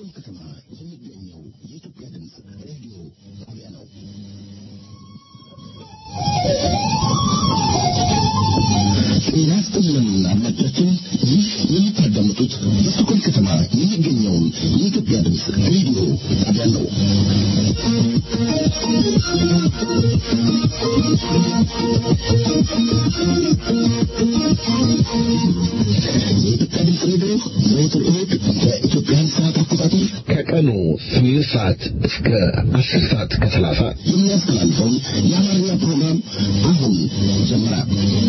ከተማ የሚገኘው የኢትዮጵያ ድምፅ ሬዲዮ ጣቢያ ነው። ጤና ይስጥልን አድማጮቻችን፣ ይህ የምታዳምጡት በስቶኮልም ከተማ የሚገኘውን የኢትዮጵያ ድምፅ ሬዲዮ ጣቢያ ነው። የኢትዮጵያ ድምፅ ሬዲዮ ዘወትር እሑድ በኢትዮጵያን ሰዓት አቆጣጠር ከቀኑ ስምንት ሰዓት እስከ አስር ሰዓት ከሰላሳ የሚያስተላልፈውን የአማርኛ ፕሮግራም አሁን ጀመረ።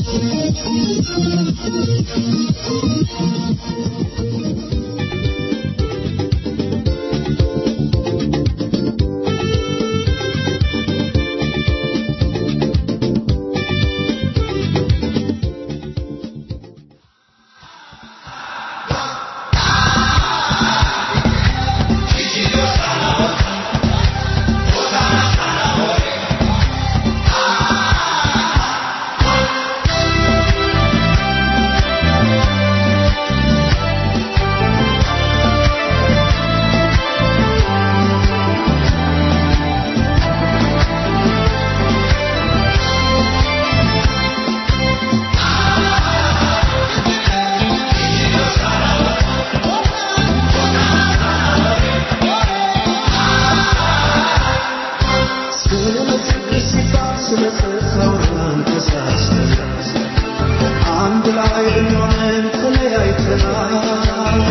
አንድ ላይ ብንሆንም ተለያይተናል።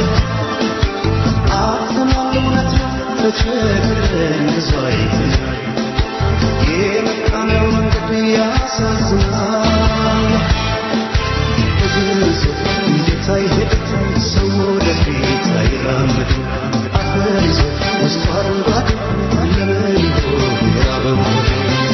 አጥተናል እውነት ነው ተቸግረን ብዙ አይተናል። የመጣነው መንገድ ያሳዝናል። እግር ሰው እንዴት አይሄድም ሰው ወደፊት አይራመድም። አፈር ይዞ ውስጡ አረንጓዴ ለምን ይሆን የራበው ሆዴ?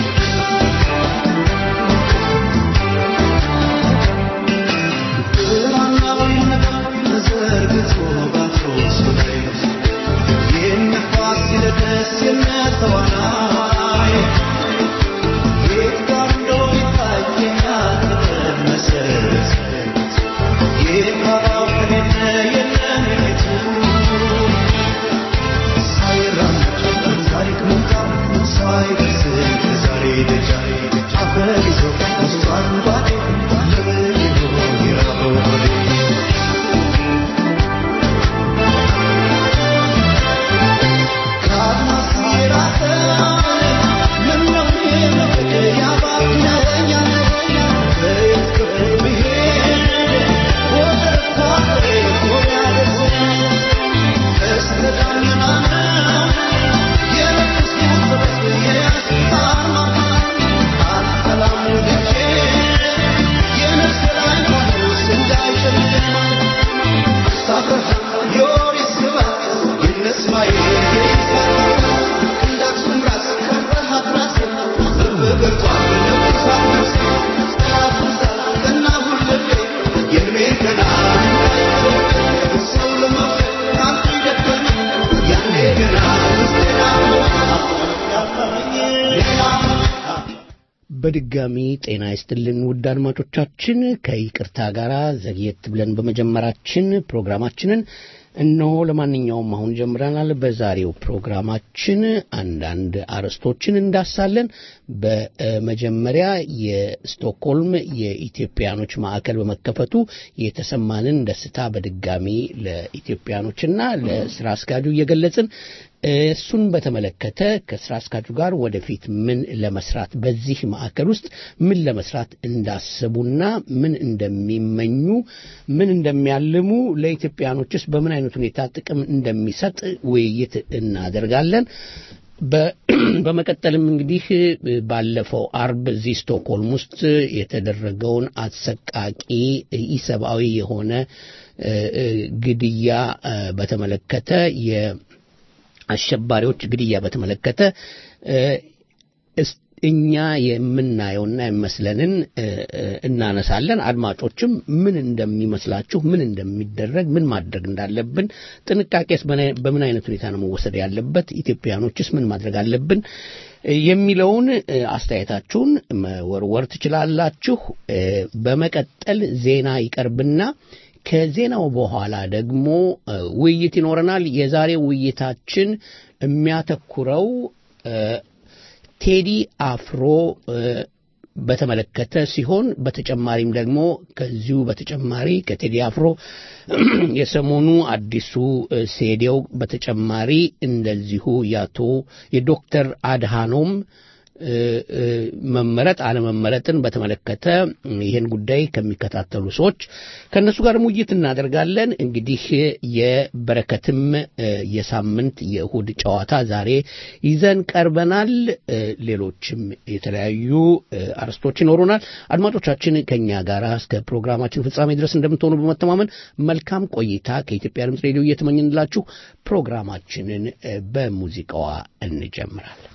በድጋሚ ጤና ይስጥልን ውድ አድማጮቻችን፣ ከይቅርታ ጋር ዘግየት ብለን በመጀመራችን ፕሮግራማችንን እነሆ ለማንኛውም አሁን ጀምረናል። በዛሬው ፕሮግራማችን አንዳንድ አርዕስቶችን እንዳሳለን። በመጀመሪያ የስቶክሆልም የኢትዮጵያኖች ማዕከል በመከፈቱ የተሰማንን ደስታ በድጋሚ ለኢትዮጵያኖችና ለስራ አስኪያጁ እየገለጽን እሱን በተመለከተ ከስራ አስኪያጁ ጋር ወደፊት ምን ለመስራት በዚህ ማዕከል ውስጥ ምን ለመስራት እንዳሰቡና ምን እንደሚመኙ ምን እንደሚያልሙ ለኢትዮጵያኖችስ በምን አይነት ሁኔታ ጥቅም እንደሚሰጥ ውይይት እናደርጋለን። በመቀጠልም እንግዲህ ባለፈው አርብ እዚህ ስቶክሆልም ውስጥ የተደረገውን አሰቃቂ ኢሰብአዊ የሆነ ግድያ በተመለከተ አሸባሪዎች ግድያ በተመለከተ እኛ የምናየውና የሚመስለንን እናነሳለን። አድማጮችም ምን እንደሚመስላችሁ፣ ምን እንደሚደረግ፣ ምን ማድረግ እንዳለብን፣ ጥንቃቄስ በምን አይነት ሁኔታ ነው መወሰድ ያለበት፣ ኢትዮጵያኖችስ ምን ማድረግ አለብን የሚለውን አስተያየታችሁን መወርወር ትችላላችሁ። በመቀጠል ዜና ይቀርብና ከዜናው በኋላ ደግሞ እ፣ ውይይት ይኖረናል። የዛሬው ውይይታችን የሚያተኩረው እ፣ ቴዲ አፍሮ እ፣ በተመለከተ ሲሆን በተጨማሪም ደግሞ ከዚሁ በተጨማሪ ከቴዲ አፍሮ የሰሞኑ አዲሱ እ፣ ሴዴው በተጨማሪ እንደዚሁ ያቶ የዶክተር አድሃኖም እ፣ እ፣ መመረጥ አለመመረጥን በተመለከተ ይህን ጉዳይ ከሚከታተሉ ሰዎች ከእነሱ ጋር ውይይት እናደርጋለን። እንግዲህ የበረከትም እ፣ የሳምንት የእሁድ ጨዋታ ዛሬ ይዘን ቀርበናል። እ፣ ሌሎችም የተለያዩ እ፣ አርዕስቶች ይኖሩናል። አድማጮቻችን ከእኛ ጋር እስከ ፕሮግራማችን ፍጻሜ ድረስ እንደምትሆኑ በመተማመን መልካም ቆይታ ከኢትዮጵያ ድምፅ ሬዲዮ እየተመኘንላችሁ ፕሮግራማችንን እ፣ በሙዚቃዋ እንጀምራለን።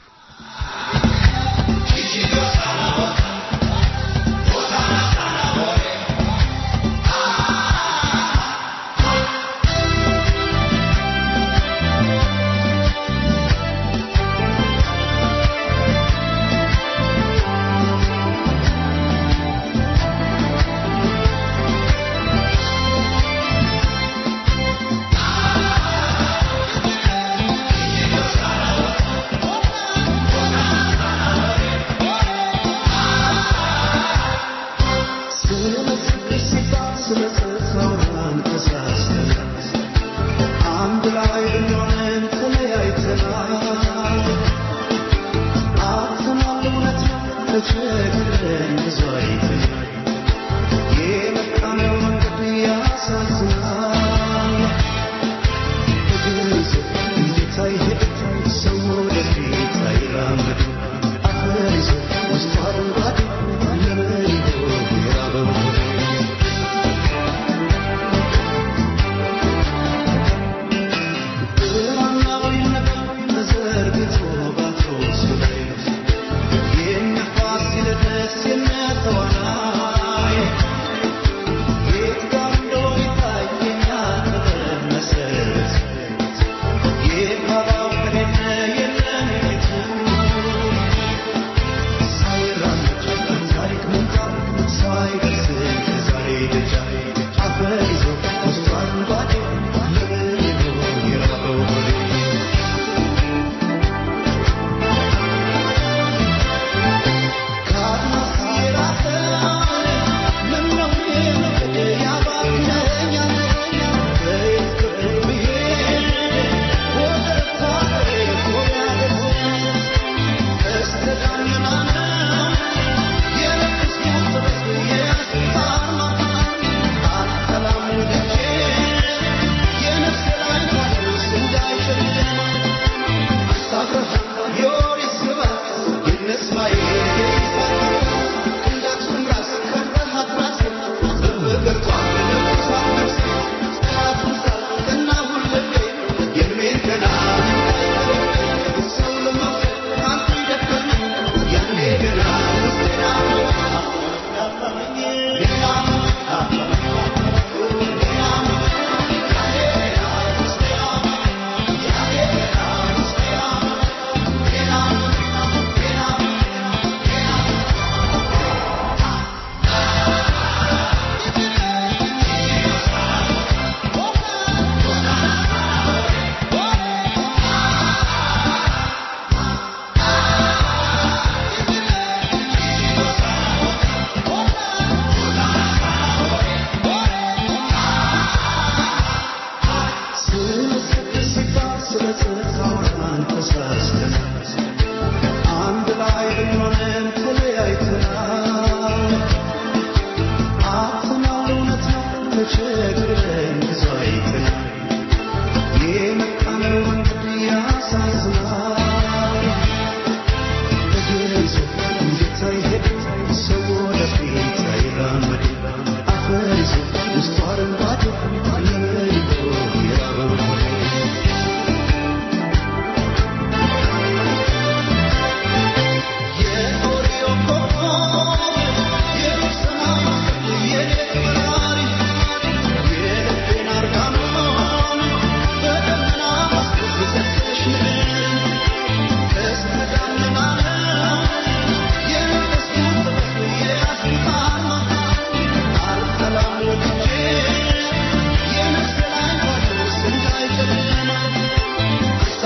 Yeah.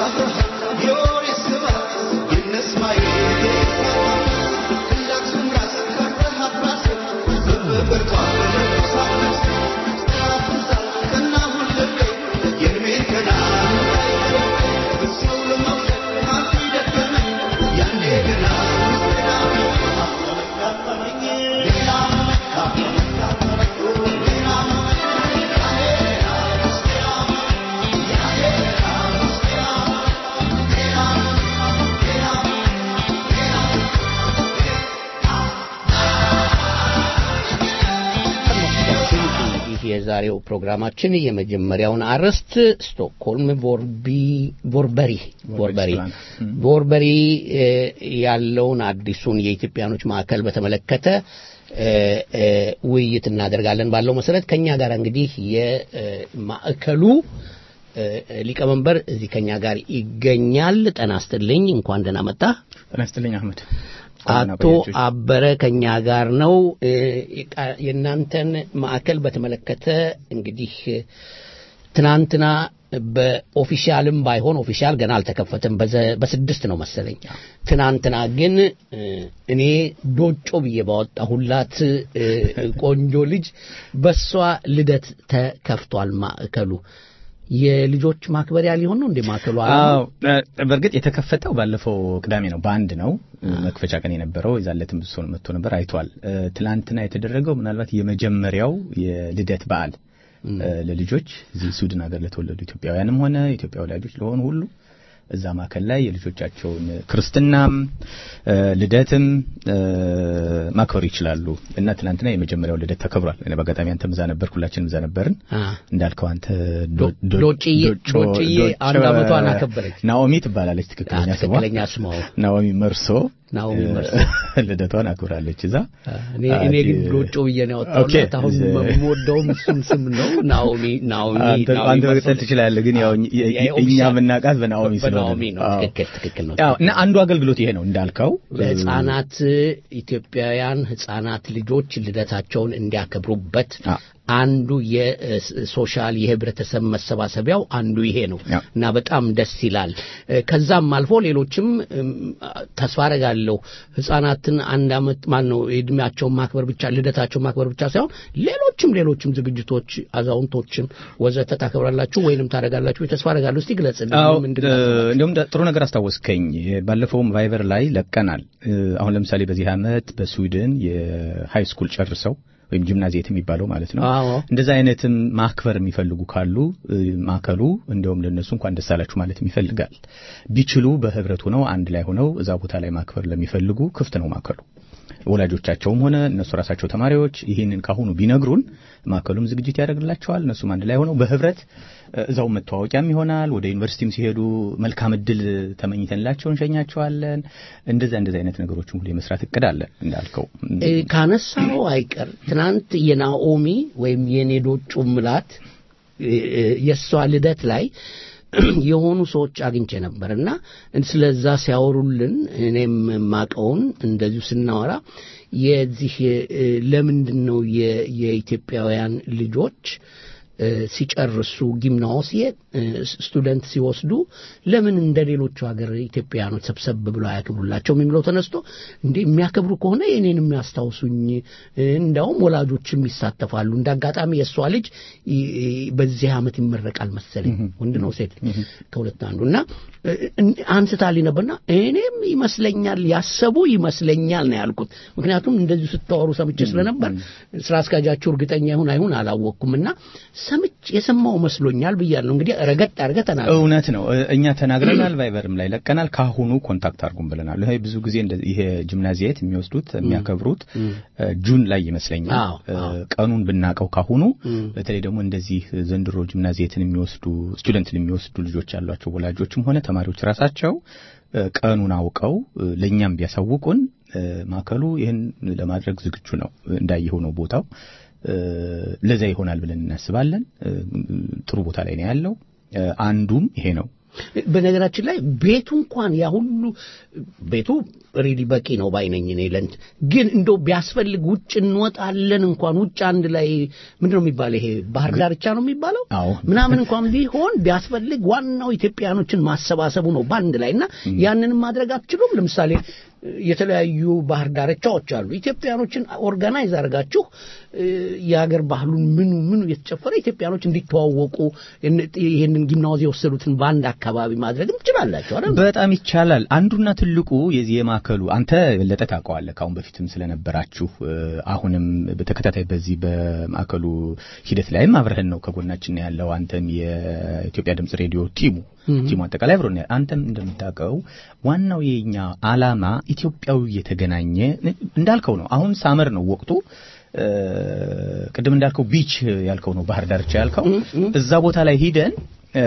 የዛሬው ፕሮግራማችን የመጀመሪያውን አርዕስት ስቶክሆልም ቮርቢ ቮርበሪ ቮርበሪ ቮርበሪ እ፣ ያለውን አዲሱን የኢትዮጵያኖች ማዕከል በተመለከተ እ፣ እ፣ ውይይት እናደርጋለን ባለው መሰረት ከኛ ጋር እንግዲህ የማዕከሉ እ፣ ሊቀመንበር እዚህ ከኛ ጋር ይገኛል። ጤና ይስጥልኝ፣ እንኳን ደህና መጣ። ጤና ይስጥልኝ አህመድ። አቶ አበረ ከኛ ጋር ነው። እ፣ የቃ- የእናንተን ማዕከል በተመለከተ እንግዲህ ትናንትና በኦፊሻልም ባይሆን ኦፊሻል ገና አልተከፈተም። በዘ- በስድስት ነው መሰለኝ። ትናንትና ግን እ፣ እኔ ዶጮ ብዬ ባወጣሁላት እ፣ ቆንጆ ልጅ በሷ ልደት ተከፍቷል ማዕከሉ። የልጆች ማክበሪያ ሊሆን ነው እንዴ ማዕከሉ? አዎ እ፣ በእርግጥ የተከፈተው ባለፈው ቅዳሜ ነው። በአንድ ነው መክፈቻ ቀን የነበረው። የዛለትም ብዙ ሰው መጥቶ ነበር አይቷል። እ፣ ትላንትና የተደረገው ምናልባት የመጀመሪያው የልደት በዓል እ፣ ለልጆች እዚህ ስዊድን ሀገር ለተወለዱ ኢትዮጵያውያንም ሆነ ኢትዮጵያ ወላጆች ለሆኑ ሁሉ እዛ ማዕከል ላይ የልጆቻቸውን ክርስትናም እ፣ ልደትም እ፣ ማክበር ይችላሉ እና ትናንትና የመጀመሪያው ልደት ተከብሯል። እኔ በአጋጣሚ አንተም እዛ ነበርክ፣ ሁላችንም እዛ ነበርን። አ፣ እንዳልከው አንተ ዶ- ዶጭዬ- ዶጭዬ አንድ ዓመቷን አከበረች። ናኦሚ ትባላለች ትክክለኛ ስሟ ትክክለኛ ስሟ ናኦሚ መርሶ ናኦሚ መርሶ። ልደቷን አክብራለች እዛ እኔ እኔ ግን ዶጮ ብዬ ነው ኦኬ። ያወጣሁት። አሁን የምወደውም እሱን ስም ነው። ናኦሚ ናኦሚ አንተ ናኦሚ አንተ መርሶ መቅጠል ትችላለህ ግን ያው የ- የ- እኛ የምናውቃት በናኦሚ ስለሆነ በናኦሚ ነው። አዎ። ትክክል ትክክል ነው። አዎ እና አንዱ አገልግሎት ይሄ ነው እንዳልከው ለህፃናት ኢትዮጵያውያን ህፃናት ልጆች ልደታቸውን እንዲያከብሩበት አዎ። አንዱ የሶሻል የህብረተሰብ መሰባሰቢያው አንዱ ይሄ ነው አዎ። እና በጣም ደስ ይላል። እ፣ ከዛም አልፎ ሌሎችም እም፣ ተስፋ አረጋለሁ ህፃናትን አንድ አመት ማን ነው የእድሜያቸውን ማክበር ብቻ ልደታቸውን ማክበር ብቻ ሳይሆን ሌሎችም ሌሎችም ዝግጅቶች አዛውንቶችን ወዘተ ታከብራላችሁ ወይንም ታደርጋላችሁ ተስፋ አረጋለሁ። እስቲ ግለጽልኝ አዎ ምንድን እ፣ ነው? እንዲሁም ደ- ጥሩ ነገር አስታወስከኝ። ባለፈውም ቫይበር ላይ ለቀናል። እ፣ አሁን ለምሳሌ በዚህ አመት በስዊድን የሃይ ስኩል ጨርሰው ወይም ጂምናዚየት የሚባለው ማለት ነው አዎ እንደዛ አይነትም ማክበር የሚፈልጉ ካሉ እ፣ ማዕከሉ እንደውም ለነሱ እንኳን ደስ አላችሁ ማለት ይፈልጋል። ቢችሉ በህብረት ሆነው አንድ ላይ ሆነው እዛ ቦታ ላይ ማክበር ለሚፈልጉ ክፍት ነው ማዕከሉ። ወላጆቻቸውም ሆነ እነሱ ራሳቸው ተማሪዎች ይህንን ካሁኑ ቢነግሩን ማዕከሉም ዝግጅት ያደርግላቸዋል። እነሱም አንድ ላይ ሆነው በህብረት እ፣ እዛው መተዋወቂያም ይሆናል። ወደ ዩኒቨርሲቲም ሲሄዱ መልካም እድል ተመኝተንላቸው እንሸኛቸዋለን። እንደዛ እንደዛ አይነት ነገሮችን ሁሉ የመስራት እቅድ አለን እንዳልከው እ፣ ካነሳው አይቀር ትናንት የናኦሚ ወይም የኔዶጩ ምላት እ፣ እ፣ የእሷ ልደት ላይ የሆኑ ሰዎች አግኝቼ ነበር እና ስለዛ ሲያወሩልን እኔም ማቀውን እንደዚሁ ስናወራ የዚህ እ፣ ለምንድን ነው የ- የኢትዮጵያውያን ልጆች እ፣ ሲጨርሱ ጊምናሲየት ስቱደንት ሲወስዱ ለምን እንደ ሌሎቹ ሀገር ኢትዮጵያውያኖች ሰብሰብ ብለው አያከብሩላቸውም የሚለው ተነስቶ እንዴ የሚያከብሩ ከሆነ እኔን የሚያስታውሱኝ እ፣ እንዳውም ወላጆችም ይሳተፋሉ። እንደ አጋጣሚ የእሷ ልጅ ይ- ይ- በዚህ ዓመት ይመረቃል መሰለኝ ወንድ ነው ሴት ከሁለት አንዱ እና እ፣ እ- አንስታልኝ ነበርና እኔም ይመስለኛል ያሰቡ ይመስለኛል ነው ያልኩት። ምክንያቱም እንደዚሁ ስታወሩ ሰምቼ ስለነበር ስራ አስኪያጃችሁ እርግጠኛ ይሁን አይሁን አላወቅኩም እና ሰምቼ የሰማው መስሎኛል ብያለሁ። እንግዲህ ረገጥ አድርገህ ተናገር። እውነት ነው። እ- እኛ ተናግረናል፣ ቫይበርም ላይ ለቀናል። ካሁኑ ኮንታክት አድርጉን ብለናል። ይሄ ብዙ ጊዜ እንደዚህ ይሄ ጂምናዚየት የሚወስዱት የሚያከብሩት እ፣ ጁን ላይ ይመስለኛል። አዎ፣ እ፣ አዎ። ቀኑን ብናቀው ካሁኑ እም። በተለይ ደግሞ እንደዚህ ዘንድሮ ጂምናዚየትን የሚወስዱ ስቱደንትን የሚወስዱ ልጆች ያሏቸው ወላጆችም ሆነ ተማሪዎች ራሳቸው እ፣ ቀኑን አውቀው እ፣ ለእኛም ቢያሳውቁን እ፣ ማዕከሉ ይህን ለማድረግ ዝግጁ ነው። እንዳየኸው ነው ቦታው እ፣ ለዛ ይሆናል ብለን እናስባለን። እ፣ ጥሩ ቦታ ላይ ነው ያለው። እ፣ አንዱም ይሄ ነው በነገራችን ላይ ቤቱ እንኳን ያ ሁሉ ቤቱ ሪሊ በቂ ነው ባይነኝ እኔ ለንት ግን እንደው ቢያስፈልግ ውጭ እንወጣለን እንኳን ውጭ አንድ ላይ ምንድን ነው የሚባለው ይሄ ባህር ዳርቻ ነው የሚባለው አዎ። ምናምን እንኳን ቢሆን ቢያስፈልግ ዋናው ኢትዮጵያኖችን ማሰባሰቡ ነው በአንድ ላይ እና ያንንም ማድረግ አትችሉም ለምሳሌ የተለያዩ ባህር ዳርቻዎች አሉ ኢትዮጵያኖችን ኦርጋናይዝ አድርጋችሁ እ፣ የሀገር ባህሉን ምኑ ምኑ የተጨፈረ ኢትዮጵያኖች እንዲተዋወቁ እን- ይህንን ጊምናዝ የወሰዱትን በአንድ አካባቢ ማድረግም ትችላላችሁ አይደል በጣም ይቻላል። አንዱና ትልቁ የዚህ የማዕከሉ አንተ የበለጠ ታውቀዋለህ ከአሁን በፊትም ስለነበራችሁ እ፣ አሁንም በተከታታይ በዚህ በማዕከሉ ሂደት ላይም አብረህን ነው ከጎናችን ነው ያለው። አንተም የኢትዮጵያ ድምጽ ሬዲዮ ቲሙ ቲሙ አጠቃላይ አብሮን ነው። አንተም እንደምታውቀው ዋናው የኛ አላማ ኢትዮጵያዊ የተገናኘ እንዳልከው ነው። አሁን ሳመር ነው ወቅቱ። እ፣ ቅድም እንዳልከው ቢች ያልከው ነው ባህር ዳርቻ ያልከው እዛ ቦታ ላይ ሂደን እ፣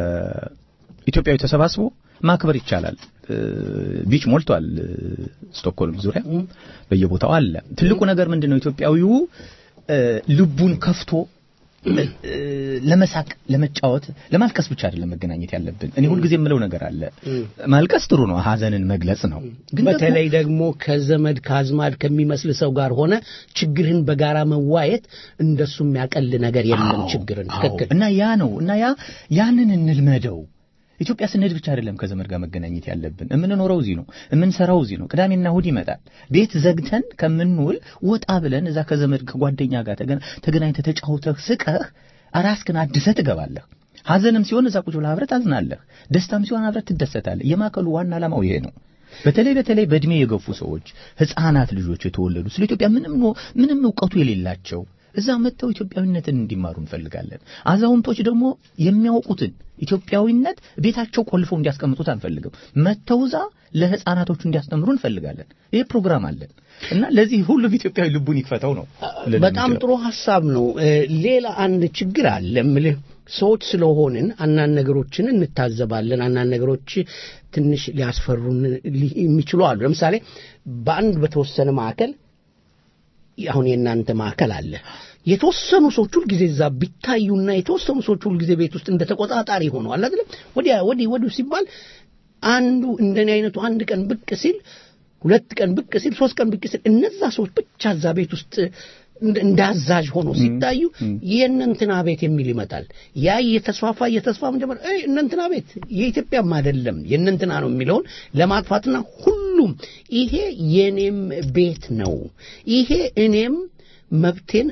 ኢትዮጵያዊ ተሰባስቦ ማክበር ይቻላል። እ፣ ቢች ሞልቷል። እ፣ ስቶክሆልም ዙሪያ በየቦታው አለ። ትልቁ ነገር ምንድነው? ኢትዮጵያዊው እ፣ ልቡን ከፍቶ እ፣ ለመሳቅ፣ ለመጫወት፣ ለማልቀስ ብቻ አይደለም መገናኘት ያለብን። እኔ ሁልጊዜ የምለው ነገር አለ። ማልቀስ ጥሩ ነው፣ ሀዘንን መግለጽ ነው። ግን ደግሞ በተለይ ደግሞ ከዘመድ ከአዝማድ ከሚመስል ሰው ጋር ሆነ ችግርህን በጋራ መዋየት እንደሱ የሚያቀል ነገር የለም አዎ፣ ችግርን አዎ። ትክክል እና ያ ነው እና ያ ያንን እንልመደው። ኢትዮጵያ ስንሄድ ብቻ አይደለም ከዘመድ ጋር መገናኘት ያለብን። የምንኖረው እዚህ ነው፣ የምንሰራው እዚህ ነው። ቅዳሜና እሑድ ይመጣል። ቤት ዘግተን ከምንውል ወጣ ብለን እዛ ከዘመድ ከጓደኛ ጋር ተገና- ተገናኝተህ ተጫውተህ ስቀህ ራስህን አድሰህ ትገባለህ። ሐዘንም ሲሆን እዛ ቁጭ ብለህ አብረህ ታዝናለህ። ደስታም ሲሆን አብረህ ትደሰታለህ። የማዕከሉ ዋና ዓላማው ይሄ ነው። በተለይ በተለይ በእድሜ የገፉ ሰዎች፣ ህፃናት ልጆች የተወለዱ ስለ ኢትዮጵያ ምንም ኖ- ምንም እውቀቱ የሌላቸው እዛ መጥተው ኢትዮጵያዊነትን እንዲማሩ እንፈልጋለን። አዛውንቶች ደግሞ የሚያውቁትን ኢትዮጵያዊነት ቤታቸው ቆልፈው እንዲያስቀምጡት አንፈልግም። መጥተው እዛ ለህፃናቶቹ እንዲያስተምሩ እንፈልጋለን። ይሄ ፕሮግራም አለን እና ለዚህ ሁሉም ኢትዮጵያዊ ልቡን ይክፈተው ነው። ልል በጣም የምችለው። ጥሩ ሀሳብ ነው። እ፣ ሌላ አንድ ችግር አለ እምልህ ሰዎች ስለሆንን አንዳንድ ነገሮችን እንታዘባለን። አንዳንድ ነገሮች ትንሽ ሊያስፈሩን ሊ- የሚችሉ አሉ። ለምሳሌ በአንድ በተወሰነ ማዕከል አሁን የእናንተ ማዕከል አለ። የተወሰኑ ሰዎች ሁልጊዜ እዛ ቢታዩና የተወሰኑ ሰዎች ሁልጊዜ ቤት ውስጥ እንደ ተቆጣጣሪ ሆነዋል አይደለም። ወዲያ ወዲህ ወዲህ ሲባል አንዱ እንደኔ አይነቱ አንድ ቀን ብቅ ሲል ሁለት ቀን ብቅ ሲል ሶስት ቀን ብቅ ሲል እነዛ ሰዎች ብቻ እዛ ቤት ውስጥ እንደ- እንደ አዛዥ ሆኖ ሲታዩ የእነንትና ቤት የሚል ይመጣል። ያ እየተስፋፋ እየተስፋፋ መጀመር እይ እነንትና ቤት የኢትዮጵያም አይደለም የእነንትና ነው የሚለውን ለማጥፋትና ሁሉም ይሄ የኔም ቤት ነው፣ ይሄ እኔም መብቴን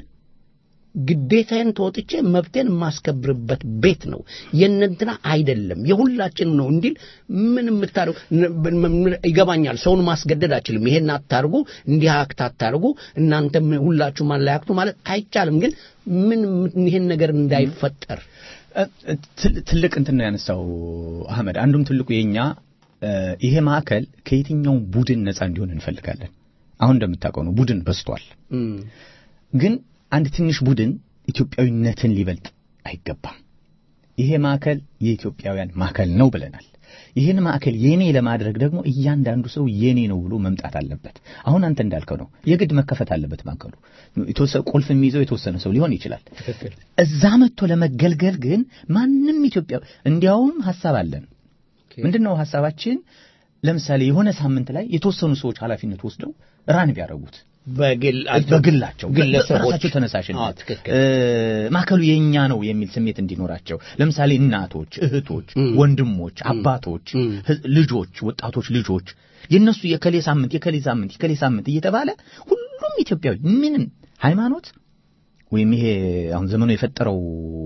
ግዴታዬን ተወጥቼ መብቴን የማስከብርበት ቤት ነው፣ የእነንትና አይደለም የሁላችንም ነው እንዲል ምን የምታደርጉ ይገባኛል። ሰውን ማስገደድ አችልም። ይሄን አታርጉ፣ እንዲህ አክት አታርጉ፣ እናንተም ሁላችሁም አንድ ላይ አክቱ ማለት አይቻልም። ግን ምን ይሄን ነገር እንዳይፈጠር እ- ትል- ትልቅ እንትን ነው ያነሳው አህመድ። አንዱም ትልቁ የኛ እ፣ ይሄ ማዕከል ከየትኛውም ቡድን ነፃ እንዲሆን እንፈልጋለን። አሁን እንደምታውቀው ነው ቡድን በዝቷል። ግን አንድ ትንሽ ቡድን ኢትዮጵያዊነትን ሊበልጥ አይገባም። ይሄ ማዕከል የኢትዮጵያውያን ማዕከል ነው ብለናል። ይህን ማዕከል የኔ ለማድረግ ደግሞ እያንዳንዱ ሰው የኔ ነው ብሎ መምጣት አለበት። አሁን አንተ እንዳልከው ነው የግድ መከፈት አለበት ማዕከሉ። የተወሰነ ቁልፍ የሚይዘው የተወሰነ ሰው ሊሆን ይችላል። እዛ መጥቶ ለመገልገል ግን ማንም ኢትዮጵያ እንዲያውም ሀሳብ አለን። ምንድን ነው ሀሳባችን? ለምሳሌ የሆነ ሳምንት ላይ የተወሰኑ ሰዎች ኃላፊነት ወስደው ራን ቢያደርጉት በግል በግላቸው ግለሰቦች በራሳቸው አዎ፣ ተነሳሽነት ትክክል። እ፣ ማዕከሉ የኛ ነው የሚል ስሜት እንዲኖራቸው ለምሳሌ እናቶች፣ እህቶች፣ ም። ወንድሞች፣ አባቶች፣ ም። ህ- ልጆች፣ ወጣቶች ልጆች የነሱ የከሌ ሳምንት የከሌ ሳምንት የከሌ ሳምንት እየተባለ ሁሉም ኢትዮጵያዊ ምንም ሃይማኖት ወይም ይሄ አሁን ዘመኑ የፈጠረው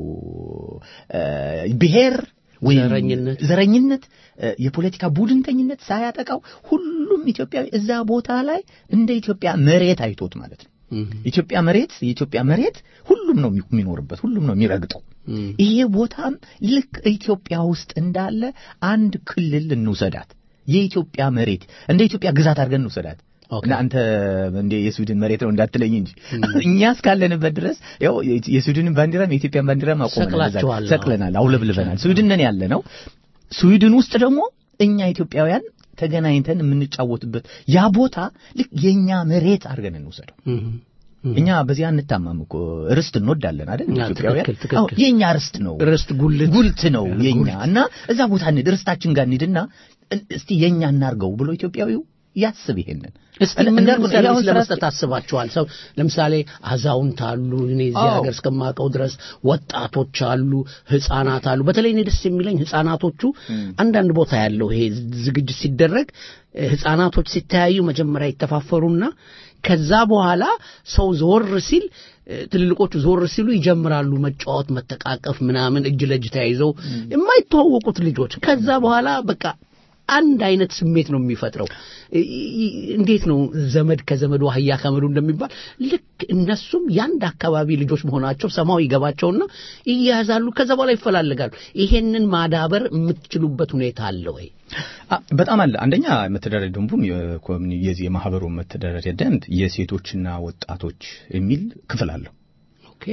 እ፣ ብሔር ወይም ዘረኝነት ዘረኝነት እ፣ የፖለቲካ ቡድንተኝነት ሳያጠቃው ሁሉም ኢትዮጵያዊ እዛ ቦታ ላይ እንደ ኢትዮጵያ መሬት አይቶት ማለት ነው። ኢትዮጵያ መሬት የኢትዮጵያ መሬት ሁሉም ነው የሚኖርበት፣ ሁሉም ነው የሚረግጠው። ይሄ ቦታም ልክ ኢትዮጵያ ውስጥ እንዳለ አንድ ክልል እንውሰዳት። የኢትዮጵያ መሬት እንደ ኢትዮጵያ ግዛት አድርገን እንውሰዳት። ኦኬ። እና አንተ እንደ የስዊድን መሬት ነው እንዳትለኝ እንጂ እኛ እስካለንበት ድረስ ያው የስዊድንን ባንዲራም የኢትዮጵያን ባንዲራም አቆመናል፣ እዛ ሰቅላችኋል። ሰቅለናል፣ አውለብልበናል። ስዊድን ነን ያለ ነው። ስዊድን ውስጥ ደግሞ እኛ ኢትዮጵያውያን ተገናኝተን የምንጫወትበት ያ ቦታ ልክ የኛ መሬት አድርገን እንውሰደው። እኛ በዚያ እንታማም እኮ ርስት እንወዳለን አይደል? ያ፣ ኢትዮጵያውያን ትክክል፣ ትክክል። አዎ፣ የኛ ርስት ነው ርስት ጉልት ጉልት ነው የኛ እና እዛ ቦታ እንሂድ ርስታችን ጋር እንሂድና እን- እስቲ የኛ እናርገው ብሎ ኢትዮጵያዊው ያስብ ይሄንን እስቲ እን- ምን እንዳልኩህ ነው፣ ሰርቪስ ያው ስራ- ለመስጠት አስባችኋል? ሰው ለምሳሌ አዛውንት አሉ፣ እኔ እዚህ አዎ። ሀገር እስከማውቀው ድረስ ወጣቶች አሉ፣ ህፃናት አሉ። በተለይ እኔ ደስ የሚለኝ ህፃናቶቹ አንዳንድ ቦታ ያለው ይሄ ዝግጅት ሲደረግ እ፣ ህፃናቶች ሲተያዩ መጀመሪያ ይተፋፈሩና ከዛ በኋላ ሰው ዞር ሲል እ፣ ትልልቆቹ ዞር ሲሉ ይጀምራሉ መጫወት፣ መተቃቀፍ ምናምን እጅ ለእጅ ተያይዘው የማይተዋወቁት ልጆች ከዛ በኋላ በቃ አንድ አይነት ስሜት ነው የሚፈጥረው። እ- ይ- እንዴት ነው ዘመድ ከዘመዱ አህያ ከመዱ እንደሚባል ልክ እነሱም የአንድ አካባቢ ልጆች መሆናቸው ሰማው ይገባቸውና ይያያዛሉ። ከዛ በኋላ ይፈላለጋሉ። ይሄንን ማዳበር የምትችሉበት ሁኔታ አለ ወይ? አ፣ በጣም አለ። አንደኛ መተዳደሪያ ደንቡም የኮሚኒ- የዚህ የማህበሩ መተዳደሪያ ደንብ የሴቶችና ወጣቶች የሚል ክፍል አለው። ኦኬ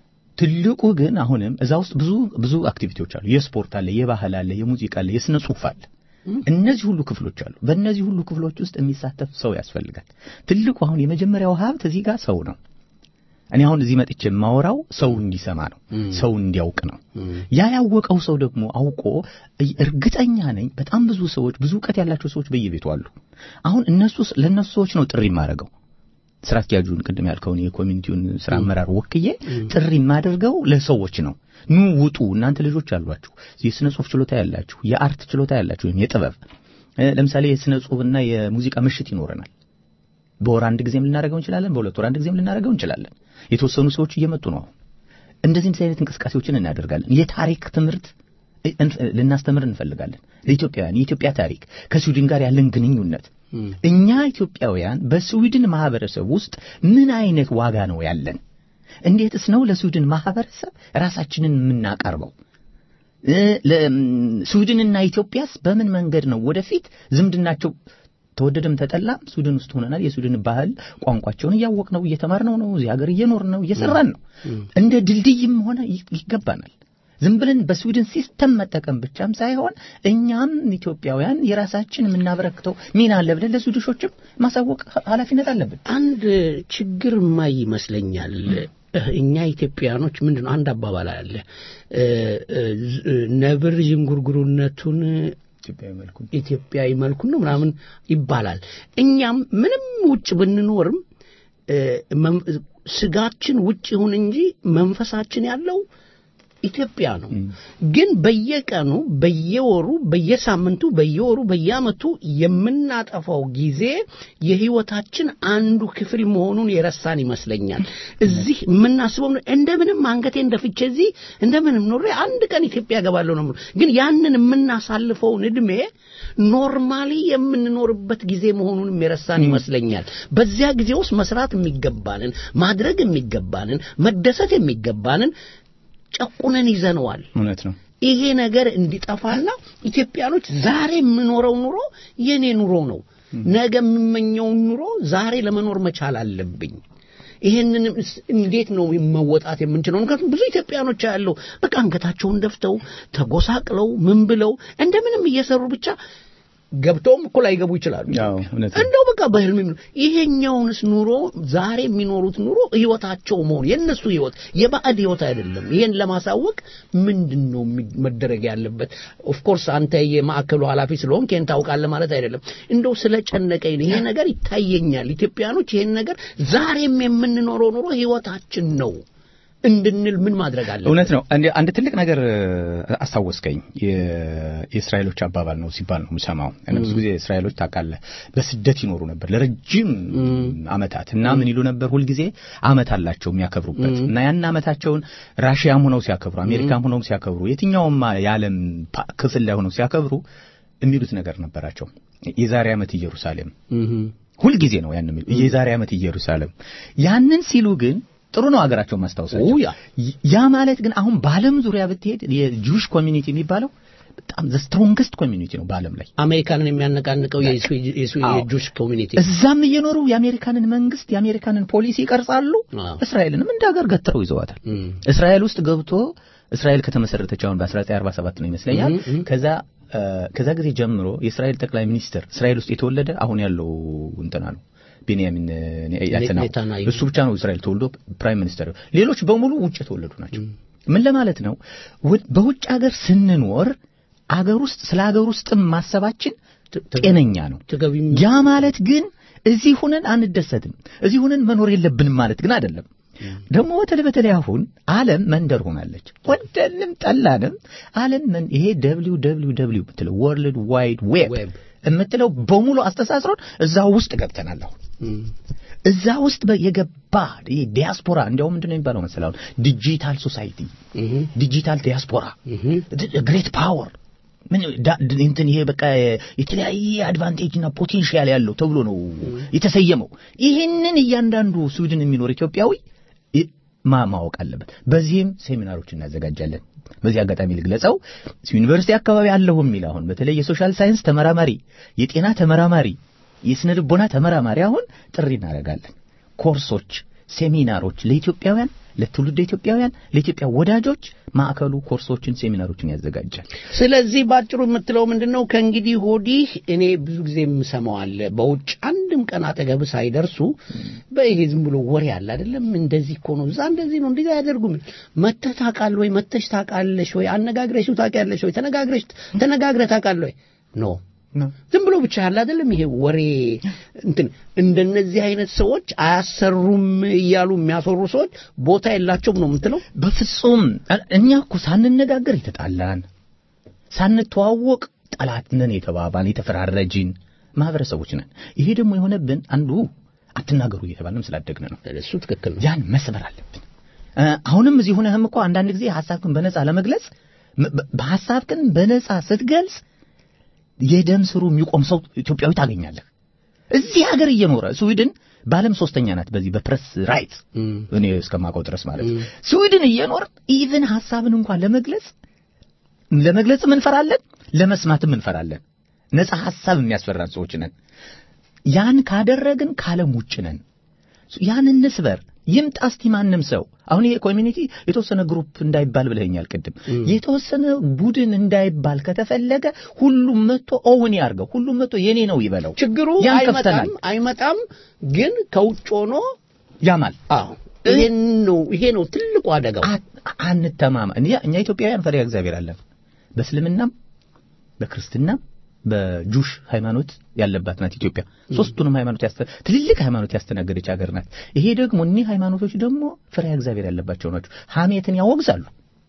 ትልቁ ግን አሁንም እዛ ውስጥ ብዙ ብዙ አክቲቪቲዎች አሉ። የስፖርት አለ፣ የባህል አለ፣ የሙዚቃ አለ፣ የስነ ጽሁፍ አለ። እነዚህ ሁሉ ክፍሎች አሉ። በእነዚህ ሁሉ ክፍሎች ውስጥ የሚሳተፍ ሰው ያስፈልጋል። ትልቁ አሁን የመጀመሪያው ሀብት እዚህ ጋር ሰው ነው። እኔ አሁን እዚህ መጥቼ የማወራው ሰው እንዲሰማ ነው፣ ሰው እንዲያውቅ ነው። ያ ያወቀው ሰው ደግሞ አውቆ እርግጠኛ ነኝ በጣም ብዙ ሰዎች ብዙ እውቀት ያላቸው ሰዎች በየቤቱ አሉ። አሁን እነሱ ለእነሱ ሰዎች ነው ጥሪ የማደርገው ስራ አስኪያጁን ቅድም ያልከውን የኮሚኒቲውን ስራ አመራር ወክዬ ጥሪ የማደርገው ለሰዎች ነው። ኑ ውጡ፣ እናንተ ልጆች አሏችሁ፣ የስነ ጽሁፍ ችሎታ ያላችሁ፣ የአርት ችሎታ ያላችሁ ወይም የጥበብ እ፣ ለምሳሌ የስነ ጽሁፍና የሙዚቃ ምሽት ይኖረናል። በወር አንድ ጊዜም ልናደርገው እንችላለን። በሁለት ወር አንድ ጊዜም ልናደርገው እንችላለን። የተወሰኑ ሰዎች እየመጡ ነው። አሁን እንደዚህ እንደዚህ አይነት እንቅስቃሴዎችን እናደርጋለን። የታሪክ ትምህርት እ- እን- ልናስተምር እንፈልጋለን። ለኢትዮጵያውያን የኢትዮጵያ ታሪክ ከስዊድን ጋር ያለን ግንኙነት እኛ ኢትዮጵያውያን በስዊድን ማህበረሰብ ውስጥ ምን አይነት ዋጋ ነው ያለን? እንዴትስ ነው ለስዊድን ማህበረሰብ ራሳችንን የምናቀርበው? እ፣ ለ- ም፣ ስዊድንና ኢትዮጵያስ በምን መንገድ ነው ወደፊት ዝምድናቸው ተወደደም ተጠላም ስዊድን ውስጥ ሆነናል። የስዊድን ባህል ቋንቋቸውን እያወቅነው እየተማርነው ነው። እዚህ ሀገር እየኖርን ነው፣ እየሰራን ነው። እንደ ድልድይም ሆነ ይ- ይገባናል። ዝም ብለን በስዊድን ሲስተም መጠቀም ብቻም ሳይሆን እኛም ኢትዮጵያውያን የራሳችን የምናበረክተው ሚና አለ ብለን ለስዊድሾችም ማሳወቅ ኃላፊነት አለብን። አንድ ችግር ማይ ይመስለኛል። እኛ ኢትዮጵያኖች ምንድን ነው አንድ አባባል አለ እ፣ እ፣ ዝ- ነብር ዥንጉርጉርነቱን ኢትዮጵያዊ መልኩ ኢትዮጵያዊ መልኩን ነው ምናምን ይባላል። እኛም ምንም ውጭ ብንኖርም እ፣ መም- ስጋችን ውጭ ይሁን እንጂ መንፈሳችን ያለው ኢትዮጵያ ነው። ግን በየቀኑ በየወሩ በየሳምንቱ በየወሩ በየዓመቱ የምናጠፋው ጊዜ የህይወታችን አንዱ ክፍል መሆኑን የረሳን ይመስለኛል። እዚህ የምናስበው እንደምንም አንገቴን ደፍቼ እዚህ እንደምንም ኖሬ አንድ ቀን ኢትዮጵያ እገባለሁ ነው የምለው። ግን ያንን የምናሳልፈውን እድሜ ኖርማሊ የምንኖርበት ጊዜ መሆኑንም የረሳን ይመስለኛል። በዚያ ጊዜ ውስጥ መስራት የሚገባንን ማድረግ የሚገባንን መደሰት የሚገባንን ጨቁነን ይዘነዋል። እውነት ነው። ይሄ ነገር እንዲጠፋና ኢትዮጵያኖች ዛሬ የምኖረው ኑሮ የኔ ኑሮ ነው፣ ነገ የምመኘውን ኑሮ ዛሬ ለመኖር መቻል አለብኝ። ይሄንን እንዴት ነው መወጣት የምንችለው? ምክንያቱም ብዙ ኢትዮጵያኖች ያለው በቃ አንገታቸውን ደፍተው ተጎሳቅለው ምን ብለው እንደምንም እየሰሩ ብቻ ገብተውም እኮ ላይገቡ ይችላሉ። ያው እውነት ነው። እንደው በቃ በህልም የሚኖሩ ይሄኛውንስ ኑሮ ዛሬ የሚኖሩት ኑሮ ህይወታቸው መሆኑ የእነሱ ህይወት የባዕድ ህይወት አይደለም። ይሄን ለማሳወቅ ምንድን ነው የሚ- መደረግ ያለበት? ኦፍኮርስ አንተ የማዕከሉ ኃላፊ ስለሆንክ ይሄን ታውቃለህ ማለት አይደለም። እንደው ስለ ጨነቀኝ ነው ይሄ ነገር ይታየኛል። ኢትዮጵያኖች ይሄን ነገር ዛሬም የምንኖረው ኑሮ ህይወታችን ነው እንድንል ምን ማድረግ አለብን? እውነት ነው። አንድ አንድ ትልቅ ነገር አስታወስከኝ። የ- የእስራኤሎች አባባል ነው ሲባል ነው የምሰማው። እና ብዙ ጊዜ እስራኤሎች ታውቃለህ በስደት ይኖሩ ነበር ለረጅም አመታት እና ምን ይሉ ነበር ሁልጊዜ አመት አላቸው የሚያከብሩበት እና ያን አመታቸውን ራሽያም ሆነው ሲያከብሩ፣ አሜሪካም ሆነው ሲያከብሩ፣ የትኛውም የዓለም ፓ- ክፍል ላይ ሆነው ሲያከብሩ የሚሉት ነገር ነበራቸው። የዛሬ ዓመት ኢየሩሳሌም ሁልጊዜ ነው ያን የሚሉ የዛሬ ዓመት ኢየሩሳሌም። ያንን ሲሉ ግን ጥሩ ነው ሀገራቸው ማስታወሳቸው። ያ ያ ማለት ግን አሁን በዓለም ዙሪያ ብትሄድ የጁሽ ኮሚኒቲ የሚባለው በጣም ዘ ስትሮንግስት ኮሚኒቲ ነው በዓለም ላይ። አሜሪካንን የሚያነቃንቀው የስዊ- የስዊ- አዎ። የጁሽ ኮሚኒቲ እዛም እየኖሩ የአሜሪካንን መንግስት የአሜሪካንን ፖሊሲ ይቀርጻሉ። አዎ። እስራኤልንም እንደ ሀገር ገትረው ይዘዋታል። እም። እስራኤል ውስጥ ገብቶ እስራኤል ከተመሰረተች አሁን በ1947 ነው ይመስለኛል። እም፣ እም። ከዛ እ፣ ከዛ ጊዜ ጀምሮ የእስራኤል ጠቅላይ ሚኒስትር እስራኤል ውስጥ የተወለደ አሁን ያለው እንትና ነው ቤንያሚን ኔታንያሁ ኔታንያሁ። እሱ ብቻ ነው እስራኤል ተወልዶ ፕራይም ሚኒስተር። ሌሎች በሙሉ ውጭ የተወለዱ ናቸው። ምን ለማለት ነው? ወ- በውጭ ሀገር ስንኖር አገር ውስጥ ስለ አገር ውስጥም ማሰባችን ጤነኛ ነው። ተገቢም ያ ማለት ግን እዚህ ሁነን አንደሰትም፣ እዚህ ሁነን መኖር የለብንም ማለት ግን አይደለም። ደግሞ በተለይ በተለይ አሁን ዓለም መንደር ሆናለች። ወደንም ጠላንም ዓለም መን ይሄ ደብሊው ደብሊው ደብሊው የምትለው ወርልድ ዋይድ ዌብ ዌብ የምትለው በሙሉ አስተሳስሮን እዛ ውስጥ ገብተናል አሁን እዛ ውስጥ በ- የገባ ይሄ ዲያስፖራ እንዲያውም ምንድን ነው የሚባለው መሰለህ አሁን ዲጂታል ሶሳይቲ ዲጂታል ዲያስፖራ ግሬት ፓወር ምን ዳ- ድ- እንትን ይሄ በቃ የተለያየ አድቫንቴጅ እና ፖቴንሻል ያለው ተብሎ ነው የተሰየመው። ይህንን እያንዳንዱ ስዊድን የሚኖር ኢትዮጵያዊ ይ- ማ- ማወቅ አለበት። በዚህም ሴሚናሮች እናዘጋጃለን። በዚህ አጋጣሚ ልግለጸው፣ ዩኒቨርሲቲ አካባቢ አለሁ የሚል አሁን በተለይ የሶሻል ሳይንስ ተመራማሪ፣ የጤና ተመራማሪ፣ የስነ ልቦና ተመራማሪ አሁን ጥሪ እናደርጋለን። ኮርሶች፣ ሴሚናሮች ለኢትዮጵያውያን ለትውልድ ኢትዮጵያውያን ለኢትዮጵያ ወዳጆች ማዕከሉ ኮርሶችን፣ ሴሚናሮችን ያዘጋጃል። ስለዚህ ባጭሩ የምትለው ምንድን ነው? ከእንግዲህ ወዲህ እኔ ብዙ ጊዜ የምሰማው አለ። በውጭ አንድም ቀን አጠገብ ሳይደርሱ በይሄ ዝም ብሎ ወሬ አለ አይደለም። እንደዚህ እኮ ነው፣ እዛ እንደዚህ ነው፣ እንደዚህ አያደርጉም። መተህ ታውቃለህ ወይ? መተሽ ታውቃለሽ ወይ? አነጋግረሽው ታውቂያለሽ ወይ? ተነጋግረሽ ተነጋግረህ ታውቃለህ ወይ? ኖ ዝም ብሎ ብቻ ያለ አይደለም። ይሄ ወሬ እንትን እንደነዚህ አይነት ሰዎች አያሰሩም እያሉ የሚያሰሩ ሰዎች ቦታ የላቸውም ነው የምትለው? በፍጹም እኛ እኮ ሳንነጋገር የተጣላን ሳንተዋወቅ ጠላት ነን የተባባን የተፈራረጅን ማህበረሰቦች ነን። ይሄ ደግሞ የሆነብን አንዱ አትናገሩ እየተባለም ስላደግን ነው። እሱ ትክክል ነው። ያን መስበር አለብን። እ፣ አሁንም እዚህ ሆነህም እኮ አንዳንድ ጊዜ ሐሳብህን በነጻ ለመግለጽ ም- በ- በሐሳብህን በነጻ ስትገልጽ የደም ስሩ የሚቆም ሰው ኢትዮጵያዊ ታገኛለህ። እዚህ ሀገር እየኖረ ስዊድን በዓለም ሶስተኛ ናት በዚህ በፕሬስ ራይት እኔ እስከማውቀው ድረስ ማለት ነው። ስዊድን እየኖር ኢቭን ሐሳብን እንኳን ለመግለጽ ለመግለጽም እንፈራለን፣ ለመስማትም እንፈራለን። ነጻ ሐሳብ የሚያስፈራን ሰዎች ነን። ያን ካደረግን ካለም ውጭ ነን። ያን እንስበር። ይምጣ እስቲ ማንም ሰው አሁን ይሄ ኮሚኒቲ የተወሰነ ግሩፕ እንዳይባል ብለኸኛል ቅድም። የተወሰነ ቡድን እንዳይባል ከተፈለገ ሁሉም መጥቶ ኦውን ያርገው፣ ሁሉም መጥቶ የኔ ነው ይበለው። ችግሩ ያን አይመጣም ከፍተናል። አይመጣም፣ ግን ከውጭ ሆኖ ያማል። አዎ ይሄን ነው ይሄ ነው ትልቁ አደጋው። አ- አንተማማ እኛ እኛ ኢትዮጵያውያን ፈሪሃ እግዚአብሔር አለን። በእስልምናም በክርስትናም በጁሽ ሃይማኖት ያለባት ናት ኢትዮጵያ። ሶስቱንም ሃይማኖት ያስተ ትልልቅ ሃይማኖት ያስተናገደች ሀገር ናት። ይሄ ደግሞ እኒህ ሃይማኖቶች ደግሞ ፈሪሃ እግዚአብሔር ያለባቸው ናቸው። ሐሜትን ያወግዛሉ።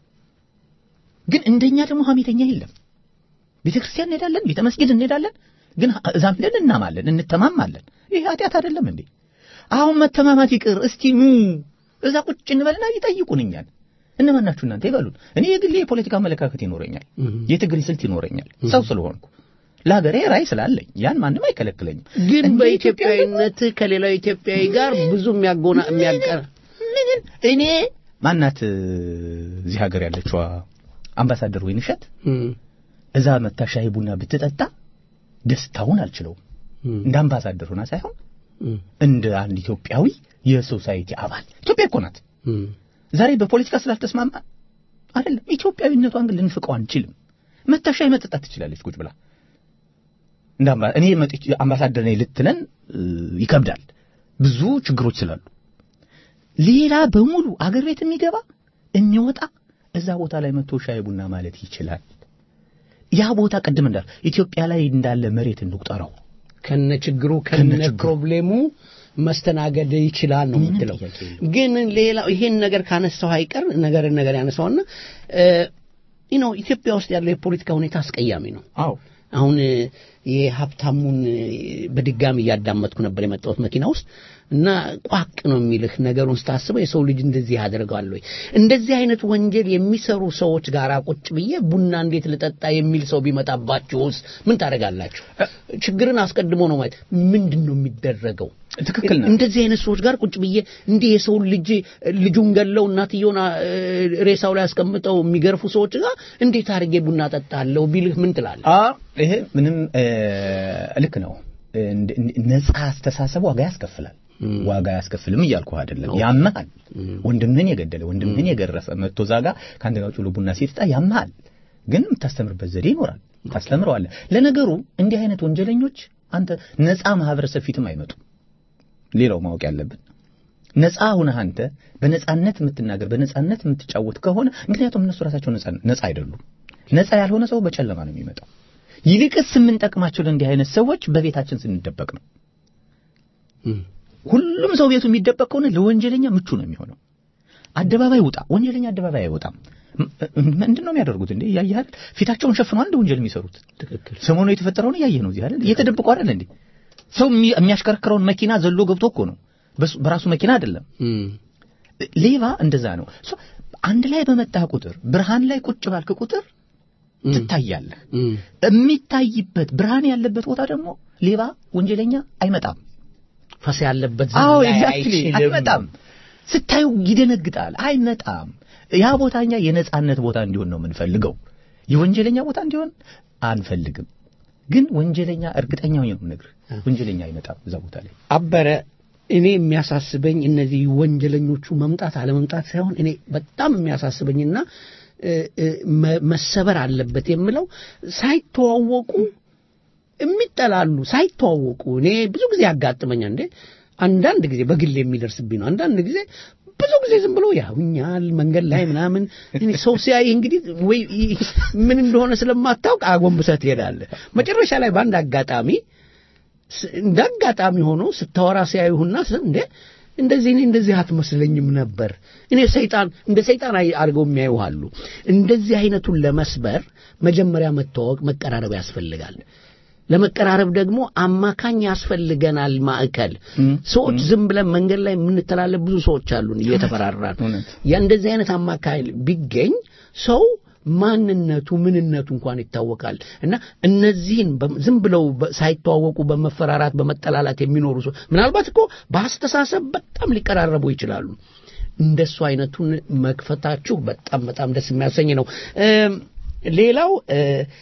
ግን እንደኛ ደግሞ ሐሜተኛ የለም። ቤተ ክርስቲያን እንሄዳለን፣ ቤተ መስጊድ እንሄዳለን። ግን እዛም ሄደን እናማለን፣ እንተማማለን። ይሄ ኃጢአት አይደለም እንዴ? አሁን መተማማት ይቅር፣ እስቲ ኑ እዛ ቁጭ እንበልና ይጠይቁን እኛን እነማን ናችሁ እናንተ ይበሉን። እኔ የግሌ የፖለቲካ አመለካከት ይኖረኛል፣ የትግል ስልት ይኖረኛል፣ ሰው ስለሆንኩ ለሀገሬ ራዕይ ስላለኝ ያን ማንም አይከለክለኝም። ግን እንደ በኢትዮጵያዊነት ከሌላው ኢትዮጵያዊ ጋር ብዙ የሚያጎና የሚያቀር ምን እኔ ማናት እዚህ ሀገር ያለችዋ አምባሳደር ወይንሸት እዛ መታ ሻይ ቡና ብትጠጣ ደስታውን አልችለውም። እንደ አምባሳደር ሆና ሳይሆን እንደ አንድ ኢትዮጵያዊ የሶሳይቲ አባል ኢትዮጵያ እኮ ናት። ዛሬ በፖለቲካ ስላልተስማማ አይደለም፣ ኢትዮጵያዊነቷን ግን ልንፍቀው አንችልም። መታ ሻይ መጠጣት ትችላለች ቁጭ ብላ። እንደ አምባ- እኔ መጥቼ አምባሳደር ነኝ ልትለን እ, ይከብዳል፣ ብዙ ችግሮች ስላሉ። ሌላ በሙሉ አገር ቤት የሚገባ የሚወጣ እዛ ቦታ ላይ መጥቶ ሻይ ቡና ማለት ይችላል። ያ ቦታ ቅድም እንዳል ኢትዮጵያ ላይ እንዳለ መሬት እንቁጠረው። ከነ ችግሩ ከነ ከነችግሩ። ፕሮብሌሙ መስተናገድ ይችላል ነው ምንም የምትለው። ጥያቄ የለውም። ግን ሌላው ይሄን ነገር ካነሳው አይቀር ነገር ነገር ያነሳውና እ ነው ኢትዮጵያ ውስጥ ያለው የፖለቲካ ሁኔታ አስቀያሚ ነው። አዎ አሁን እ፣ የሀብታሙን እ፣ በድጋሚ እያዳመጥኩ ነበር የመጣሁት መኪና ውስጥ እና ቋቅ ነው የሚልህ ነገሩን ስታስበው የሰው ልጅ እንደዚህ ያደርጋል ወይ? እንደዚህ አይነት ወንጀል የሚሰሩ ሰዎች ጋር ቁጭ ብዬ ቡና እንዴት ልጠጣ የሚል ሰው ቢመጣባችሁስ ምን ታደርጋላችሁ? ችግርን አስቀድሞ ነው ማለት ምንድን ነው የሚደረገው? ትክክል ነው። እንደዚህ አይነት ሰዎች ጋር ቁጭ ብዬ እንዲህ የሰውን ልጅ ልጁን ገለው እናትየውን አ- ሬሳው ላይ አስቀምጠው የሚገርፉ ሰዎች ጋር እንዴት አድርጌ ቡና ጠጣለሁ ቢልህ ምን ትላለህ? አ ይሄ ምንም እ፣ ልክ ነው። እንደ- እንደ- ነፃ አስተሳሰብ ዋጋ ያስከፍላል። ዋጋ ያስከፍልም እያልኩህ አይደለም። ያመሃል። ወንድምህን የገደለ ወንድምህን የገረፈ መጥቶ እዛ ጋ ከአንተ ጋር ጭሎ ቡና ሲጠጣ ያመሃል። ግን የምታስተምርበት ዘዴ ይኖራል። ታስተምረዋለህ። ለነገሩ እንዲህ አይነት ወንጀለኞች አንተ ነፃ ማህበረሰብ ፊትም አይመጡም። ሌላው ማወቅ ያለብን ነፃ ሁነህ አንተ በነፃነት የምትናገር በነፃነት የምትጫወት ከሆነ ምክንያቱም እነሱ ራሳቸው ነፃ ነፃ አይደሉም። ነፃ ያልሆነ ሰው በጨለማ ነው የሚመጣው። ይልቅስ የምንጠቅማቸው ለእንዲህ አይነት ሰዎች በቤታችን ስንደበቅ ነው። ሁሉም ሰው ቤቱ የሚደበቅ ከሆነ ለወንጀለኛ ምቹ ነው የሚሆነው። አደባባይ ውጣ፣ ወንጀለኛ አደባባይ አይወጣም። ም- ምንድን ነው የሚያደርጉት እንዴ? እያየህ አይደል? ፊታቸውን ሸፍነው አንድ ወንጀል የሚሰሩት ትክክል ሰሞኑ የተፈጠረውን እያየህ ነው። እዚህ አይደል? እየተደበቁ አይደል እንዴ? ሰው የሚ- የሚያሽከረክረውን መኪና ዘሎ ገብቶ እኮ ነው። በሱ- በራሱ መኪና አይደለም። እም፣ ሌባ እንደዛ ነው። ሶ አንድ ላይ በመጣ ቁጥር ብርሃን ላይ ቁጭ ባልክ ቁጥር ትታያለህ። እም፣ የሚታይበት ብርሃን ያለበት ቦታ ደግሞ ሌባ ወንጀለኛ አይመጣም። ፈስ ያለበት አዎ ዘመን ላይ ኤግዛክትሊ አይችልም። አይመጣም። ስታዩ ይደነግጣል። አይመጣም። ያ ቦታኛ የነጻነት ቦታ እንዲሆን ነው የምንፈልገው። የወንጀለኛ ቦታ እንዲሆን አንፈልግም። ግን ወንጀለኛ እርግጠኛ ሆኜ ነው የምነግርህ፣ ወንጀለኛ አይመጣም እዛ ቦታ ላይ። አበረ እኔ የሚያሳስበኝ እነዚህ ወንጀለኞቹ መምጣት አለመምጣት ሳይሆን እኔ በጣም የሚያሳስበኝና እ፣ እ፣ መ- መሰበር አለበት የምለው ሳይተዋወቁ የሚጠላሉ ሳይተዋወቁ እኔ ብዙ ጊዜ ያጋጥመኛል። እንዴ አንዳንድ ጊዜ በግል የሚደርስብኝ ነው። አንዳንድ ጊዜ ብዙ ጊዜ ዝም ብሎ ያውኛል መንገድ ላይ ምናምን እኔ ሰው ሲያይ እንግዲህ ወይ ምን እንደሆነ ስለማታውቅ አጎንብሰህ ትሄዳለህ። መጨረሻ ላይ በአንድ አጋጣሚ ስ- እንደ አጋጣሚ ሆኖ ስታወራ ሲያዩህና ስ- እንዴ እንደዚህ እኔ እንደዚህ አትመስለኝም ነበር እኔ ሰይጣን እንደ ሰይጣን አይ- አድርገው የሚያዩ አሉ። እንደዚህ አይነቱን ለመስበር መጀመሪያ መተዋወቅ፣ መቀራረብ ያስፈልጋል። ለመቀራረብ ደግሞ አማካኝ ያስፈልገናል። ማዕከል ሰዎች ዝም ብለን መንገድ ላይ የምንተላለፍ ብዙ ሰዎች አሉን እየተፈራራን እውነት። ያ እንደዚህ አይነት አማካይ ቢገኝ ሰው ማንነቱ ምንነቱ እንኳን ይታወቃል እና እነዚህን በ- ዝም ብለው በ- ሳይተዋወቁ በመፈራራት በመጠላላት የሚኖሩ ሰው ምናልባት እኮ በአስተሳሰብ በጣም ሊቀራረቡ ይችላሉ። እንደሱ አይነቱን መክፈታችሁ በጣም በጣም ደስ የሚያሰኝ ነው። እም፣ ሌላው እ፣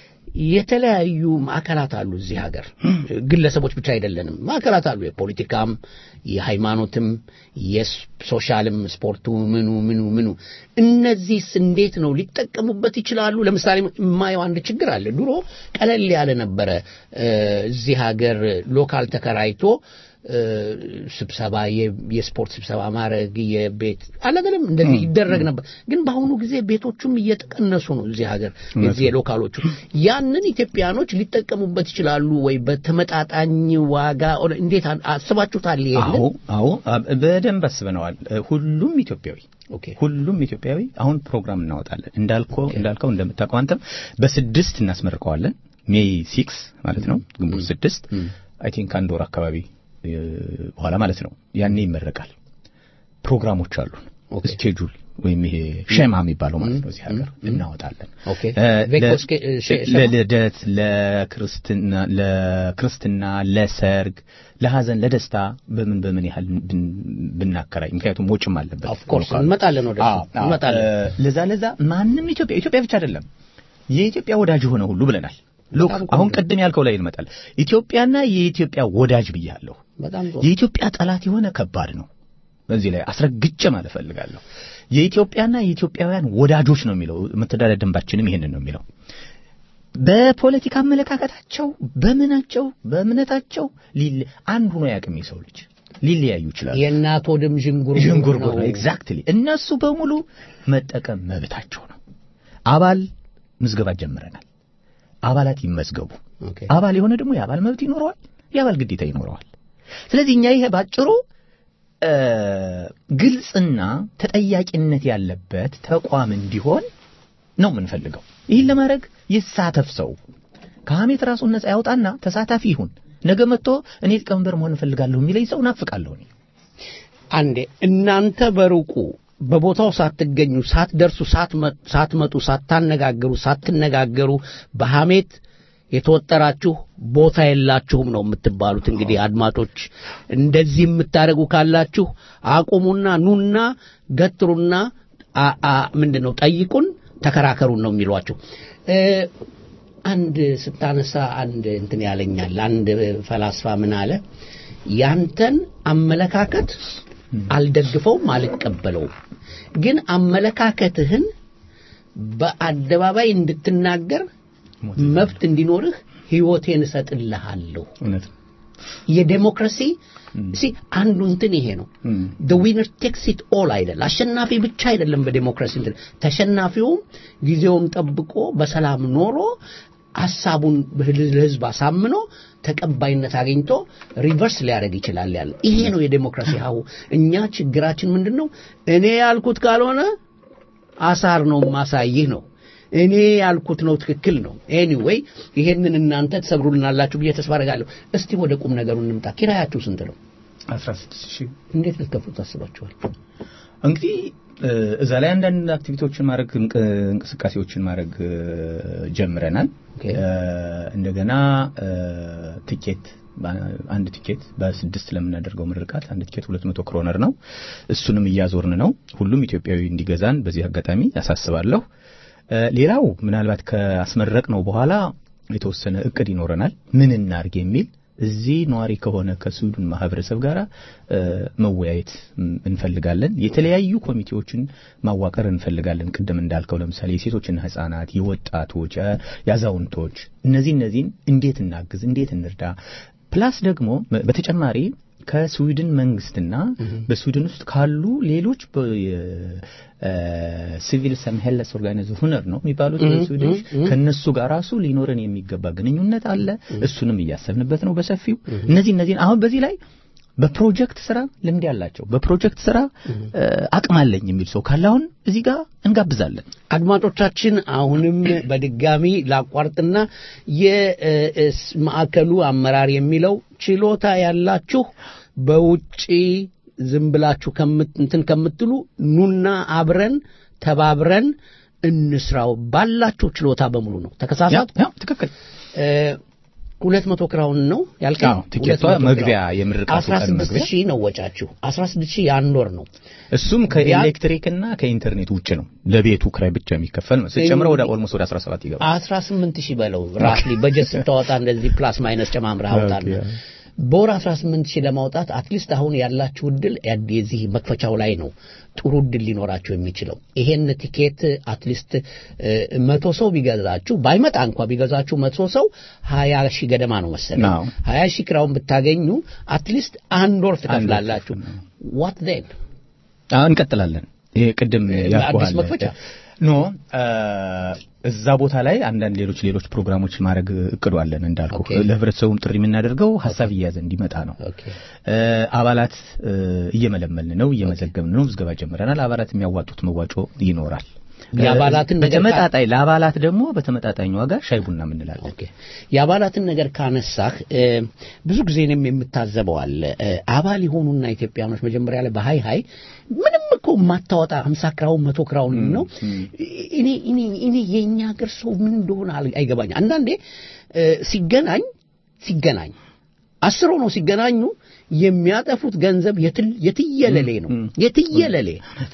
የተለያዩ ማዕከላት አሉ እዚህ ሀገር ግለሰቦች ብቻ አይደለንም። ማዕከላት አሉ፣ የፖለቲካም፣ የሃይማኖትም፣ የሶሻልም፣ ስፖርቱ፣ ምኑ ምኑ ምኑ። እነዚህስ እንዴት ነው ሊጠቀሙበት ይችላሉ? ለምሳሌ የማየው አንድ ችግር አለ። ድሮ ቀለል ያለ ነበረ እ፣ እዚህ ሀገር ሎካል ተከራይቶ እ፣ ስብሰባ የ- የስፖርት ስብሰባ ማድረግ የቤት አለገለም እንደዚህ ይደረግ ነበር። ግን በአሁኑ ጊዜ ቤቶቹም እየተቀነሱ ነው እዚህ ሀገር የዚህ የሎካሎቹ ያንን ኢትዮጵያኖች ሊጠቀሙበት ይችላሉ ወይ በተመጣጣኝ ዋጋ ኦር እንዴት አ- አስባችሁታል? ይሄንን አዎ አዎ አ- በደንብ አስበነዋል። እ፣ ሁሉም ኢትዮጵያዊ ኦኬ ሁሉም ኢትዮጵያዊ አሁን ፕሮግራም እናወጣለን። እንዳልከው እንዳልከው እንደምታውቀው አንተም በስድስት እናስመርቀዋለን። ሜይ ሲክስ ማለት ነው ግንቦት ስድስት አይ ቲንክ አንድ ወር አካባቢ እ፣ በኋላ ማለት ነው። ያኔ ይመረቃል። ፕሮግራሞች አሉን ኦኬ። ስኬጁል ወይም ይሄ ሸማ የሚባለው ማለት ነው እዚህ ሀገር እናወጣለን። ኦኬ። እ፣ ቬኮ ለ- ስኬ- እ፣ ሸ- ሸማ? ለልደት፣ ለክርስትና፣ ለክርስትና፣ ለሰርግ፣ ለሐዘን፣ ለደስታ በምን በምን ያህል ብን- ብናከራይ ምክንያቱም ወጭም አለበት። ኦፍ ኮርስ ሎካል። እንመጣለን ወደ አዎ፣ አዎ። እንመጣለን። እ፣ ለዛ ለዛ ማንም ኢትዮጵያ ኢትዮጵያ ብቻ አይደለም የኢትዮጵያ ወዳጅ የሆነ ሁሉ ብለናል። ሎክ በጣም አሁን ቆንጆ። ቅድም ያልከው ላይ እንመጣል። ኢትዮጵያና የኢትዮጵያ ወዳጅ ብያለሁ። በጣም ጥሩ። የኢትዮጵያ ጠላት የሆነ ከባድ ነው። በዚህ ላይ አስረግጬ ማለት ፈልጋለሁ። የኢትዮጵያና የኢትዮጵያውያን ወዳጆች ነው የሚለው መተዳደሪያ ደንባችንም ይሄንን ነው የሚለው። በፖለቲካ አመለካከታቸው፣ በምናቸው፣ በእምነታቸው ሊለ- አንድ ሆኖ ያቅም የሰው ልጅ ሊለያዩ ይችላሉ። የእናት ወድም ዥንጉርጉር ዥንጉርጉር ነው። ነው። ኤግዛክትሊ እነሱ በሙሉ መጠቀም መብታቸው ነው። አባል ምዝገባ ጀምረናል። አባላት ይመዝገቡ። ኦኬ። አባል የሆነ ደግሞ የአባል መብት ይኖረዋል፣ የአባል ግዴታ ይኖረዋል። ስለዚህ እኛ ይሄ ባጭሩ እ፣ ግልጽና ተጠያቂነት ያለበት ተቋም እንዲሆን ነው የምንፈልገው። ይህን ለማድረግ ይሳተፍ ሰው ከሐሜት ራሱን ነጻ ያውጣና ተሳታፊ ይሁን። ነገ መጥቶ እኔ ሊቀመንበር መሆን እፈልጋለሁ የሚለኝ ሰው ናፍቃለሁ እኔ። አንዴ እናንተ በሩቁ በቦታው ሳትገኙ ሳትደርሱ ሳትመ- ሳትመጡ ሳታነጋገሩ ሳትነጋገሩ በሐሜት የተወጠራችሁ ቦታ የላችሁም ነው የምትባሉት። እንግዲህ አድማጮች እንደዚህ የምታደርጉ ካላችሁ አቁሙና ኑና ገትሩና አ- አ- ምንድን ነው ጠይቁን፣ ተከራከሩን ነው የሚሏችሁ። እ፣ አንድ ስታነሳ አንድ እንትን ያለኛል። አንድ ፈላስፋ ምን አለ? ያንተን አመለካከት አልደግፈውም፣ አልቀበለውም፣ ግን አመለካከትህን በአደባባይ እንድትናገር መብት እንዲኖርህ ሕይወቴን እሰጥልሃለሁ እውነት ነው። የዴሞክራሲ ሲ አንዱ እንትን ይሄ ነው the winner takes it all አይደል አሸናፊ ብቻ አይደለም በዴሞክራሲ እንትን ተሸናፊውም ጊዜውን ጠብቆ በሰላም ኖሮ ሀሳቡን ለህዝብ አሳምኖ ተቀባይነት አግኝቶ ሪቨርስ ሊያደርግ ይችላል ያለ ይሄ ነው የዴሞክራሲ ሀሁ እኛ ችግራችን ምንድን ነው እኔ ያልኩት ካልሆነ አሳር ነው ማሳይህ ነው እኔ ያልኩት ነው ትክክል ነው ኤኒዌይ ይሄንን እናንተ ትሰብሩልናላችሁ ብዬ ተስፋ አደርጋለሁ እስቲ ወደ ቁም ነገሩ እንምጣ ኪራያችሁ ስንት ነው 16 ሺህ እንዴት ልትከፍሉ ታስባችኋል እንግዲህ እ፣ እዛ ላይ አንዳንድ አክቲቪቲዎችን ማድረግ እንቅ- እንቅስቃሴዎችን ማድረግ እ፣ ጀምረናል ኦኬ። እ፣ እንደገና እ፣ ቲኬት በ- አንድ ቲኬት በስድስት ለምናደርገው ምርቃት አንድ ቲኬት 200 ክሮነር ነው እሱንም እያዞርን ነው ሁሉም ኢትዮጵያዊ እንዲገዛን በዚህ አጋጣሚ ያሳስባለሁ እ፣ ሌላው ምናልባት ካስመረቅ ነው በኋላ የተወሰነ እቅድ ይኖረናል ምን እናርግ የሚል እዚህ ነዋሪ ከሆነ ከስዊድን ማህበረሰብ ጋር እ፣ መወያየት ም፣ እንፈልጋለን። የተለያዩ ኮሚቴዎችን ማዋቀር እንፈልጋለን። ቅድም እንዳልከው ለምሳሌ የሴቶችና ህጻናት፣ የወጣቶች፣ የ- የአዛውንቶች እነዚህ እነዚህን እንዴት እናግዝ፣ እንዴት እንርዳ ፕላስ ደግሞ በ- በተጨማሪ ከስዊድን መንግስትና በስዊድን ውስጥ ካሉ ሌሎች ሲቪል ሰምሄለስ ኦርጋናይዜሽን ነው የሚባሉት በስዊድን ከነሱ ጋር ራሱ ሊኖረን የሚገባ ግንኙነት አለ። እሱንም እያሰብንበት ነው በሰፊው። እነዚህ እነዚህን አሁን በዚህ ላይ በፕሮጀክት ስራ ልምድ ያላቸው በፕሮጀክት ስራ እ፣ አቅም አለኝ የሚል ሰው ካለ አሁን እዚህ ጋር እንጋብዛለን። አድማጮቻችን አሁንም በድጋሚ ላቋርጥና የማዕከሉ አመራር የሚለው ችሎታ ያላችሁ በውጪ ዝም ብላችሁ ከምት- እንትን ከምትሉ ኑና አብረን ተባብረን እንስራው ባላችሁ ችሎታ በሙሉ ነው። ተከሳሳት ያው ትክክል። ሁለት መቶ ክራውን ነው ያልከኝ? አዎ፣ ቲኬቷ 200 መግቢያ ክራውን። የምርቃቱ ቀን 16 መግቢያ። ሺህ ነው ወጫችሁ 16 ሺህ የአንድ ወር ነው። እሱም ከኤሌክትሪክና ከኢንተርኔት ውጭ ነው። ለቤቱ ክራይ ብቻ የሚከፈል ነው። ስጨምረው ወደ ኦልሞስት ወደ 17 ይገባል። 18 ሺህ በለው ራፍሊ በጀት ስታወጣ እንደዚህ ፕላስ ማይነስ ጨማምረህ አውጣና ኦኬ። በወር 18 ሺህ ለማውጣት አትሊስት አሁን ያላችሁ እድል ያድ- የዚህ መክፈቻው ላይ ነው ጥሩ እድል ሊኖራችሁ የሚችለው ይሄን ቲኬት አትሊስት መቶ ሰው ቢገዛችሁ ባይመጣ እንኳ ቢገዛችሁ መቶ ሰው ሀያ ሺህ ገደማ ነው መሰለኝ አዎ። ሀያ ሺህ ክራውን ብታገኙ አትሊስት አንድ ወር ትከፍላላችሁ ዋት ዜን አዎ እንቀጥላለን። ይሄ ቅድም ያልኩህ አዲስ አለ። መክፈቻ? ኖ አ፣ እዛ ቦታ ላይ አንዳንድ ሌሎች ሌሎች ፕሮግራሞች ማድረግ እቅዱ አለን እንዳልኩ ኦኬ። ለህብረተሰቡም ጥሪ የምናደርገው ሀሳብ እየያዘ እንዲመጣ ነው። ኦኬ እ፣ አባላት እ፣ እየመለመልን ነው፣ እየመዘገብን ነው፣ ምዝገባ ጀምረናል። አባላት የሚያዋጡት መዋጮ ይኖራል። የአባላትን ነገር በተመጣጣኝ ለአባላት ደግሞ በተመጣጣኝ ዋጋ ሻይ ቡና የምንላለን። ኦኬ የአባላትን ነገር ካነሳህ እ፣ ብዙ ጊዜ እኔም የምታዘበው አለ እ፣ አባል የሆኑና ኢትዮጵያኖች መጀመሪያ ላይ በሀይ ሀይ ምንም እኮ የማታወጣ ሀምሳ ክራውን መቶ ክራውን ነው እኔ እኔ እኔ የእኛ ሀገር ሰው ምን እንደሆነ አል- አይገባኝ አንዳንዴ እ፣ ሲገናኝ ሲገናኝ አስር ሆነው ሲገናኙ የሚያጠፉት ገንዘብ የትል- የትየለሌ ነው የትየለሌ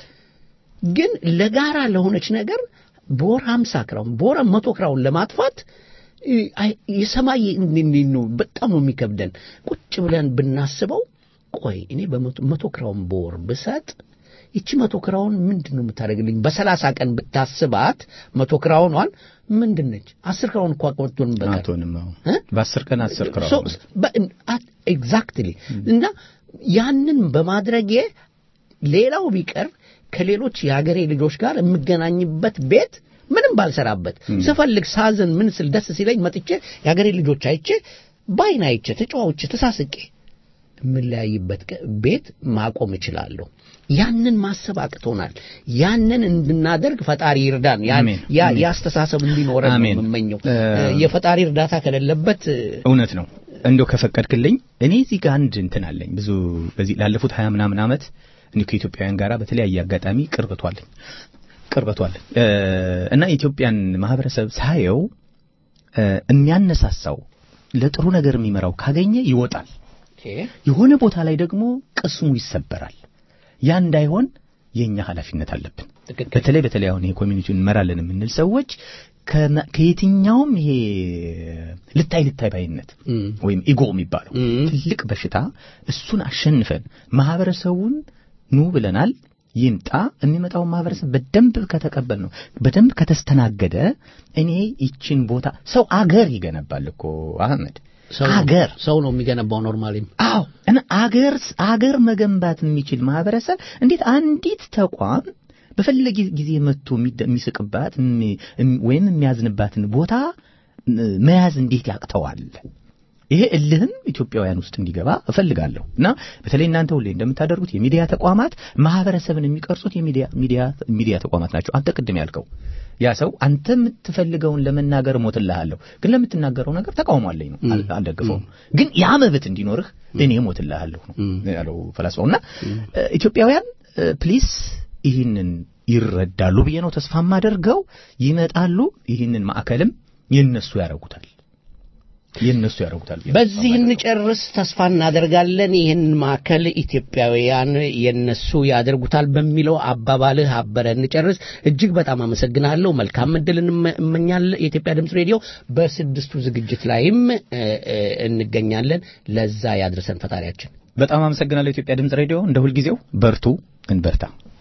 ግን ለጋራ ለሆነች ነገር በወር 50 ክራውን በወር መቶ ክራውን ለማጥፋት እ፣ አይ- የሰማይ እንዲ- እንዲ ነው በጣም ነው የሚከብደን። ቁጭ ብለን ብናስበው ቆይ እኔ በመቶ መቶ ክራውን በወር ብሰጥ ይቺ መቶ ክራውን ምንድን ነው የምታደርግልኝ? በሰላሳ ቀን ብታስባት መቶ ክራውኗን ምንድን ነች? አስር ክራውን እኮ አቆጥቶን በቀር አቶንም አዎ። እ? በአስር ቀን አስር ክራው ሶ- በ- አት- ኤግዛክትሊ እና ያንን በማድረጌ ሌላው ቢቀር ከሌሎች የሀገሬ ልጆች ጋር የምገናኝበት ቤት ምንም ባልሰራበት ስፈልግ ሳዝን ምን ስል ደስ ሲለኝ መጥቼ የሀገሬ ልጆች አይቼ ባይን አይቼ ተጫዋውቼ ተሳስቄ የምለያይበት ቀ- ቤት ማቆም እችላለሁ። ያንን ማሰብ አቅቶናል። ያንን እንድናደርግ ፈጣሪ ይርዳን። ያ- አሜን። ያ አሜን። ያስተሳሰብ እንዲኖረን ነው አሜን። የምመኘው። እ፣ የፈጣሪ እርዳታ ከሌለበት እውነት ነው። እንደው ከፈቀድክልኝ እኔ እዚህ ጋር አንድ እንትን አለኝ። ብዙ በዚህ ላለፉት ሀያ ምናምን ዓመት እኔ ከኢትዮጵያውያን ጋር በተለያየ አጋጣሚ ቅርበቷለኝ ቅርበቷለኝ እ፣ እና የኢትዮጵያን ማህበረሰብ ሳየው እ፣ የሚያነሳሳው ለጥሩ ነገር የሚመራው ካገኘ ይወጣል። የሆነ ቦታ ላይ ደግሞ ቅስሙ ይሰበራል። ያ እንዳይሆን የኛ ኃላፊነት አለብን። ትክክል። በተለይ በተለይ አሁን ይሄ ኮሚኒቲውን እንመራለን የምንል ሰዎች ከመ- ከየትኛውም ይሄ ልታይ ልታይ ባይነት እም። ወይም ኢጎ የሚባለው እም። ትልቅ በሽታ እሱን አሸንፈን ማህበረሰቡን ኑ ብለናል ይምጣ የሚመጣውን ማህበረሰብ በደንብ ከተቀበል ነው በደንብ ከተስተናገደ እኔ ይችን ቦታ ሰው አገር ይገነባል እኮ አህመድ ሰው- አገር ሰው ነው የሚገነባው ኖርማሊም አዎ እና አገር አገር መገንባት የሚችል ማህበረሰብ እንዴት አንዲት ተቋም በፈለገ ጊዜ መጥቶ የሚደ- የሚስቅባት እሚ- እም- ወይም የሚያዝንባትን ቦታ ም- መያዝ እንዴት ያቅተዋል? ይሄ እልህም ኢትዮጵያውያን ውስጥ እንዲገባ እፈልጋለሁ እና በተለይ እናንተ ሁሌ እንደምታደርጉት የሚዲያ ተቋማት ማህበረሰብን የሚቀርጹት የሚዲያ ሚዲያ ሚዲያ ተቋማት ናቸው። አንተ ቅድም ያልከው ያ ሰው አንተ የምትፈልገውን ለመናገር ሞትልሃለሁ፣ ግን ለምትናገረው ነገር ተቃውሞ አለኝ ነው አል- አልደግፈውም። ግን ያ መብት እንዲኖርህ እኔ ሞትልሃለሁ ነው ያለው ፈላስፋው። እና እ፣ ኢትዮጵያውያን ፕሊስ ይህንን ይረዳሉ ብዬ ነው ተስፋ የማደርገው። ይመጣሉ፣ ይህንን ማዕከልም የነሱ ያደርጉታል የነሱ ያደርጉታል ብዬ ነው በዚህ ተስፋ የማደርገው። እንጨርስ ተስፋ እናደርጋለን። ይህን ማዕከል ኢትዮጵያውያን የነሱ ያደርጉታል በሚለው አባባልህ አበረ እንጨርስ። እጅግ በጣም አመሰግናለሁ። መልካም እድል እንመ- እመኛለሁ። የኢትዮጵያ ድምፅ ሬዲዮ በስድስቱ ዝግጅት ላይም እ፣ እ፣ እንገኛለን። ለዛ ያድርሰን ፈጣሪያችን። በጣም አመሰግናለሁ። ኢትዮጵያ ድምፅ ሬዲዮ እንደ ሁልጊዜው በርቱ፣ እንበርታ።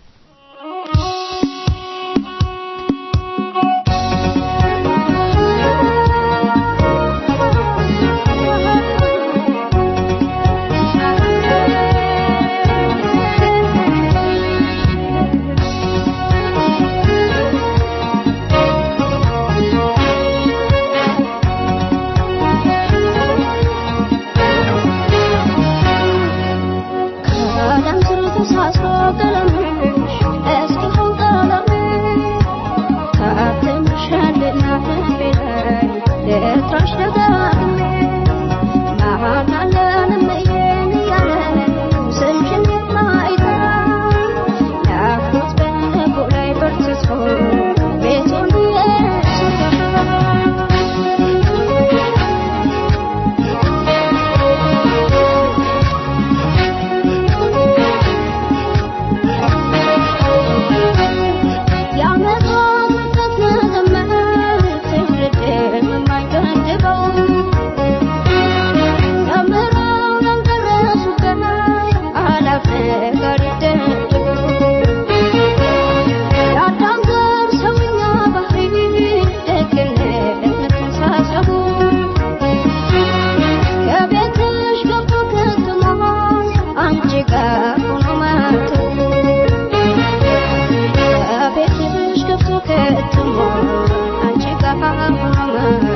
ከዓለም ስር ተሳስሮ ቀለምሽ እስኪሆን ቀለምሽ ታትምሻልና ልቤ ላይ ልጥራሽ ደጋግሜ መሀል አለን እየን እያለ ስምሽን የማይጠራ ናፍቆት በልቡ ላይ በርትቶ ቤቱን የሰራ የዓመታት መጠት መዘመር ትውልድን የማይገድበው ተምረው ያልደረሱበት አላፍ ነገር ይደድበው የአዳም ዘር ሰውኛ ባህሪ ደግነት ተሳሰቡ ከቤትሽ ገብቶ ከትሞ አንቺ ጋር ሆኖ ማቱ ከቤትሽ ገብቶ ከትሞ አንቺ ጋር ሆኖ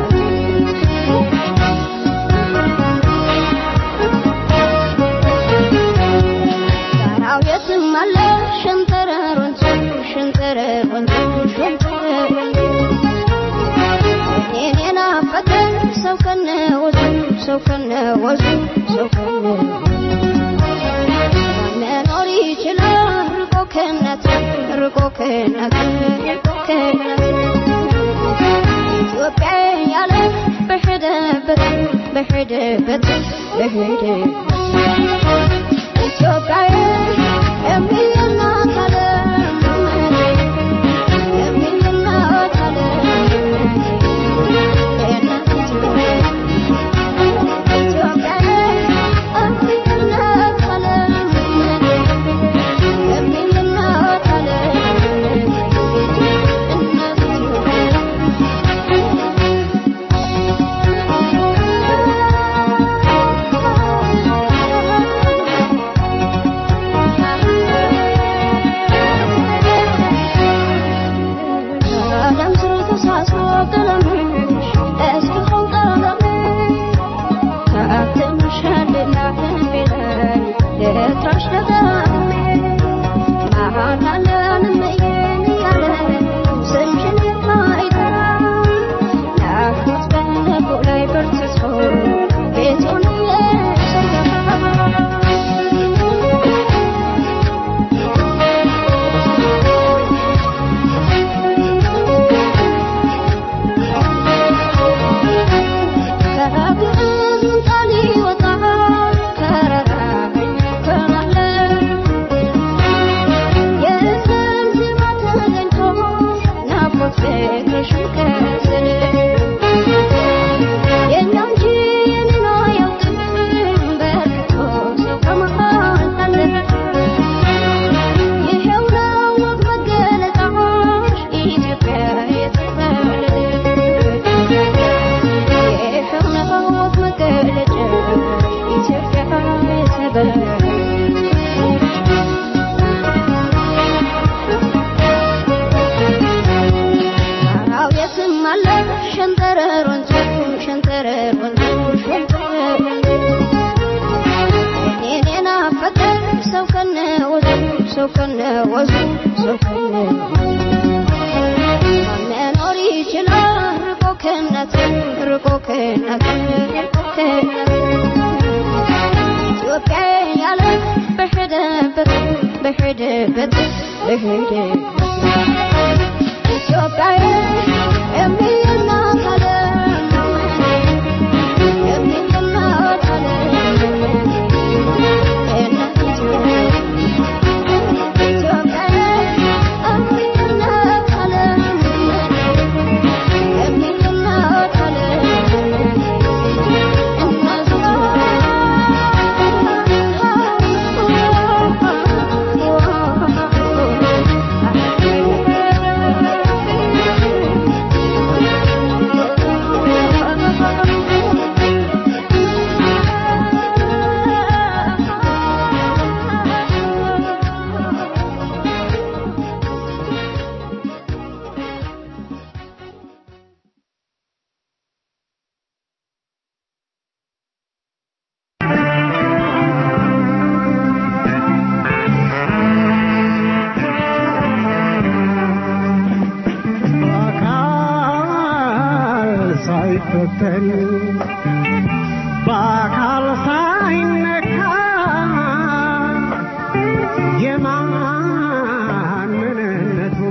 ጋራው የትም አለ ሸንተረር ወንዙ ሸንተረር ወንዙ ሸንተረር ወንዙ እኔን የናፈቀኝ ሰው ከነ ወዙ ሰው ከነ ወዙ ሰው ከነ መኖር ይችላል ርቆ ከእናት ርቆ ከእናት ርቆ ከእናት ኢትዮጵያ ያለ በሄደበት በሄደበት በሄደበት ኢትዮጵያ የሚል እናት አለ የሚል እናት አለ እናት ኢትዮጵያ ኢትዮጵያ የሚል እናት አለ የሚል እናት አለ እናት ኢትዮጵያ ሰው ከነወዙ ሰው ከነወዙ መኖር ይችላል ርቆ ከእናት ርቆ ከእናት ርቆ ከእናት ኢትዮጵያ ያለ በሄደበት በሄደበት በሄደበት ኢትዮጵያ የሚናት ዓለም የሚናት ዓለም እናት ኢትዮጵያ ኢትዮጵያ የሚናት ዓለም የሚናት ዓለም በአካል ሳይፈተን በአካል ሳይነካ የማን ምንነቱ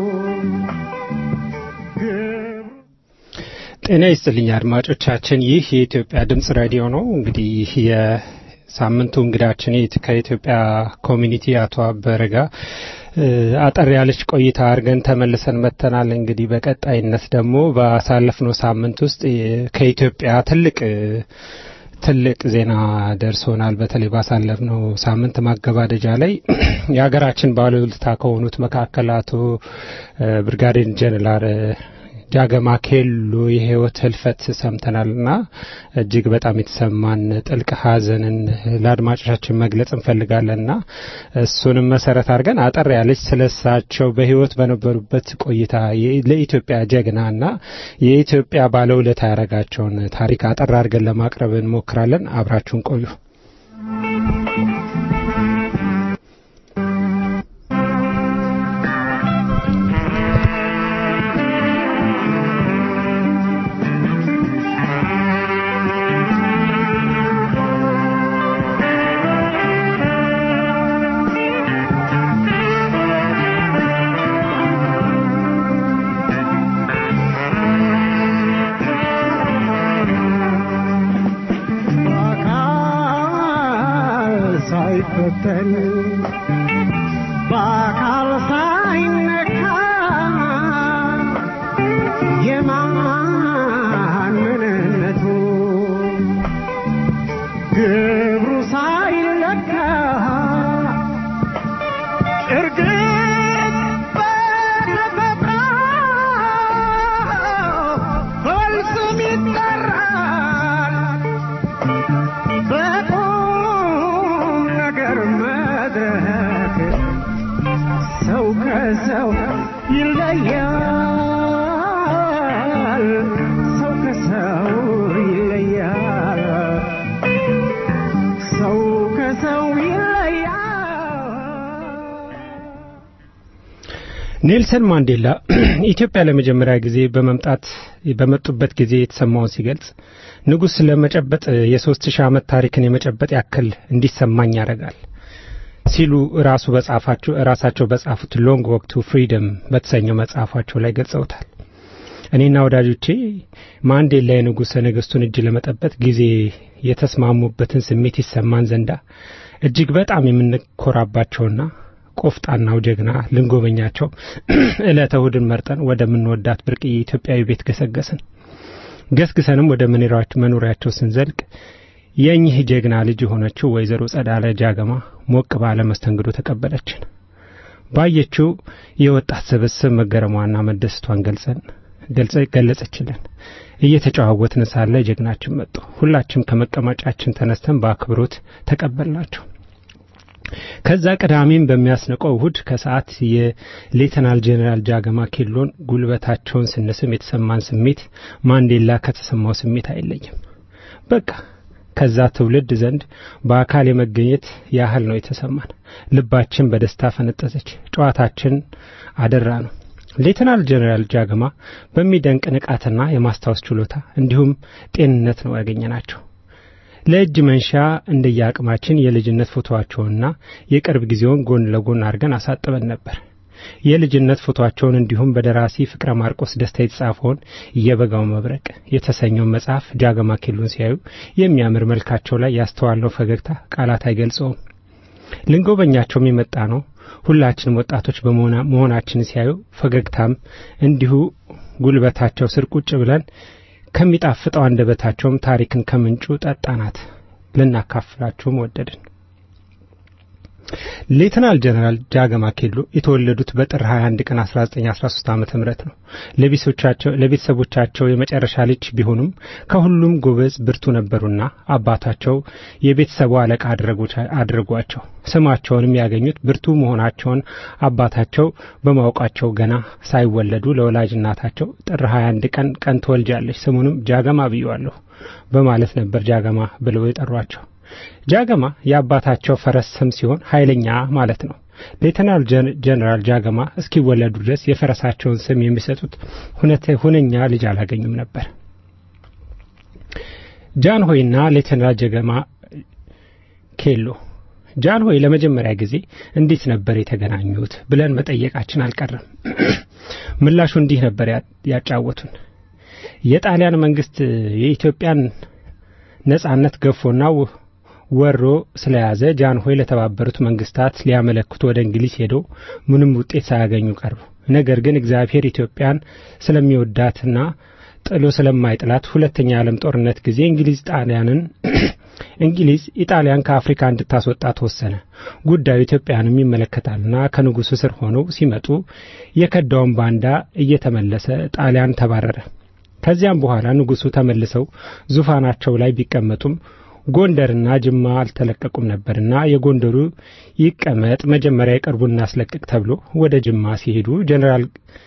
ግብሩ ጤና ይስጥልኝ አድማጮቻችን፣ ይህ የኢትዮጵያ ድምጽ ሬዲዮ ነው። እንግዲህ የሳምንቱ እንግዳችን የት- ከኢትዮጵያ ኮሚኒቲ አቶ አበረ ጋር እ፣ አጠር ያለች ቆይታ አድርገን ተመልሰን መጥተናል። እንግዲህ በቀጣይነት ደግሞ ባሳለፍነው ሳምንት ውስጥ የ- ከኢትዮጵያ ትልቅ እ፣ ትልቅ ዜና ደርሶናል። በተለይ ባሳለፍነው ሳምንት ማገባደጃ ላይ የሀገራችን ባለውለታ ከሆኑት መካከል አቶ እ፣ ብርጋዴር ጀነራል እ፣ ጃገማ ኬሎ የህይወት ህልፈት ሰምተናልና እጅግ በጣም የተሰማን ጥልቅ ሐዘንን ለአድማጮቻችን መግለጽ እንፈልጋለንና እሱንም መሰረት አድርገን አጠር ያለች ስለሳቸው በህይወት በነበሩበት ቆይታ የ- ለኢትዮጵያ ጀግናና የኢትዮጵያ ባለውለታ ያደረጋቸውን ታሪክ አጠር አድርገን ለማቅረብ እንሞክራለን። አብራችሁን ቆዩ። በአካል ሳይፈተን በአካል ሳይነካ የማን ምንነቱ ግብሩ ሳይለካ እርግጥ በተፈጥሮ በስም ይጠራል በቁም ነገር መድረክ ሰው ከሰው ይለያል። ሰው ከሰው ይለያል። ሰው ከሰው ይለያል። ኔልሰን ማንዴላ ኢትዮጵያ ለመጀመሪያ ጊዜ በመምጣት በመጡበት ጊዜ የተሰማውን ሲገልጽ ንጉሥ ለመጨበጥ የሶስት ሺህ ዓመት ታሪክን የመጨበጥ ያክል እንዲሰማኝ ያደርጋል ሲሉ ራሱ በጻፋቸው ራሳቸው በጻፉት ሎንግ ወክ ቱ ፍሪደም በተሰኘው መጽሐፋቸው ላይ ገልጸውታል። እኔና ወዳጆቼ ማንዴላ የንጉሠ ነገሥቱን እጅ ለመጠበጥ ጊዜ የተስማሙበትን ስሜት ይሰማን ዘንዳ እጅግ በጣም የምንኮራባቸውና ቆፍጣናው ጀግና ልንጎበኛቸው ዕለተ እሁድን መርጠን ወደምንወዳት ብርቅዬ ኢትዮጵያዊ ቤት ገሰገስን። ገስግሰንም ወደ መኖሪያቸው- መኖሪያቸው ስንዘልቅ የእኚህ ጀግና ልጅ የሆነችው ወይዘሮ ጸዳለ ጃገማ ሞቅ ባለ መስተንግዶ ተቀበለችን። ባየችው የወጣት ስብስብ መገረሟና መደሰቷን ገልጸን ገልጸ ገለጸችልን። እየተጨዋወትን ሳለ ጀግናችን መጡ። ሁላችንም ከመቀመጫችን ተነስተን በአክብሮት ተቀበልናቸው። ከዛ ቅዳሜም በሚያስንቀው እሁድ ከሰዓት የሌተናል ጄኔራል ጃገማ ኬሎን ጉልበታቸውን ስንስም የተሰማን ስሜት ማንዴላ ከተሰማው ስሜት አይለይም። በቃ ከዛ ትውልድ ዘንድ በአካል የመገኘት ያህል ነው የተሰማን። ልባችን በደስታ ፈነጠዘች። ጨዋታችን አደራ ነው። ሌተናል ጀነራል ጃገማ በሚደንቅ ንቃትና የማስታወስ ችሎታ እንዲሁም ጤንነት ነው ያገኘናቸው። ለእጅ መንሻ እንደየአቅማችን የልጅነት ፎቶዋቸውንና የቅርብ ጊዜውን ጎን ለጎን አድርገን አሳጥበን ነበር። የልጅነት ፎቶአቸውን እንዲሁም በደራሲ ፍቅረ ማርቆስ ደስታ የተጻፈውን የበጋው መብረቅ የተሰኘውን መጽሐፍ ጃገማ ኬሎን ሲያዩ የሚያምር መልካቸው ላይ ያስተዋልነው ፈገግታ ቃላት አይገልጸውም። ልንጎበኛቸውም የመጣ ነው ሁላችንም ወጣቶች በመሆናችን ሲያዩ ፈገግታም እንዲሁ ጉልበታቸው ስር ቁጭ ብለን ከሚጣፍጠው አንደበታቸውም ታሪክን ከምንጩ ጠጣናት ልናካፍላችሁም ወደድን። ሌተናል ጀነራል ጃገማ ኬሎ የተወለዱት በጥር 21 ቀን 1913 ዓመተ ምህረት ነው። ለቤተሰቦቻቸው ለቤተሰቦቻቸው የመጨረሻ ልጅ ቢሆኑም ከሁሉም ጎበዝ ብርቱ ነበሩና አባታቸው የቤተሰቡ አለቃ አድርጓቸው። ስማቸውንም ያገኙት ብርቱ መሆናቸውን አባታቸው በማወቃቸው ገና ሳይወለዱ ለወላጅ እናታቸው ጥር 21 ቀን ቀን ትወልጃለች፣ ስሙንም ጃገማ ብየዋለሁ በማለት ነበር ጃገማ ብለው የጠሯቸው። ጃገማ የአባታቸው ፈረስ ስም ሲሆን ኃይለኛ ማለት ነው። ሌተናል ጀነራል ጃገማ እስኪወለዱ ድረስ የፈረሳቸውን ስም የሚሰጡት ሁነኛ ልጅ አላገኙም ነበር። ጃንሆይና ሌተናል ጃገማ ኬሎ ጃንሆይ ለመጀመሪያ ጊዜ እንዴት ነበር የተገናኙት ብለን መጠየቃችን አልቀረም። ምላሹ እንዲህ ነበር ያጫወቱን። የጣሊያን መንግስት የኢትዮጵያን ነጻነት ገፎና ወሮ ስለያዘ ጃንሆይ ለተባበሩት መንግስታት ሊያመለክቱ ወደ እንግሊዝ ሄደው ምንም ውጤት ሳያገኙ ቀሩ። ነገር ግን እግዚአብሔር ኢትዮጵያን ስለሚወዳትና ጥሎ ስለማይጥላት ሁለተኛ የዓለም ጦርነት ጊዜ እንግሊዝ ጣሊያንን እንግሊዝ ኢጣሊያን ከአፍሪካ እንድታስወጣ ተወሰነ። ጉዳዩ ኢትዮጵያንም ይመለከታልና ከንጉሱ ስር ሆነው ሲመጡ የከዳውን ባንዳ እየተመለሰ ጣሊያን ተባረረ። ከዚያም በኋላ ንጉሱ ተመልሰው ዙፋናቸው ላይ ቢቀመጡም ጎንደርና ጅማ አልተለቀቁም ነበርና የጎንደሩ ይቀመጥ መጀመሪያ የቅርቡን እናስለቅቅ ተብሎ ወደ ጅማ ሲሄዱ ጀኔራል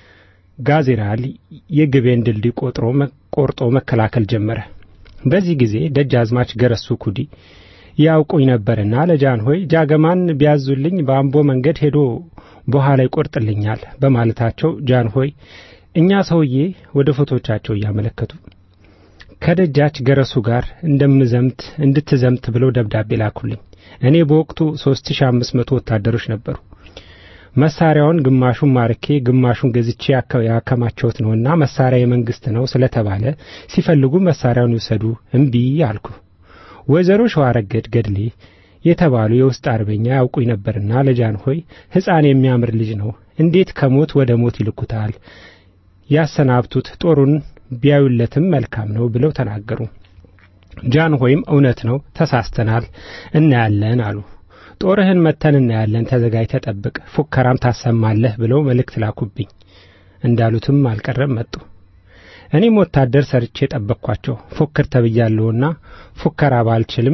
ጋዜራል የግቤን ድልድይ ቆጥሮ ቆርጦ መከላከል ጀመረ። በዚህ ጊዜ ደጃዝማች ገረሱ ኩዲ ያውቁኝ ነበርና ለጃንሆይ ጃገማን ቢያዙልኝ በአምቦ መንገድ ሄዶ በኋላ ይቆርጥልኛል በማለታቸው ጃንሆይ እኛ ሰውዬ ወደ ፎቶቻቸው እያመለከቱ ከደጃች ገረሱ ጋር እንደምዘምት እንድትዘምት ብለው ደብዳቤ ላኩልኝ። እኔ በወቅቱ 3500 ወታደሮች ነበሩ። መሳሪያውን ግማሹን ማርኬ ግማሹን ገዝቼ ያከማቸውት ነውና መሳሪያ የመንግስት ነው ስለተባለ ሲፈልጉ መሳሪያውን ይውሰዱ እምቢ አልኩ። ወይዘሮ ሸዋረገድ ገድሌ የተባሉ የውስጥ አርበኛ ያውቁኝ ነበርና ለጃንሆይ ሕፃን የሚያምር ልጅ ነው፣ እንዴት ከሞት ወደ ሞት ይልኩታል? ያሰናብቱት፣ ጦሩን ቢያዩለትም መልካም ነው ብለው ተናገሩ። ጃንሆይም እውነት ነው፣ ተሳስተናል፣ እናያለን አሉ። ጦርህን መተን እናያለን፣ ተዘጋጅ፣ ተጠብቅ፣ ፉከራም ታሰማለህ ብለው መልእክት ላኩብኝ። እንዳሉትም አልቀረም መጡ። እኔም ወታደር ሰርቼ ጠበቅኳቸው። ፉክር ተብያለሁና ፉከራ ባልችልም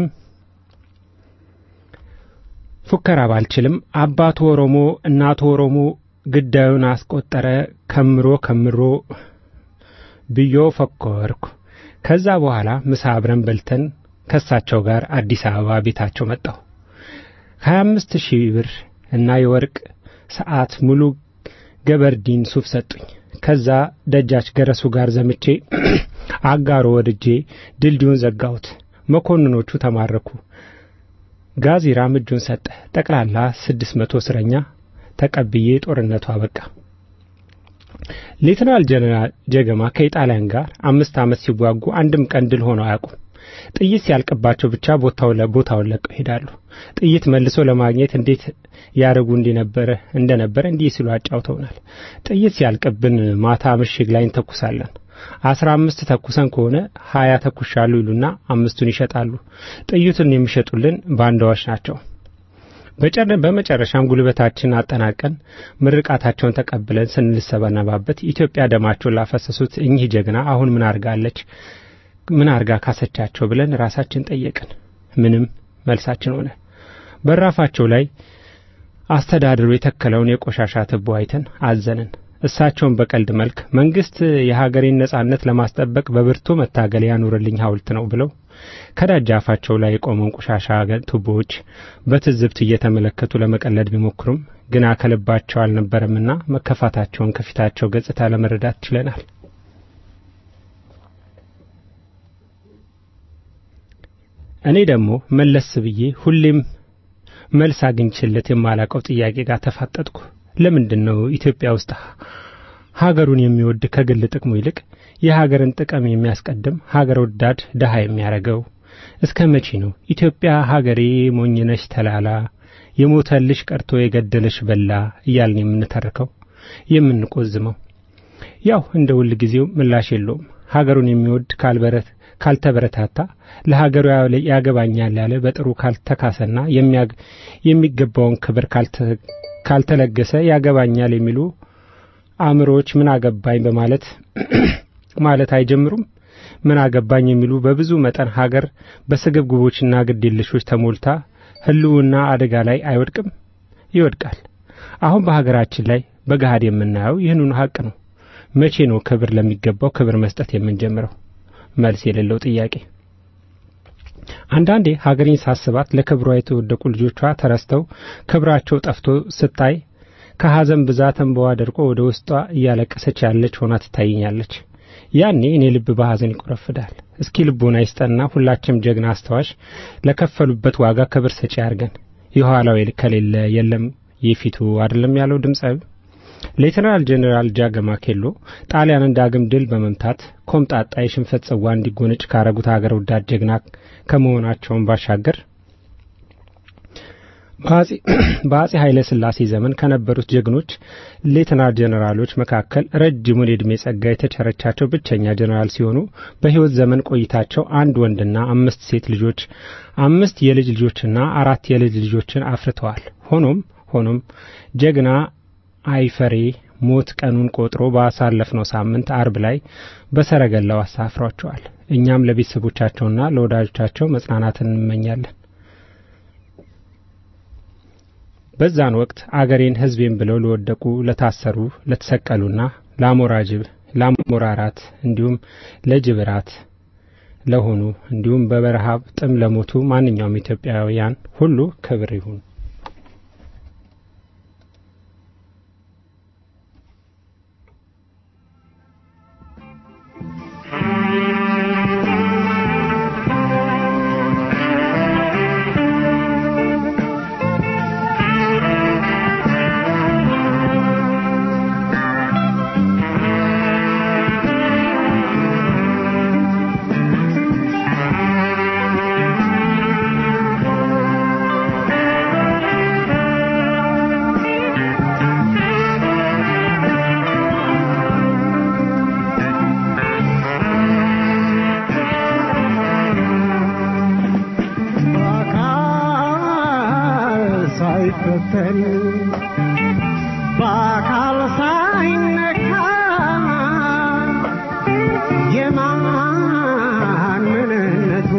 ፉከራ ባልችልም አባቱ ኦሮሞ እናቱ ኦሮሞ ግዳዩን አስቆጠረ ከምሮ ከምሮ ብዮ ፈኮርኩ። ከዛ በኋላ ምሳ አብረን በልተን ከሳቸው ጋር አዲስ አበባ ቤታቸው መጣሁ። ከሀያ አምስት ሺህ ብር እና የወርቅ ሰዓት ሙሉ ገበርዲን ሱፍ ሰጡኝ። ከዛ ደጃች ገረሱ ጋር ዘምቼ አጋሮ ወድጄ ድልድዩን ዘጋሁት። መኮንኖቹ ተማረኩ። ጋዚራም እጁን ሰጠ። ጠቅላላ ስድስት መቶ እስረኛ ተቀብዬ ጦርነቱ አበቃ። ሌተናል ጀነራል ጀገማ ከኢጣሊያን ጋር አምስት ዓመት ሲዋጉ አንድም ቀን ድል ሆነው አያውቁም። ጥይት ሲያልቅባቸው ብቻ ቦታው ለቦታውን ለቀው ይሄዳሉ። ጥይት መልሶ ለማግኘት እንዴት ያደርጉ እንደነበረ እንደነበረ እንዲህ ሲሉ አጫውተውናል። ጥይት ሲያልቅብን ማታ ምሽግ ላይ እንተኩሳለን። አስራ አምስት ተኩሰን ከሆነ ሀያ ተኩሻሉ ይሉና አምስቱን ይሸጣሉ። ጥይቱን የሚሸጡልን ባንዳዎች ናቸው። በመጨረሻም ጉልበታችን አጠናቀን ምርቃታቸውን ተቀብለን ስንልሰበነባበት ኢትዮጵያ ደማቸውን ላፈሰሱት እኚህ ጀግና አሁን ምን አርጋለች ምን አርጋ ካሰቻቸው ብለን ራሳችን ጠየቅን። ምንም መልሳችን ሆነ። በራፋቸው ላይ አስተዳድሩ የተከለውን የቆሻሻ ትቦ አይተን አዘንን። እሳቸውን በቀልድ መልክ መንግስት የሀገሬን ነጻነት ለማስጠበቅ በብርቱ መታገል ያኑርልኝ ሐውልት ነው ብለው ከደጃፋቸው ላይ የቆመውን ቆሻሻ ቱቦዎች በትዝብት እየተመለከቱ ለመቀለድ ቢሞክሩም ግና ከልባቸው አልነበረምና መከፋታቸውን ከፊታቸው ገጽታ ለመረዳት ችለናል። እኔ ደግሞ መለስ ብዬ ሁሌም መልስ አግኝቼለት የማላቀው ጥያቄ ጋር ተፋጠጥኩ። ለምንድን ነው ኢትዮጵያ ውስጥ ሀገሩን የሚወድ ከግል ጥቅሙ ይልቅ የሀገርን ጥቅም የሚያስቀድም ሀገር ወዳድ ድሃ የሚያደርገው? እስከ መቼ ነው ኢትዮጵያ ሀገሬ ሞኝነሽ ተላላ የሞተልሽ ቀርቶ የገደለሽ በላ እያልን የምንተርከው የምንቆዝመው? ያው እንደ ሁል ጊዜው ምላሽ የለውም። ሀገሩን የሚወድ ካልበረት ካልተበረታታ ለሀገሩ ያገባኛል ያለ በጥሩ ካልተካሰና የሚገባውን ክብር ካልተለገሰ ያገባኛል የሚሉ አእምሮዎች ምን አገባኝ በማለት ማለት አይጀምሩም። ምን አገባኝ የሚሉ በብዙ መጠን ሀገር በስግብግቦችና ግዴለሾች ተሞልታ ሕልውና አደጋ ላይ አይወድቅም? ይወድቃል። አሁን በሀገራችን ላይ በገሃድ የምናየው ይህንኑ ሀቅ ነው። መቼ ነው ክብር ለሚገባው ክብር መስጠት የምንጀምረው? መልስ የሌለው ጥያቄ። አንዳንዴ ሀገሬን ሳስባት ለክብሯ የተወደቁ ልጆቿ ተረስተው ክብራቸው ጠፍቶ ስታይ ከሐዘን ብዛት እንባዋ ደርቆ ወደ ውስጧ እያለቀሰች ያለች ሆና ትታየኛለች። ያኔ እኔ ልብ በሐዘን ይቆረፍዳል። እስኪ ልቦና ይስጠና ሁላችንም ጀግና አስታዋሽ ለከፈሉበት ዋጋ ክብር ሰጪ አድርገን የኋላው ከሌለ የለም የፊቱ አይደለም ያለው ድምፃዊ ሌተናል ጄኔራል ጃገማ ኬሎ ጣሊያንን ዳግም ድል በመምታት ኮምጣጣ የሽንፈት ጽዋ እንዲጎነጭ ካረጉት ሀገር ወዳድ ጀግና ከመሆናቸውን ባሻገር በአጼ ኃይለ ሥላሴ ዘመን ከነበሩት ጀግኖች ሌተናል ጄኔራሎች መካከል ረጅሙን የዕድሜ ጸጋ የተቸረቻቸው ብቸኛ ጄኔራል ሲሆኑ በሕይወት ዘመን ቆይታቸው አንድ ወንድና አምስት ሴት ልጆች፣ አምስት የልጅ ልጆችና አራት የልጅ ልጆችን አፍርተዋል። ሆኖም ሆኖም ጀግና አይፈሬ ሞት ቀኑን ቆጥሮ ባሳለፍነው ሳምንት አርብ ላይ በሰረገላው አሳፍሯቸዋል። እኛም ለቤተሰቦቻቸውና ለወዳጆቻቸው መጽናናትን እንመኛለን። በዛን ወቅት አገሬን ሕዝቤን ብለው ለወደቁ፣ ለታሰሩ፣ ለተሰቀሉና ለአሞራ ጅብ ለአሞራ ራት እንዲሁም ለጅብ ራት ለሆኑ እንዲሁም በበረሃብ ጥም ለሞቱ ማንኛውም ኢትዮጵያውያን ሁሉ ክብር ይሁን። ሳይፈተን በአካል ሳይነካ የማን ምንነቱ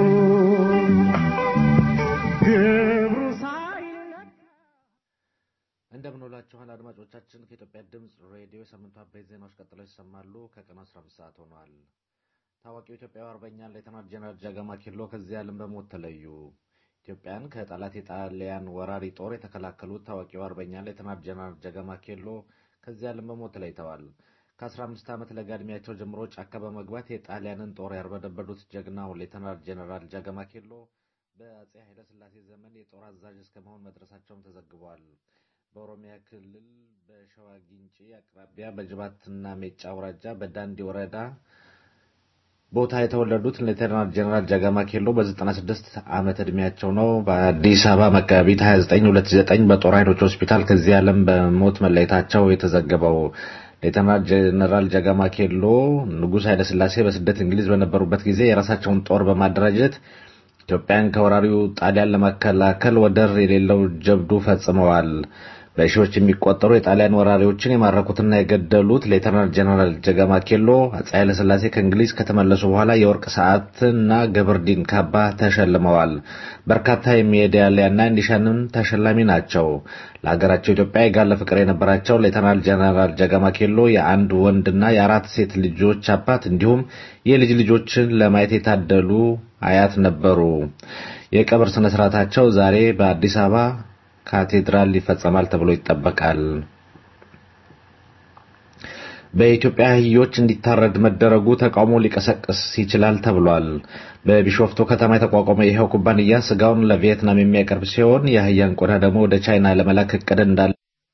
ግብሩ ሳይለካ እንደምን ውላችኋል አድማጮቻችን። ከኢትዮጵያ ድምፅ ሬዲዮ የሳምንቱ አበይት ዜናዎች ቀጥለው ይሰማሉ። ከቀኑ 15 ሰዓት ሆኗል። ታዋቂው ኢትዮጵያዊ አርበኛ ሌተናል ጄኔራል ጃጋማ ኬሎ ከዚህ ዓለም በሞት ተለዩ። ኢትዮጵያን ከጠላት የጣሊያን ወራሪ ጦር የተከላከሉት ታዋቂው አርበኛ ሌተናል ጄኔራል ጃጋማ ኬሎ ከዚህ ዓለም በሞት ተለይተዋል። ከ15 ዓመት ለጋ ዕድሜያቸው ጀምሮ ጫካ በመግባት የጣሊያንን ጦር ያርበደበዱት ጀግናው ሌተናል ጄኔራል ጃጋማ ኬሎ በአጼ ኃይለ ሥላሴ ዘመን የጦር አዛዥ እስከ መሆን መድረሳቸውም ተዘግቧል። በኦሮሚያ ክልል በሸዋ ጊንጪ አቅራቢያ በጅባትና ሜጫ አውራጃ በዳንዲ ወረዳ ቦታ የተወለዱት ሌተናል ጄኔራል ጃጋማ ኬሎ በ96 ዓመት ዕድሜያቸው ነው። በአዲስ አበባ መጋቢት 29 2009 በጦር ኃይሎች ሆስፒታል ከዚህ ዓለም በሞት መለየታቸው የተዘገበው ሌተናል ጄኔራል ጃጋማ ኬሎ ንጉሥ ኃይለሥላሴ በስደት እንግሊዝ በነበሩበት ጊዜ የራሳቸውን ጦር በማደራጀት ኢትዮጵያን ከወራሪው ጣሊያን ለመከላከል ወደር የሌለው ጀብዱ ፈጽመዋል። በሺዎች የሚቆጠሩ የጣሊያን ወራሪዎችን የማረኩትና የገደሉት ሌተናል ጀነራል ጀጋማ ኬሎ አፄ ኃይለሥላሴ ከእንግሊዝ ከተመለሱ በኋላ የወርቅ ሰዓትና ገበርዲን ካባ ተሸልመዋል። በርካታ የሜዳሊያና ኒሻንም ተሸላሚ ናቸው። ለሀገራቸው ኢትዮጵያ የጋለ ፍቅር የነበራቸው ሌተናል ጀነራል ጀጋማ ኬሎ የአንድ ወንድና የአራት ሴት ልጆች አባት እንዲሁም የልጅ ልጆችን ለማየት የታደሉ አያት ነበሩ። የቀብር ስነ ስርዓታቸው ዛሬ በአዲስ አበባ ካቴድራል ይፈጸማል ተብሎ ይጠበቃል። በኢትዮጵያ አህዮች እንዲታረድ መደረጉ ተቃውሞ ሊቀሰቅስ ይችላል ተብሏል። በቢሾፍቱ ከተማ የተቋቋመ ይኸው ኩባንያ ስጋውን ለቪየትናም የሚያቀርብ ሲሆን የአህያን ቆዳ ደግሞ ወደ ቻይና ለመላክ እቅድ እንዳለ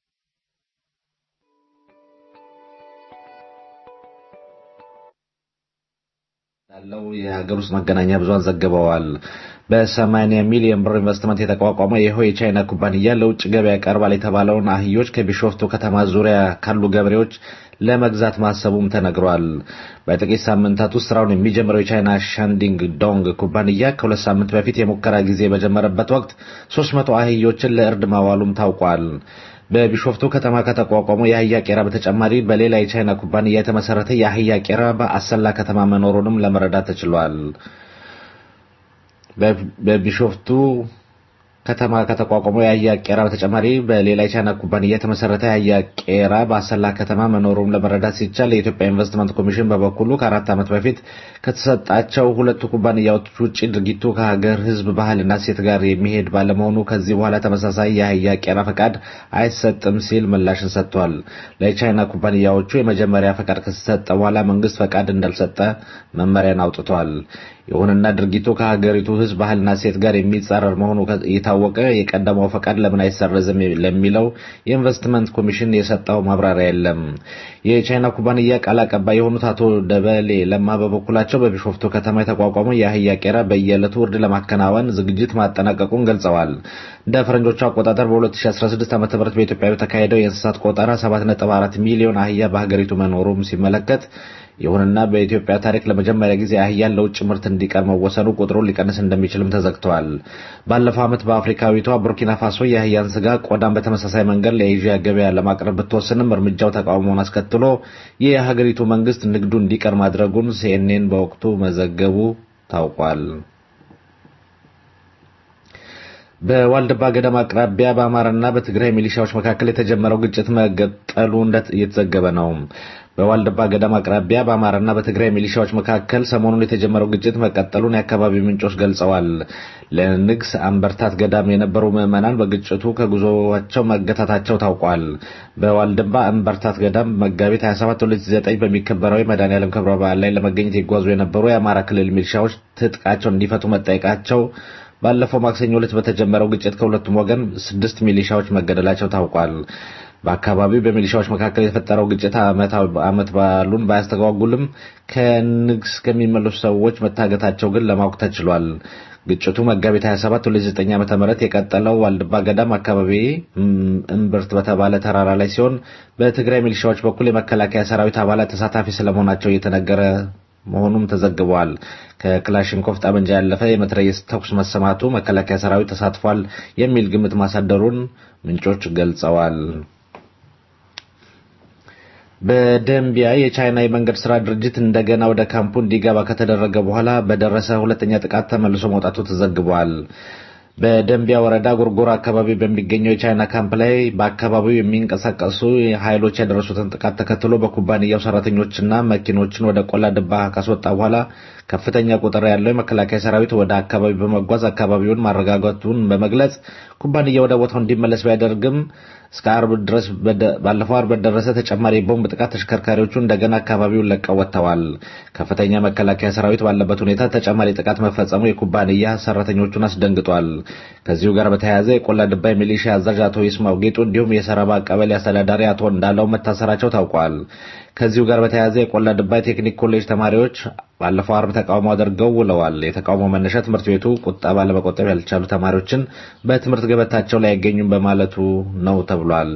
እንዳለው የሀገር ውስጥ መገናኛ ብዙሃን ዘግበዋል። በ80 ሚሊዮን ብር ኢንቨስትመንት የተቋቋመ ይኸው የቻይና ኩባንያ ለውጭ ገበያ ቀርባል የተባለውን አህዮች ከቢሾፍቱ ከተማ ዙሪያ ካሉ ገበሬዎች ለመግዛት ማሰቡም ተነግሯል። በጥቂት ሳምንታት ውስጥ ስራውን የሚጀምረው የቻይና ሻንዲንግ ዶንግ ኩባንያ ከሁለት ሳምንት በፊት የሙከራ ጊዜ በጀመረበት ወቅት 300 አህዮችን ለእርድ ማዋሉም ታውቋል። በቢሾፍቱ ከተማ ከተቋቋመው የአህያ ቄራ በተጨማሪ በሌላ የቻይና ኩባንያ የተመሰረተ የአህያ ቄራ በአሰላ ከተማ መኖሩንም ለመረዳት ተችሏል። በቢሾፍቱ ከተማ ከተቋቋመው የአህያ ቄራ በተጨማሪ በሌላ የቻይና ኩባንያ የተመሰረተ የአህያ ቄራ በአሰላ ከተማ መኖሩን ለመረዳት ሲቻል የኢትዮጵያ ኢንቨስትመንት ኮሚሽን በበኩሉ ከአራት ዓመት በፊት ከተሰጣቸው ሁለቱ ኩባንያዎች ውጭ ድርጊቱ ከሀገር ሕዝብ ባህልና ሴት ጋር የሚሄድ ባለመሆኑ ከዚህ በኋላ ተመሳሳይ የአህያ ቄራ ፈቃድ አይሰጥም ሲል ምላሽን ሰጥቷል። ለቻይና ኩባንያዎቹ የመጀመሪያ ፈቃድ ከተሰጠ በኋላ መንግስት ፈቃድ እንዳልሰጠ መመሪያን አውጥቷል። ይሁንና ድርጊቱ ከሀገሪቱ ሕዝብ ባህልና ሴት ጋር የሚጻረር መሆኑ የታወቀ የቀደመው ፈቃድ ለምን አይሰረዝም ለሚለው የኢንቨስትመንት ኮሚሽን የሰጠው ማብራሪያ የለም። የቻይና ኩባንያ ቃል አቀባይ የሆኑት አቶ ደበሌ ለማ በበኩላቸው በቢሾፍቱ ከተማ የተቋቋመው የአህያ ቄራ በየዕለቱ እርድ ለማከናወን ዝግጅት ማጠናቀቁን ገልጸዋል። እንደ ፈረንጆቹ አቆጣጠር በ2016 ዓ ም በኢትዮጵያ በተካሄደው የእንስሳት ቆጠራ 7.4 ሚሊዮን አህያ በሀገሪቱ መኖሩም ሲመለከት ይሁንና በኢትዮጵያ ታሪክ ለመጀመሪያ ጊዜ አህያን ለውጭ ምርት እንዲቀር መወሰኑ ቁጥሩን ሊቀንስ እንደሚችልም ተዘግተዋል። ባለፈው ዓመት በአፍሪካዊቷ ቡርኪና ፋሶ የአህያን ስጋ ቆዳን በተመሳሳይ መንገድ ለኤዥያ ገበያ ለማቅረብ ብትወስንም እርምጃው ተቃውሞውን አስከትሎ የሀገሪቱ መንግስት ንግዱ እንዲቀር ማድረጉን ሲኤንኤን በወቅቱ መዘገቡ ታውቋል። በዋልድባ ገዳም አቅራቢያ በአማራና በትግራይ ሚሊሻዎች መካከል የተጀመረው ግጭት መቀጠሉ እየተዘገበ ነው። በዋልድባ ገዳም አቅራቢያ በአማራና በትግራይ ሚሊሻዎች መካከል ሰሞኑን የተጀመረው ግጭት መቀጠሉን የአካባቢ ምንጮች ገልጸዋል። ለንግስ አንበርታት ገዳም የነበሩ ምዕመናን በግጭቱ ከጉዞቸው መገታታቸው ታውቋል። በዋልድባ አንበርታት ገዳም መጋቢት 27 2009 በሚከበረው የመድኃኔዓለም ክብረ በዓል ላይ ለመገኘት ይጓዙ የነበሩ የአማራ ክልል ሚሊሻዎች ትጥቃቸውን እንዲፈቱ መጠየቃቸው ባለፈው ማክሰኞ ዕለት በተጀመረው ግጭት ከሁለቱም ወገን ስድስት ሚሊሻዎች መገደላቸው ታውቋል። በአካባቢው በሚሊሻዎች መካከል የተፈጠረው ግጭት ዓመት በዓሉን ባያስተጓጉልም ከንግስ ከሚመለሱ ሰዎች መታገታቸው ግን ለማወቅ ተችሏል። ግጭቱ መጋቢት 27 2009 ዓ.ም የቀጠለው ዋልድባ ገዳም አካባቢ እምብርት በተባለ ተራራ ላይ ሲሆን በትግራይ ሚሊሻዎች በኩል የመከላከያ ሰራዊት አባላት ተሳታፊ ስለመሆናቸው እየተነገረ መሆኑም ተዘግቧል። ከክላሽንኮቭ ጠመንጃ ያለፈ የመትረየስ ተኩስ መሰማቱ መከላከያ ሰራዊት ተሳትፏል የሚል ግምት ማሳደሩን ምንጮች ገልጸዋል። በደንቢያ የቻይና የመንገድ ስራ ድርጅት እንደገና ወደ ካምፑ እንዲገባ ከተደረገ በኋላ በደረሰ ሁለተኛ ጥቃት ተመልሶ መውጣቱ ተዘግቧል። በደንቢያ ወረዳ ጎርጎራ አካባቢ በሚገኘው የቻይና ካምፕ ላይ በአካባቢው የሚንቀሳቀሱ ኃይሎች ያደረሱትን ጥቃት ተከትሎ በኩባንያው ሰራተኞችና መኪኖችን ወደ ቆላ ድባ ካስወጣ በኋላ ከፍተኛ ቁጥር ያለው የመከላከያ ሰራዊት ወደ አካባቢው በመጓዝ አካባቢውን ማረጋጋቱን በመግለጽ ኩባንያ ወደ ቦታው እንዲመለስ ቢያደርግም እስከ አርብ ድረስ ባለፈው አርብ በደረሰ ተጨማሪ የቦምብ ጥቃት ተሽከርካሪዎቹ እንደገና አካባቢውን ለቀው ወጥተዋል። ከፍተኛ መከላከያ ሰራዊት ባለበት ሁኔታ ተጨማሪ ጥቃት መፈጸሙ የኩባንያ ሰራተኞቹን አስደንግጧል። ከዚሁ ጋር በተያያዘ የቆላ ድባ ሚሊሻ አዛዥ አቶ ይስማው ጌጡ እንዲሁም የሰረባ ቀበሌ አስተዳዳሪ አቶ እንዳለው መታሰራቸው ታውቋል። ከዚሁ ጋር በተያያዘ የቆላ ድባ የቴክኒክ ኮሌጅ ተማሪዎች ባለፈው አርብ ተቃውሞ አድርገው ውለዋል። የተቃውሞ መነሻ ትምህርት ቤቱ ቁጠባ ለመቆጠብ ያልቻሉ ተማሪዎችን በትምህርት ገበታቸው ላይ አይገኙም በማለቱ ነው ተብሏል።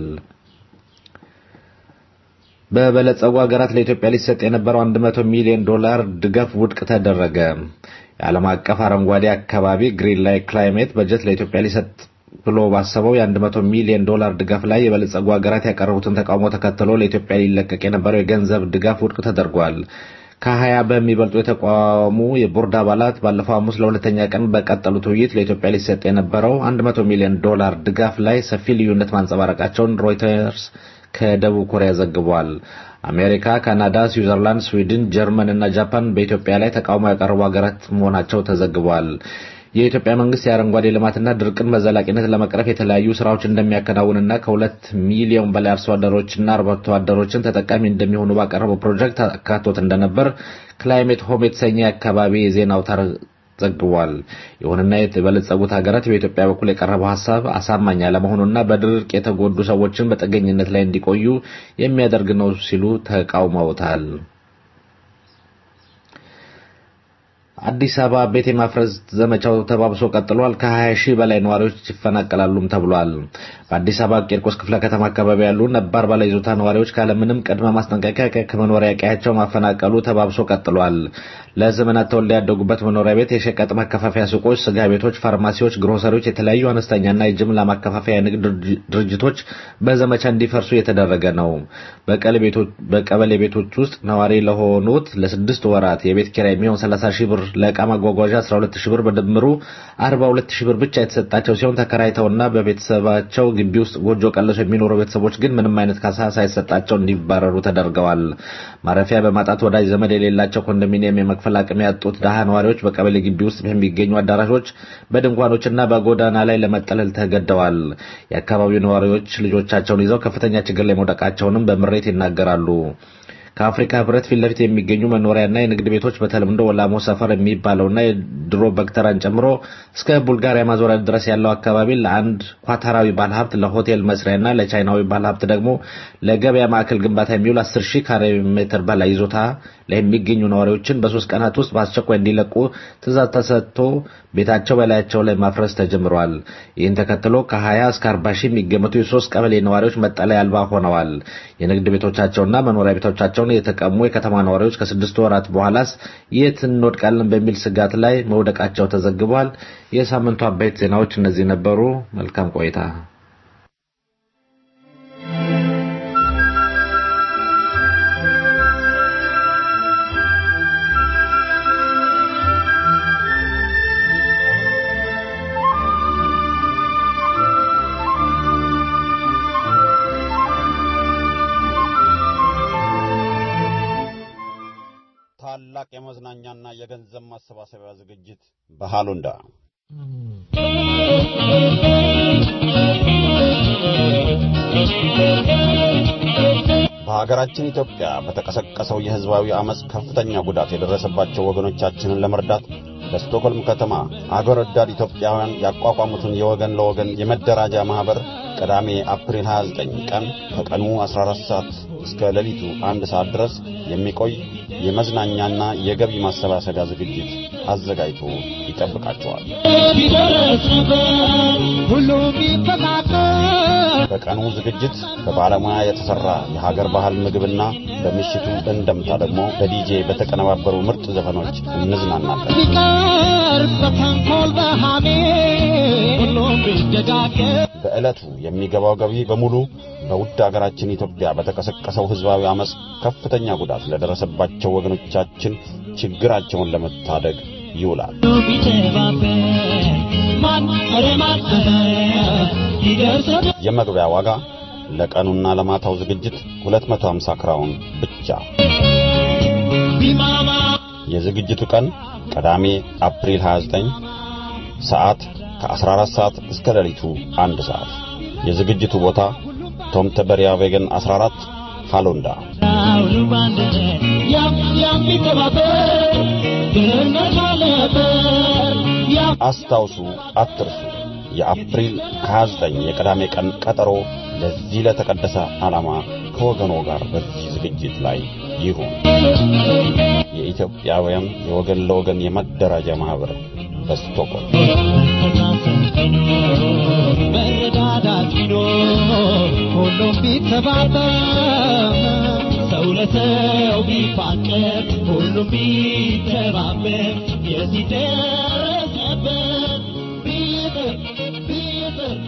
በበለጸጉ ሀገራት ለኢትዮጵያ ሊሰጥ የነበረው 100 ሚሊዮን ዶላር ድጋፍ ውድቅ ተደረገ። የዓለም አቀፍ አረንጓዴ አካባቢ ግሪን ላይ ክላይሜት በጀት ለኢትዮጵያ ሊሰጥ ብሎ ባሰበው የ100 ሚሊዮን ዶላር ድጋፍ ላይ የበለጸጉ ሀገራት ያቀረቡትን ተቃውሞ ተከትሎ ለኢትዮጵያ ሊለቀቅ የነበረው የገንዘብ ድጋፍ ውድቅ ተደርጓል። ከሀያ በሚበልጡ የተቋሙ የቦርድ አባላት ባለፈው ሐሙስ ለሁለተኛ ቀን በቀጠሉት ውይይት ለኢትዮጵያ ሊሰጥ የነበረው 100 ሚሊዮን ዶላር ድጋፍ ላይ ሰፊ ልዩነት ማንጸባረቃቸውን ሮይተርስ ከደቡብ ኮሪያ ዘግቧል። አሜሪካ፣ ካናዳ፣ ስዊዘርላንድ፣ ስዊድን፣ ጀርመን እና ጃፓን በኢትዮጵያ ላይ ተቃውሞ ያቀረቡ ሀገራት መሆናቸው ተዘግቧል። የኢትዮጵያ መንግስት የአረንጓዴ ልማትና ድርቅን በዘላቂነት ለመቅረፍ የተለያዩ ስራዎች እንደሚያከናውንና ከሁለት ሚሊዮን በላይ አርሶ አደሮችና አርብቶ አደሮችን ተጠቃሚ እንደሚሆኑ ባቀረበው ፕሮጀክት አካቶት እንደነበር ክላይሜት ሆም የተሰኘ የአካባቢ የዜና አውታር ዘግቧል። ይሁንና የበለጸጉት ሀገራት በኢትዮጵያ በኩል የቀረበው ሀሳብ አሳማኝ አለመሆኑና በድርቅ የተጎዱ ሰዎችን በጥገኝነት ላይ እንዲቆዩ የሚያደርግ ነው ሲሉ ተቃውመውታል። አዲስ አበባ ቤት የማፍረስ ዘመቻው ተባብሶ ቀጥሏል። ከ20 ሺህ በላይ ነዋሪዎች ይፈናቀላሉም ተብሏል። በአዲስ አበባ ቂርቆስ ክፍለ ከተማ አካባቢ ያሉ ነባር ባለይዞታ ነዋሪዎች ካለምንም ቅድመ ማስጠንቀቂያ ከመኖሪያ ቀያቸው ማፈናቀሉ ተባብሶ ቀጥሏል። ለዘመናት ተወልደው ያደጉበት መኖሪያ ቤት፣ የሸቀጥ ማከፋፈያ ሱቆች፣ ስጋ ቤቶች፣ ፋርማሲዎች፣ ግሮሰሪዎች፣ የተለያዩ አነስተኛና የጅምላ ማከፋፈያ የንግድ ድርጅቶች በዘመቻ እንዲፈርሱ እየተደረገ ነው። በቀበሌ ቤቶች ውስጥ ነዋሪ ለሆኑት ለስድስት ወራት የቤት ኪራይ የሚሆን 30 ሺህ ብር ለዕቃ ማጓጓዣ 12 ሺህ ብር በድምሩ 42 ሺህ ብር ብቻ የተሰጣቸው ሲሆን ተከራይተውና በቤተሰባቸው ግቢ ውስጥ ጎጆ ቀለሶ የሚኖሩ ቤተሰቦች ግን ምንም አይነት ካሳ ሳይሰጣቸው እንዲባረሩ ተደርገዋል። ማረፊያ በማጣት ወዳጅ ዘመድ የሌላቸው ኮንዶሚኒየም የመክፈል አቅም ያጡት ድሃ ነዋሪዎች በቀበሌ ግቢ ውስጥ በሚገኙ አዳራሾች በድንኳኖችና በጎዳና ላይ ለመጠለል ተገደዋል። የአካባቢው ነዋሪዎች ልጆቻቸውን ይዘው ከፍተኛ ችግር ላይ መውደቃቸውንም በምሬት ይናገራሉ። ከአፍሪካ ህብረት ፊት ለፊት የሚገኙ መኖሪያና የንግድ ቤቶች በተለምዶ ወላሞ ሰፈር የሚባለውና የድሮ በክተራን ጨምሮ እስከ ቡልጋሪያ ማዞሪያ ድረስ ያለው አካባቢ ለአንድ ኳታራዊ ባለሀብት ለሆቴል መስሪያና ለቻይናዊ ባለሀብት ደግሞ ለገበያ ማዕከል ግንባታ የሚውል 10 ሺህ ካሬ ሜትር በላይ ይዞታ ላይ የሚገኙ ነዋሪዎችን በሶስት ቀናት ውስጥ በአስቸኳይ እንዲለቁ ትእዛዝ ተሰጥቶ ቤታቸው በላያቸው ላይ ማፍረስ ተጀምሯል። ይህን ተከትሎ ከ20 እስከ 40 ሺህ የሚገመቱ የሶስት ቀበሌ ነዋሪዎች መጠለያ አልባ ሆነዋል። የንግድ ቤቶቻቸውና መኖሪያ ቤቶቻቸውን የተቀሙ የከተማ ነዋሪዎች ከስድስት ወራት በኋላስ የት እንወድቃለን በሚል ስጋት ላይ መውደቃቸው ተዘግቧል። የሳምንቱ አበይት ዜናዎች እነዚህ ነበሩ። መልካም ቆይታ። ታላቅ የመዝናኛና የገንዘብ ማሰባሰቢያ ዝግጅት በሃሎንዳ በሀገራችን ኢትዮጵያ በተቀሰቀሰው የሕዝባዊ አመፅ ከፍተኛ ጉዳት የደረሰባቸው ወገኖቻችንን ለመርዳት በስቶክሆልም ከተማ አገር ወዳድ ኢትዮጵያውያን ያቋቋሙትን የወገን ለወገን የመደራጃ ማኅበር ቅዳሜ አፕሪል 29 ቀን ከቀኑ 14 ሰዓት እስከ ሌሊቱ አንድ ሰዓት ድረስ የሚቆይ የመዝናኛና የገቢ ማሰባሰቢያ ዝግጅት አዘጋጅቶ ይጠብቃቸዋል። በቀኑ ዝግጅት በባለሙያ የተሰራ የሀገር ባህል ምግብና በምሽቱ እንደምታ ደግሞ በዲጄ በተቀነባበሩ ምርጥ ዘፈኖች እንዝናናለን። በዕለቱ የሚገባው ገቢ በሙሉ በውድ አገራችን ኢትዮጵያ በተቀሰቀሰው ሕዝባዊ አመፅ ከፍተኛ ጉዳት ለደረሰባቸው ወገኖቻችን ችግራቸውን ለመታደግ ይውላል። የመግቢያ ዋጋ ለቀኑና ለማታው ዝግጅት 250 ክራውን ብቻ። የዝግጅቱ ቀን ቅዳሜ አፕሪል 29 ሰዓት ከ14 ሰዓት እስከ ሌሊቱ አንድ ሰዓት። የዝግጅቱ ቦታ ቶምተበሪያ ቬገን 14 ሃሎንዳ። አስታውሱ፣ አትርሱ። የአፕሪል 29 የቅዳሜ ቀን ቀጠሮ ለዚህ ለተቀደሰ ዓላማ ከወገኖ ጋር በዚህ ዝግጅት ላይ ይሁን። የኢትዮጵያውያን የወገን ለወገን የመደራጃ ማህበር በስቶክሆልም መረዳዳት ቢኖር ሁሉም ቢተባበር ሰው ለሰው ቢፋቀር ሁሉም ቢተባበር የዚህ ደረሰበት ቢጥር ቢጥር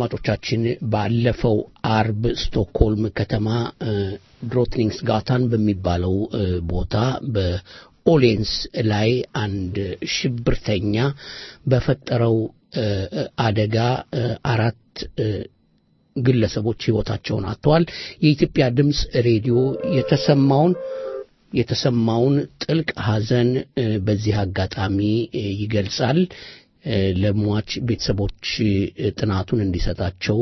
አድማጮቻችን ባለፈው አርብ ስቶክሆልም ከተማ ድሮትኒንግስ ጋታን በሚባለው ቦታ በኦሌንስ ላይ አንድ ሽብርተኛ በፈጠረው አደጋ አራት ግለሰቦች ህይወታቸውን አጥተዋል። የኢትዮጵያ ድምፅ ሬዲዮ የተሰማውን የተሰማውን ጥልቅ ሐዘን በዚህ አጋጣሚ ይገልጻል። ለሟች ቤተሰቦች ጥናቱን እንዲሰጣቸው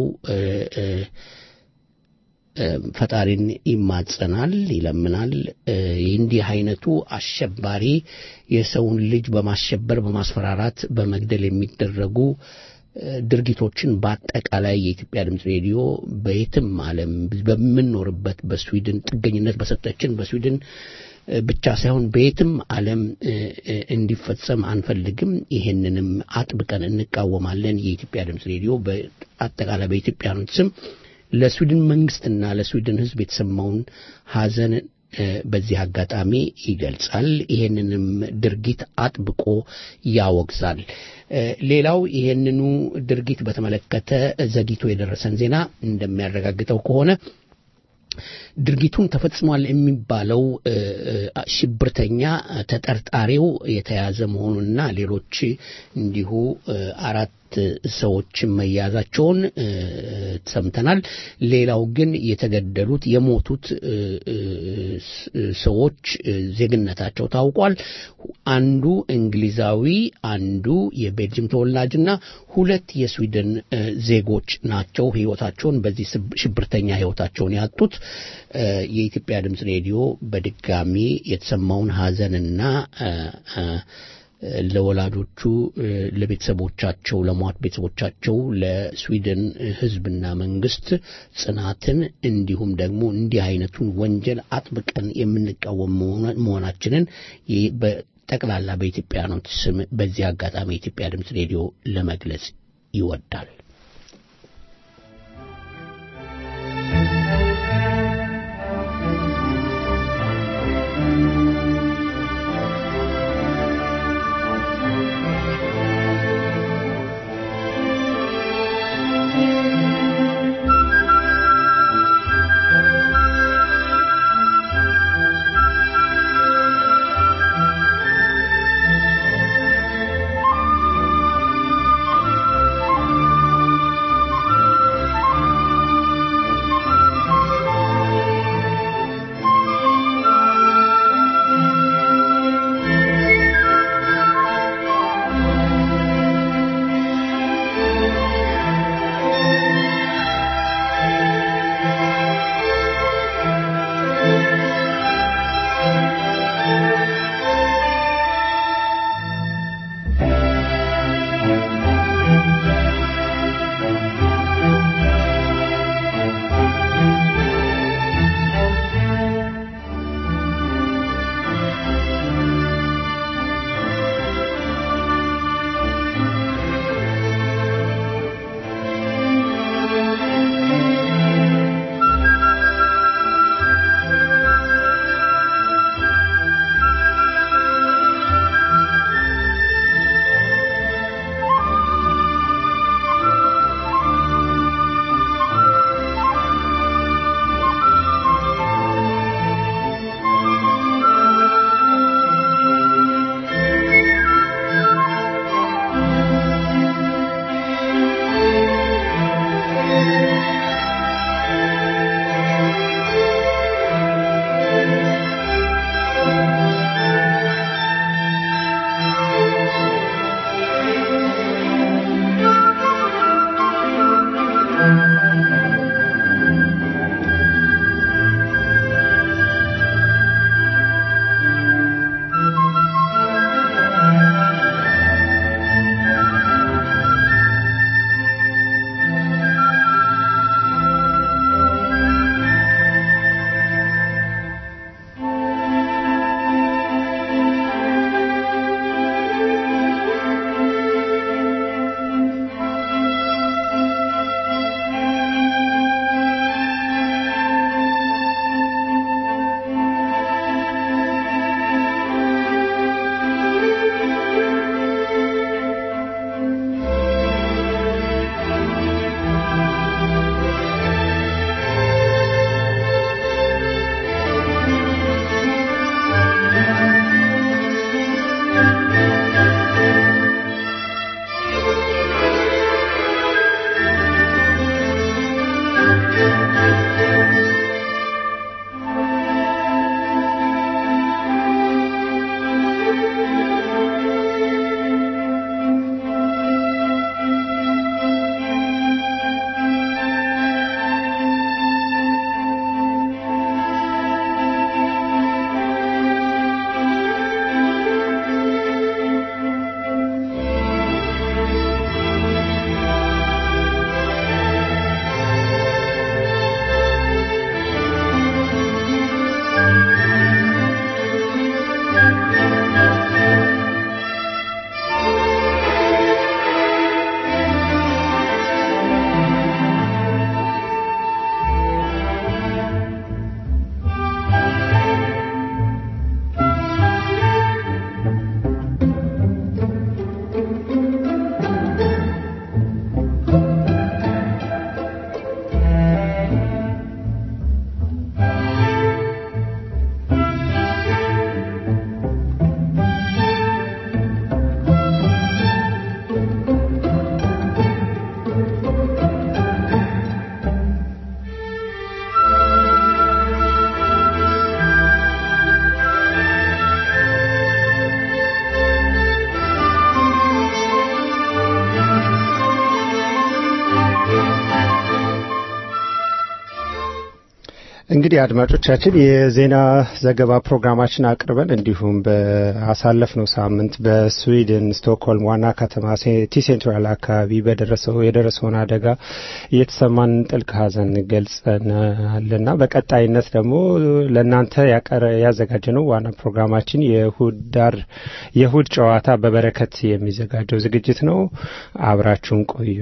ፈጣሪን ይማጸናል፣ ይለምናል። እንዲህ አይነቱ አሸባሪ የሰውን ልጅ በማሸበር በማስፈራራት በመግደል የሚደረጉ ድርጊቶችን በአጠቃላይ የኢትዮጵያ ድምፅ ሬዲዮ በየትም ዓለም በምንኖርበት በስዊድን ጥገኝነት በሰጠችን በስዊድን ብቻ ሳይሆን በየትም ዓለም እንዲፈጸም አንፈልግም። ይሄንንም አጥብቀን እንቃወማለን። የኢትዮጵያ ድምፅ ሬዲዮ በአጠቃላይ በኢትዮጵያኖች ስም ለስዊድን መንግስትና ለስዊድን ሕዝብ የተሰማውን ሐዘን በዚህ አጋጣሚ ይገልጻል። ይሄንንም ድርጊት አጥብቆ ያወግዛል። ሌላው ይሄንኑ ድርጊት በተመለከተ ዘግይቶ የደረሰን ዜና እንደሚያረጋግጠው ከሆነ ድርጊቱን ተፈጽሟል የሚባለው ሽብርተኛ ተጠርጣሪው የተያዘ መሆኑንና ሌሎች እንዲሁ አራት ሰዎች መያዛቸውን ሰምተናል። ሌላው ግን የተገደሉት የሞቱት ሰዎች ዜግነታቸው ታውቋል። አንዱ እንግሊዛዊ፣ አንዱ የቤልጅም ተወላጅና ሁለት የስዊድን ዜጎች ናቸው ህይወታቸውን በዚህ ሽብርተኛ ህይወታቸውን ያጡት። የኢትዮጵያ ድምፅ ሬዲዮ በድጋሚ የተሰማውን ሐዘንና ለወላጆቹ፣ ለቤተሰቦቻቸው፣ ለሟት ቤተሰቦቻቸው፣ ለስዊድን ህዝብና መንግስት ጽናትን እንዲሁም ደግሞ እንዲህ አይነቱን ወንጀል አጥብቀን የምንቃወም መሆናችንን በጠቅላላ በኢትዮጵያኖች ስም በዚህ አጋጣሚ የኢትዮጵያ ድምፅ ሬዲዮ ለመግለጽ ይወዳል። Thank እንግዲህ አድማጮቻችን የዜና ዘገባ ፕሮግራማችን አቅርበን እንዲሁም በአሳለፍነው ሳምንት በስዊድን ስቶክሆልም ዋና ከተማ ቲ ሴንትራል አካባቢ በደረሰው የደረሰውን አደጋ የተሰማን ጥልቅ ሐዘን ገልጸናልና በቀጣይነት ደግሞ ለእናንተ ያዘጋጀነው ዋና ፕሮግራማችን የእሁድ ዳር የእሁድ ጨዋታ በበረከት የሚዘጋጀው ዝግጅት ነው። አብራችሁን ቆዩ።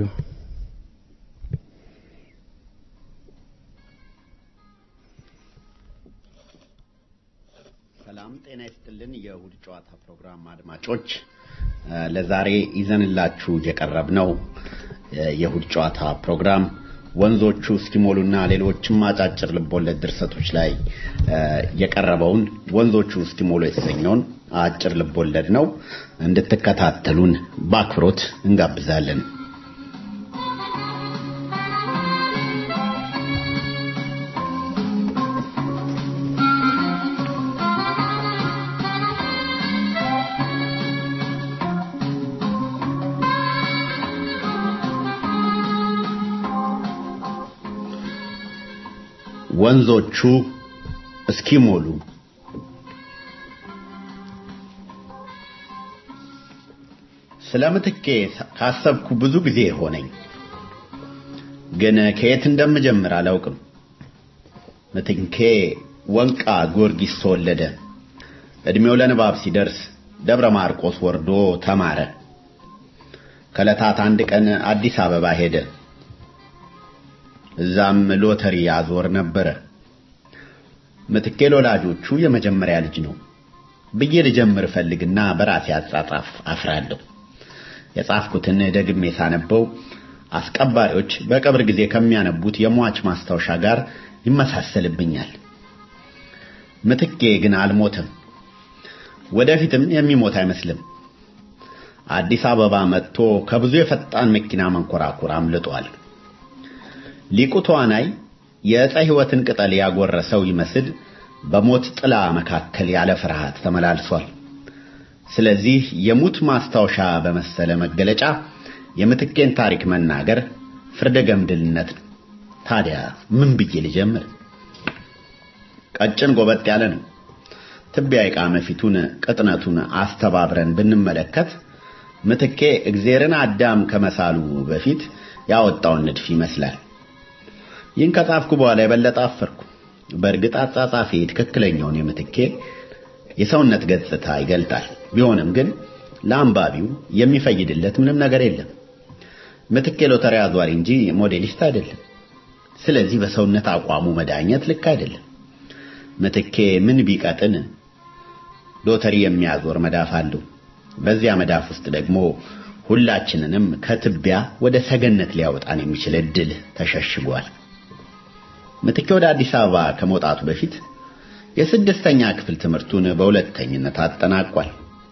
ሰላም ጤና ይስጥልን። የእሁድ ጨዋታ ፕሮግራም አድማጮች ለዛሬ ይዘንላችሁ የቀረብነው የእሁድ ጨዋታ ፕሮግራም ወንዞቹ እስኪሞሉና ሌሎችም አጫጭር ልቦለድ ድርሰቶች ላይ የቀረበውን ወንዞቹ እስኪሞሉ የተሰኘውን አጭር ልቦለድ ነው። እንድትከታተሉን በአክብሮት እንጋብዛለን። ወንዞቹ እስኪሞሉ ስለ ምትኬ ካሰብኩ ብዙ ጊዜ ሆነኝ፣ ግን ከየት እንደምጀምር አላውቅም። ምትኬ ወንቃ ጊዮርጊስ ተወለደ። ዕድሜው ለንባብ ሲደርስ ደብረ ማርቆስ ወርዶ ተማረ። ከዕለታት አንድ ቀን አዲስ አበባ ሄደ። እዛም ሎተሪ ያዞር ነበረ። ምትኬ ለወላጆቹ የመጀመሪያ ልጅ ነው ብዬ ልጀምር ፈልግና በራሴ አጻጻፍ አፍራለሁ። የጻፍኩትን ደግሜ ሳነበው አስቀባሪዎች በቀብር ጊዜ ከሚያነቡት የሟች ማስታወሻ ጋር ይመሳሰልብኛል። ምትኬ ግን አልሞተም፣ ወደፊትም የሚሞት አይመስልም። አዲስ አበባ መጥቶ ከብዙ የፈጣን መኪና መንኮራኩር አምልጧል። ሊቁ ተዋናይ የዕፀ ሕይወትን ቅጠል ያጎረሰው ይመስል በሞት ጥላ መካከል ያለ ፍርሃት ተመላልሷል። ስለዚህ የሙት ማስታወሻ በመሰለ መገለጫ የምትኬን ታሪክ መናገር ፍርደ ገምድልነት ነው። ታዲያ ምን ብዬ ልጀምር? ቀጭን ጎበጥ ያለ ነው። ትቢያ የቃመ ፊቱን ቅጥነቱን አስተባብረን ብንመለከት ምትኬ እግዜርን አዳም ከመሳሉ በፊት ያወጣውን ንድፍ ይመስላል። ይህን ከጻፍኩ በኋላ የበለጠ አፈርኩ። በእርግጥ አጻጻፌ ትክክለኛውን የምትኬ የሰውነት ገጽታ ይገልጣል። ቢሆንም ግን ለአንባቢው የሚፈይድለት ምንም ነገር የለም። ምትኬ ሎተሪ አዟሪ እንጂ ሞዴሊስት አይደለም። ስለዚህ በሰውነት አቋሙ መዳኘት ልክ አይደለም። ምትኬ ምን ቢቀጥን ሎተሪ የሚያዞር መዳፍ አለው። በዚያ መዳፍ ውስጥ ደግሞ ሁላችንንም ከትቢያ ወደ ሰገነት ሊያወጣን የሚችል እድል ተሸሽጓል። ምትኬ ወደ አዲስ አበባ ከመውጣቱ በፊት የስድስተኛ ክፍል ትምህርቱን በሁለተኝነት አጠናቋል።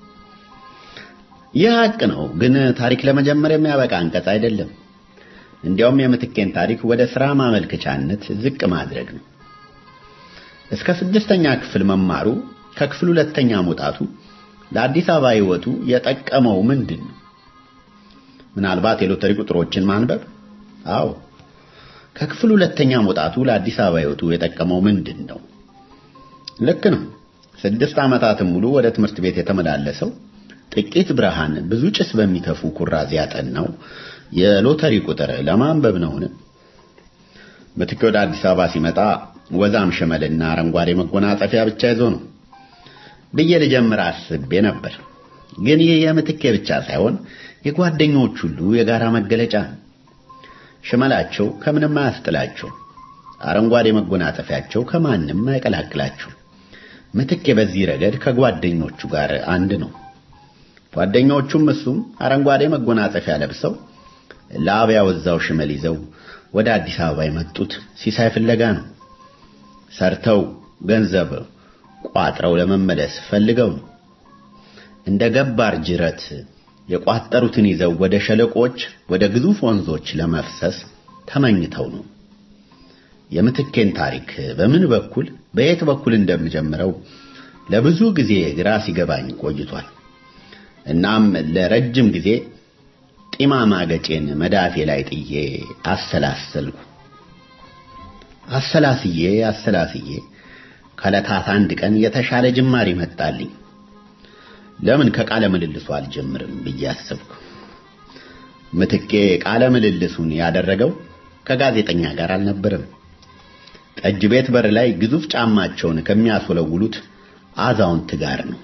ይህ ሀቅ ነው፣ ግን ታሪክ ለመጀመር የሚያበቃ አንቀጽ አይደለም። እንዲያውም የምትኬን ታሪክ ወደ ሥራ ማመልከቻነት ዝቅ ማድረግ ነው። እስከ ስድስተኛ ክፍል መማሩ ከክፍል ሁለተኛ መውጣቱ ለአዲስ አበባ ሕይወቱ የጠቀመው ምንድን ነው? ምናልባት የሎተሪ ቁጥሮችን ማንበብ? አዎ። ከክፍል ሁለተኛ መውጣቱ ለአዲስ አበባ ሕይወቱ የጠቀመው ምንድን ነው? ልክ ነው። ስድስት ዓመታትን ሙሉ ወደ ትምህርት ቤት የተመላለሰው ጥቂት ብርሃን ብዙ ጭስ በሚተፉ ኩራዝ ያጠናው የሎተሪ ቁጥር ለማንበብ ነውን? ምትኬ ወደ አዲስ አበባ ሲመጣ ወዛም ሸመልና አረንጓዴ መጎናጸፊያ ብቻ ይዞ ነው ብዬ ልጀምር አስቤ ነበር። ግን ይህ የምትኬ ብቻ ሳይሆን የጓደኞች ሁሉ የጋራ መገለጫ ነው። ሽመላቸው ከምንም አያስጥላቸው፣ አረንጓዴ መጎናጸፊያቸው ከማንም አይቀላቅላቸው። ምትኬ በዚህ ረገድ ከጓደኞቹ ጋር አንድ ነው። ጓደኞቹም እሱም አረንጓዴ መጎናጸፊያ ለብሰው ላብ ያወዛው ሽመል ይዘው ወደ አዲስ አበባ የመጡት ሲሳይ ፍለጋ ነው። ሰርተው ገንዘብ ቋጥረው ለመመለስ ፈልገው ነው። እንደ ገባር ጅረት የቋጠሩትን ይዘው ወደ ሸለቆች፣ ወደ ግዙፍ ወንዞች ለመፍሰስ ተመኝተው ነው። የምትኬን ታሪክ በምን በኩል በየት በኩል እንደምጀምረው ለብዙ ጊዜ ግራ ሲገባኝ ቆይቷል። እናም ለረጅም ጊዜ ጢማማ ገጬን መዳፌ ላይ ጥዬ አሰላሰልኩ። አሰላስዬ አሰላስዬ ከዕለታት አንድ ቀን የተሻለ ጅማሬ መጣልኝ። ለምን ከቃለ ምልልሱ አልጀምርም ብዬ አሰብኩ። ምትኬ ቃለ ምልልሱን ያደረገው ከጋዜጠኛ ጋር አልነበረም። ጠጅ ቤት በር ላይ ግዙፍ ጫማቸውን ከሚያስወለውሉት አዛውንት ጋር ነው።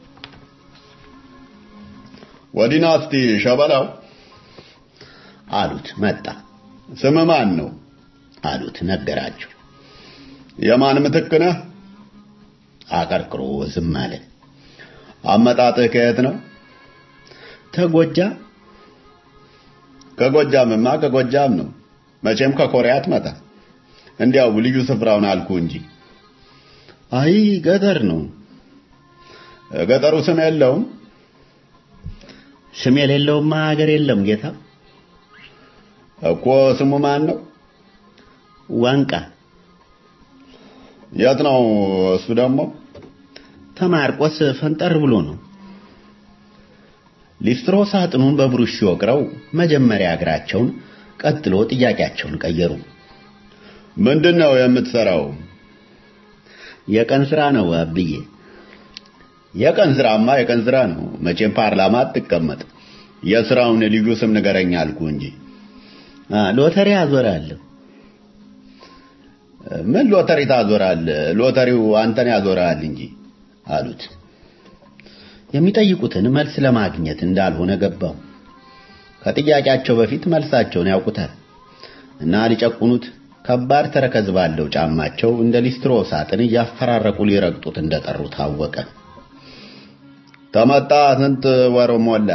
ወዲና እስቲ ሸበላው አሉት። መጣ። ስም ማን ነው አሉት። ነገራቸው። የማን ምትክ ነህ? አቀርቅሮ ዝም አለ። አመጣጥህ ከየት ነው? ተጎጃም። ከጎጃምማ ከጎጃም ነው። መቼም ከኮሪያ አትመጣ። እንዲያው ልዩ ስፍራውን አልኩ እንጂ። አይ ገጠር ነው። ገጠሩ ስም የለውም። ስም የሌለውማ ሀገር የለም ጌታ። እኮ ስሙ ማን ነው? ዋንቃ። የት ነው እሱ ደግሞ? ተማርቆስ ፈንጠር ብሎ ነው። ሊስትሮ ሳጥኑን በብሩሽ ሲወቅረው መጀመሪያ እግራቸውን ቀጥሎ ጥያቄያቸውን ቀየሩ። ምንድን ነው የምትሰራው? የቀን ስራ ነው አብዬ። የቀን ስራማ የቀን ስራ ነው። መቼም ፓርላማ አትቀመጥ። የስራውን ልዩ ስም ንገረኝ አልኩ እንጂ። ሎተሪ አዞራለሁ። ምን ሎተሪ ታዞራለህ? ሎተሪው አንተን ያዞራል እንጂ አሉት። የሚጠይቁትን መልስ ለማግኘት እንዳልሆነ ገባው። ከጥያቄያቸው በፊት መልሳቸውን ያውቁታል እና ሊጨቁኑት ከባድ ተረከዝ ባለው ጫማቸው እንደ ሊስትሮ ሳጥን እያፈራረቁ ሊረግጡት እንደጠሩ ታወቀ። ተመጣ ስንት ወር ሞላ?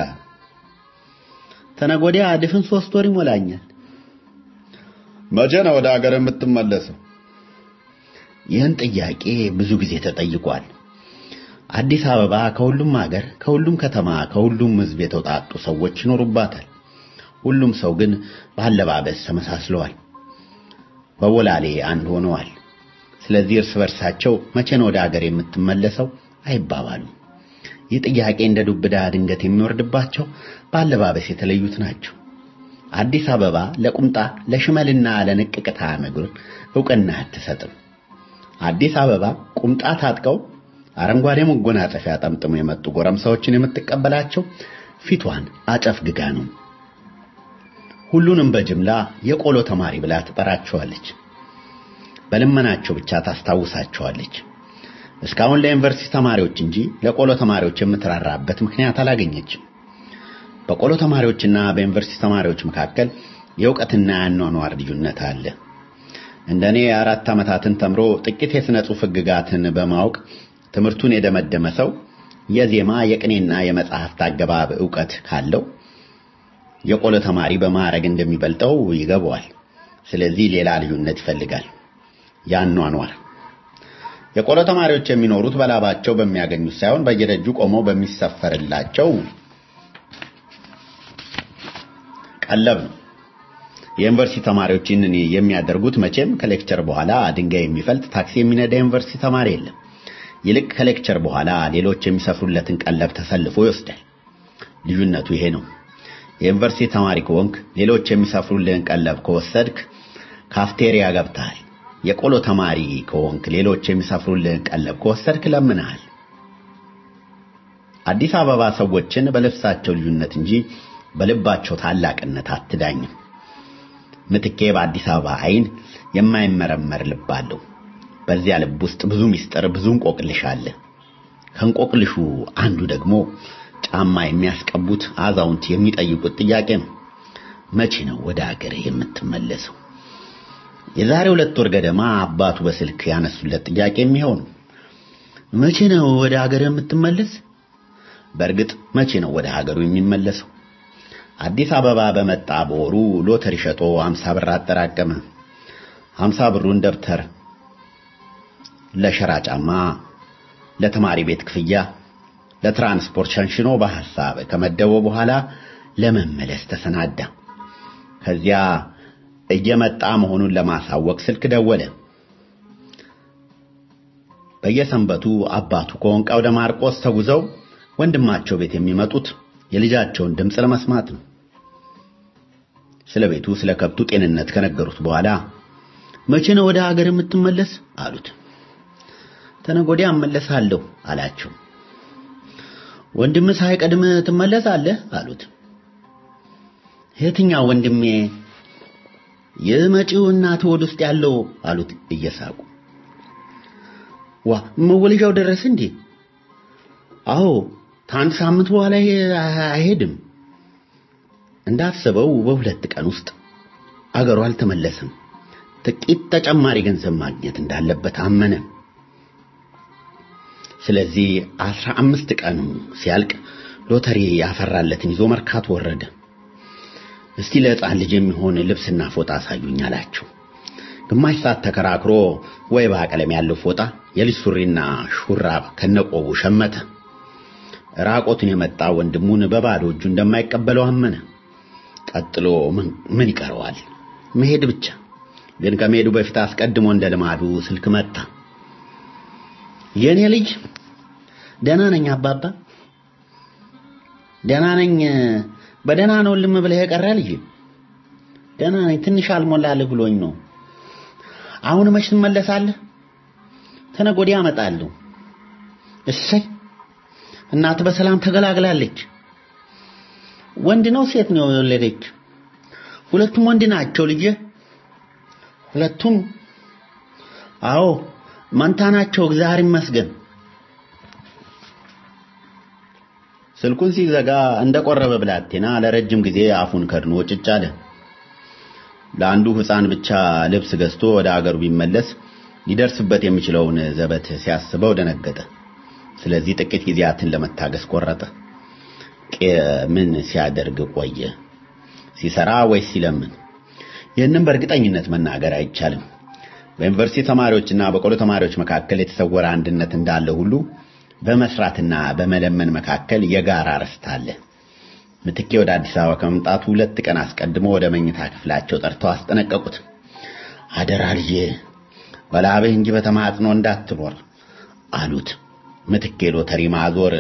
ተነጎዲያ ድፍን ሶስት ወር ይሞላኛል። መቼ ነው ወደ ሀገር የምትመለሰው? ይህን ጥያቄ ብዙ ጊዜ ተጠይቋል። አዲስ አበባ ከሁሉም ሀገር፣ ከሁሉም ከተማ፣ ከሁሉም ሕዝብ የተውጣጡ ሰዎች ይኖሩባታል። ሁሉም ሰው ግን በአለባበስ ተመሳስለዋል። በቦላሌ አንድ ሆነዋል። ስለዚህ እርስ በርሳቸው መቼ ነው ወደ ሀገር የምትመለሰው አይባባሉም። ይህ ጥያቄ እንደ ዱብዳ ድንገት የሚወርድባቸው በአለባበስ የተለዩት ናቸው። አዲስ አበባ ለቁምጣ ለሽመልና ለንቅቅታ ነገር ዕውቅና አትሰጥም። አዲስ አበባ ቁምጣ ታጥቀው አረንጓዴ መጎናጸፊያ ጠምጥሞ የመጡ ጎረምሳዎችን የምትቀበላቸው ፊቷን አጨፍግጋ ነው። ሁሉንም በጅምላ የቆሎ ተማሪ ብላ ትጠራቸዋለች። በልመናቸው ብቻ ታስታውሳቸዋለች። እስካሁን ለዩኒቨርሲቲ ተማሪዎች እንጂ ለቆሎ ተማሪዎች የምትራራበት ምክንያት አላገኘችም። በቆሎ ተማሪዎችና በዩኒቨርሲቲ ተማሪዎች መካከል የእውቀትና የአኗኗር ልዩነት አለ። እንደኔ አራት ዓመታትን ተምሮ ጥቂት የሥነ ጽሑፍ ሕግጋትን በማወቅ ትምህርቱን የደመደመ ሰው የዜማ የቅኔና የመጽሐፍት አገባብ ዕውቀት ካለው የቆሎ ተማሪ በማዕረግ እንደሚበልጠው ይገባዋል። ስለዚህ ሌላ ልዩነት ይፈልጋል። ያኗኗር የቆሎ ተማሪዎች የሚኖሩት በላባቸው በሚያገኙት ሳይሆን በየደጁ ቆመው በሚሰፈርላቸው ቀለብ ነው። የዩኒቨርሲቲ ተማሪዎች ይህንን የሚያደርጉት መቼም ከሌክቸር በኋላ ድንጋይ የሚፈልጥ ታክሲ የሚነዳ ዩኒቨርሲቲ ተማሪ የለም። ይልቅ ከሌክቸር በኋላ ሌሎች የሚሰፍሩለትን ቀለብ ተሰልፎ ይወስዳል። ልዩነቱ ይሄ ነው። የዩኒቨርሲቲ ተማሪ ከሆንክ ሌሎች የሚሰፍሩልህን ቀለብ ከወሰድክ ካፍቴሪያ ገብተሃል። የቆሎ ተማሪ ከሆንክ ሌሎች የሚሰፍሩልህን ቀለብ ከወሰድክ ለምንሃል። አዲስ አበባ ሰዎችን በልብሳቸው ልዩነት እንጂ በልባቸው ታላቅነት አትዳኝም። ምትኬ በአዲስ አበባ አይን የማይመረመር ልብ አለው። በዚያ ልብ ውስጥ ብዙ ምስጢር፣ ብዙ እንቆቅልሽ አለ። ከእንቆቅልሹ አንዱ ደግሞ ጫማ የሚያስቀቡት አዛውንት የሚጠይቁት ጥያቄ ነው። መቼ ነው ወደ ሀገር የምትመለሰው? የዛሬ ሁለት ወር ገደማ አባቱ በስልክ ያነሱለት ጥያቄ የሚሆን መቼ ነው ወደ ሀገር የምትመለስ? በእርግጥ መቼ ነው ወደ ሀገሩ የሚመለሰው? አዲስ አበባ በመጣ በወሩ ሎተሪ ሸጦ 50 ብር አጠራቀመ። 50 ብሩን ደብተር፣ ለሸራ ጫማ፣ ለተማሪ ቤት ክፍያ፣ ለትራንስፖርት ሸንሽኖ በሐሳብ ከመደበው በኋላ ለመመለስ ተሰናዳ። ከዚያ እየመጣ መሆኑን ለማሳወቅ ስልክ ደወለ። በየሰንበቱ አባቱ ከወንቃ ወደ ማርቆስ ተጉዘው ወንድማቸው ቤት የሚመጡት የልጃቸውን ድምፅ ለመስማት ነው። ስለ ቤቱ ስለ ከብቱ ጤንነት ከነገሩት በኋላ መቼ ነው ወደ ሀገር የምትመለስ አሉት። ተነገ ወዲያ እመለሳለሁ አላቸው። ወንድምህ ሳይቀድም ትመለሳለህ አሉት። የትኛው ወንድሜ? የመጪው እናት ሆድ ውስጥ ያለው አሉት እየሳቁ። ዋ መወለጃው ደረሰ እንዴ? አዎ ከአንድ ሳምንት በኋላ አይሄድም። እንዳሰበው በሁለት ቀን ውስጥ አገሩ አልተመለሰም። ጥቂት ተጨማሪ ገንዘብ ማግኘት እንዳለበት አመነ። ስለዚህ አስራ አምስት ቀኑ ሲያልቅ ሎተሪ ያፈራለትን ይዞ መርካቶ ወረደ። እስቲ ለሕፃን ልጅ የሚሆን ልብስና ፎጣ አሳዩኝ አላቸው። ግማሽ ሰዓት ተከራክሮ ወይባ ቀለም ያለው ፎጣ፣ የልጅ ሱሪና ሹራብ ከነቆቡ ሸመተ። ራቆቱን የመጣ ወንድሙን በባዶ እጁ እንደማይቀበለው አመነ። ቀጥሎ ምን ይቀረዋል? መሄድ ብቻ። ግን ከመሄዱ በፊት አስቀድሞ እንደ ልማዱ ስልክ መጣ። የኔ ልጅ ደህና ነኝ አባባ፣ ደህና ነኝ። በደህና ነው ልም ብለህ የቀረ ልጅ? ደህና ነኝ። ትንሽ አልሞላልህ ብሎኝ ነው። አሁን መች ትመለሳለህ? ተነገ ወዲያ እመጣለሁ። እሰይ እናት በሰላም ተገላግላለች። ወንድ ነው ሴት ነው የወለደች? ሁለቱም ወንድ ናቸው ልጄ። ሁለቱም? አዎ መንታ ናቸው። እግዚአብሔር ይመስገን። ስልኩን ሲዘጋ እንደቆረበ ብላቴና ለረጅም ጊዜ አፉን ከድኖ ጭጭ አለ። ለአንዱ ሕፃን ብቻ ልብስ ገዝቶ ወደ አገሩ ቢመለስ ሊደርስበት የሚችለውን ዘበት ሲያስበው ደነገጠ። ስለዚህ ጥቂት ጊዜያትን ለመታገስ ቆረጠ። ምን ሲያደርግ ቆየ? ሲሰራ ወይስ ሲለምን? ይህንም በእርግጠኝነት መናገር አይቻልም። በዩኒቨርሲቲ ተማሪዎችና በቆሎ ተማሪዎች መካከል የተሰወረ አንድነት እንዳለ ሁሉ በመስራትና በመለመን መካከል የጋራ ርስት አለ። ምትኬ ወደ አዲስ አበባ ከመምጣቱ ሁለት ቀን አስቀድሞ ወደ መኝታ ክፍላቸው ጠርተው አስጠነቀቁት። አደራ ልጄ በላብህ እንጂ በተማጽኖ እንዳትኖር አሉት። ምትኬ ሎተሪ ማዞር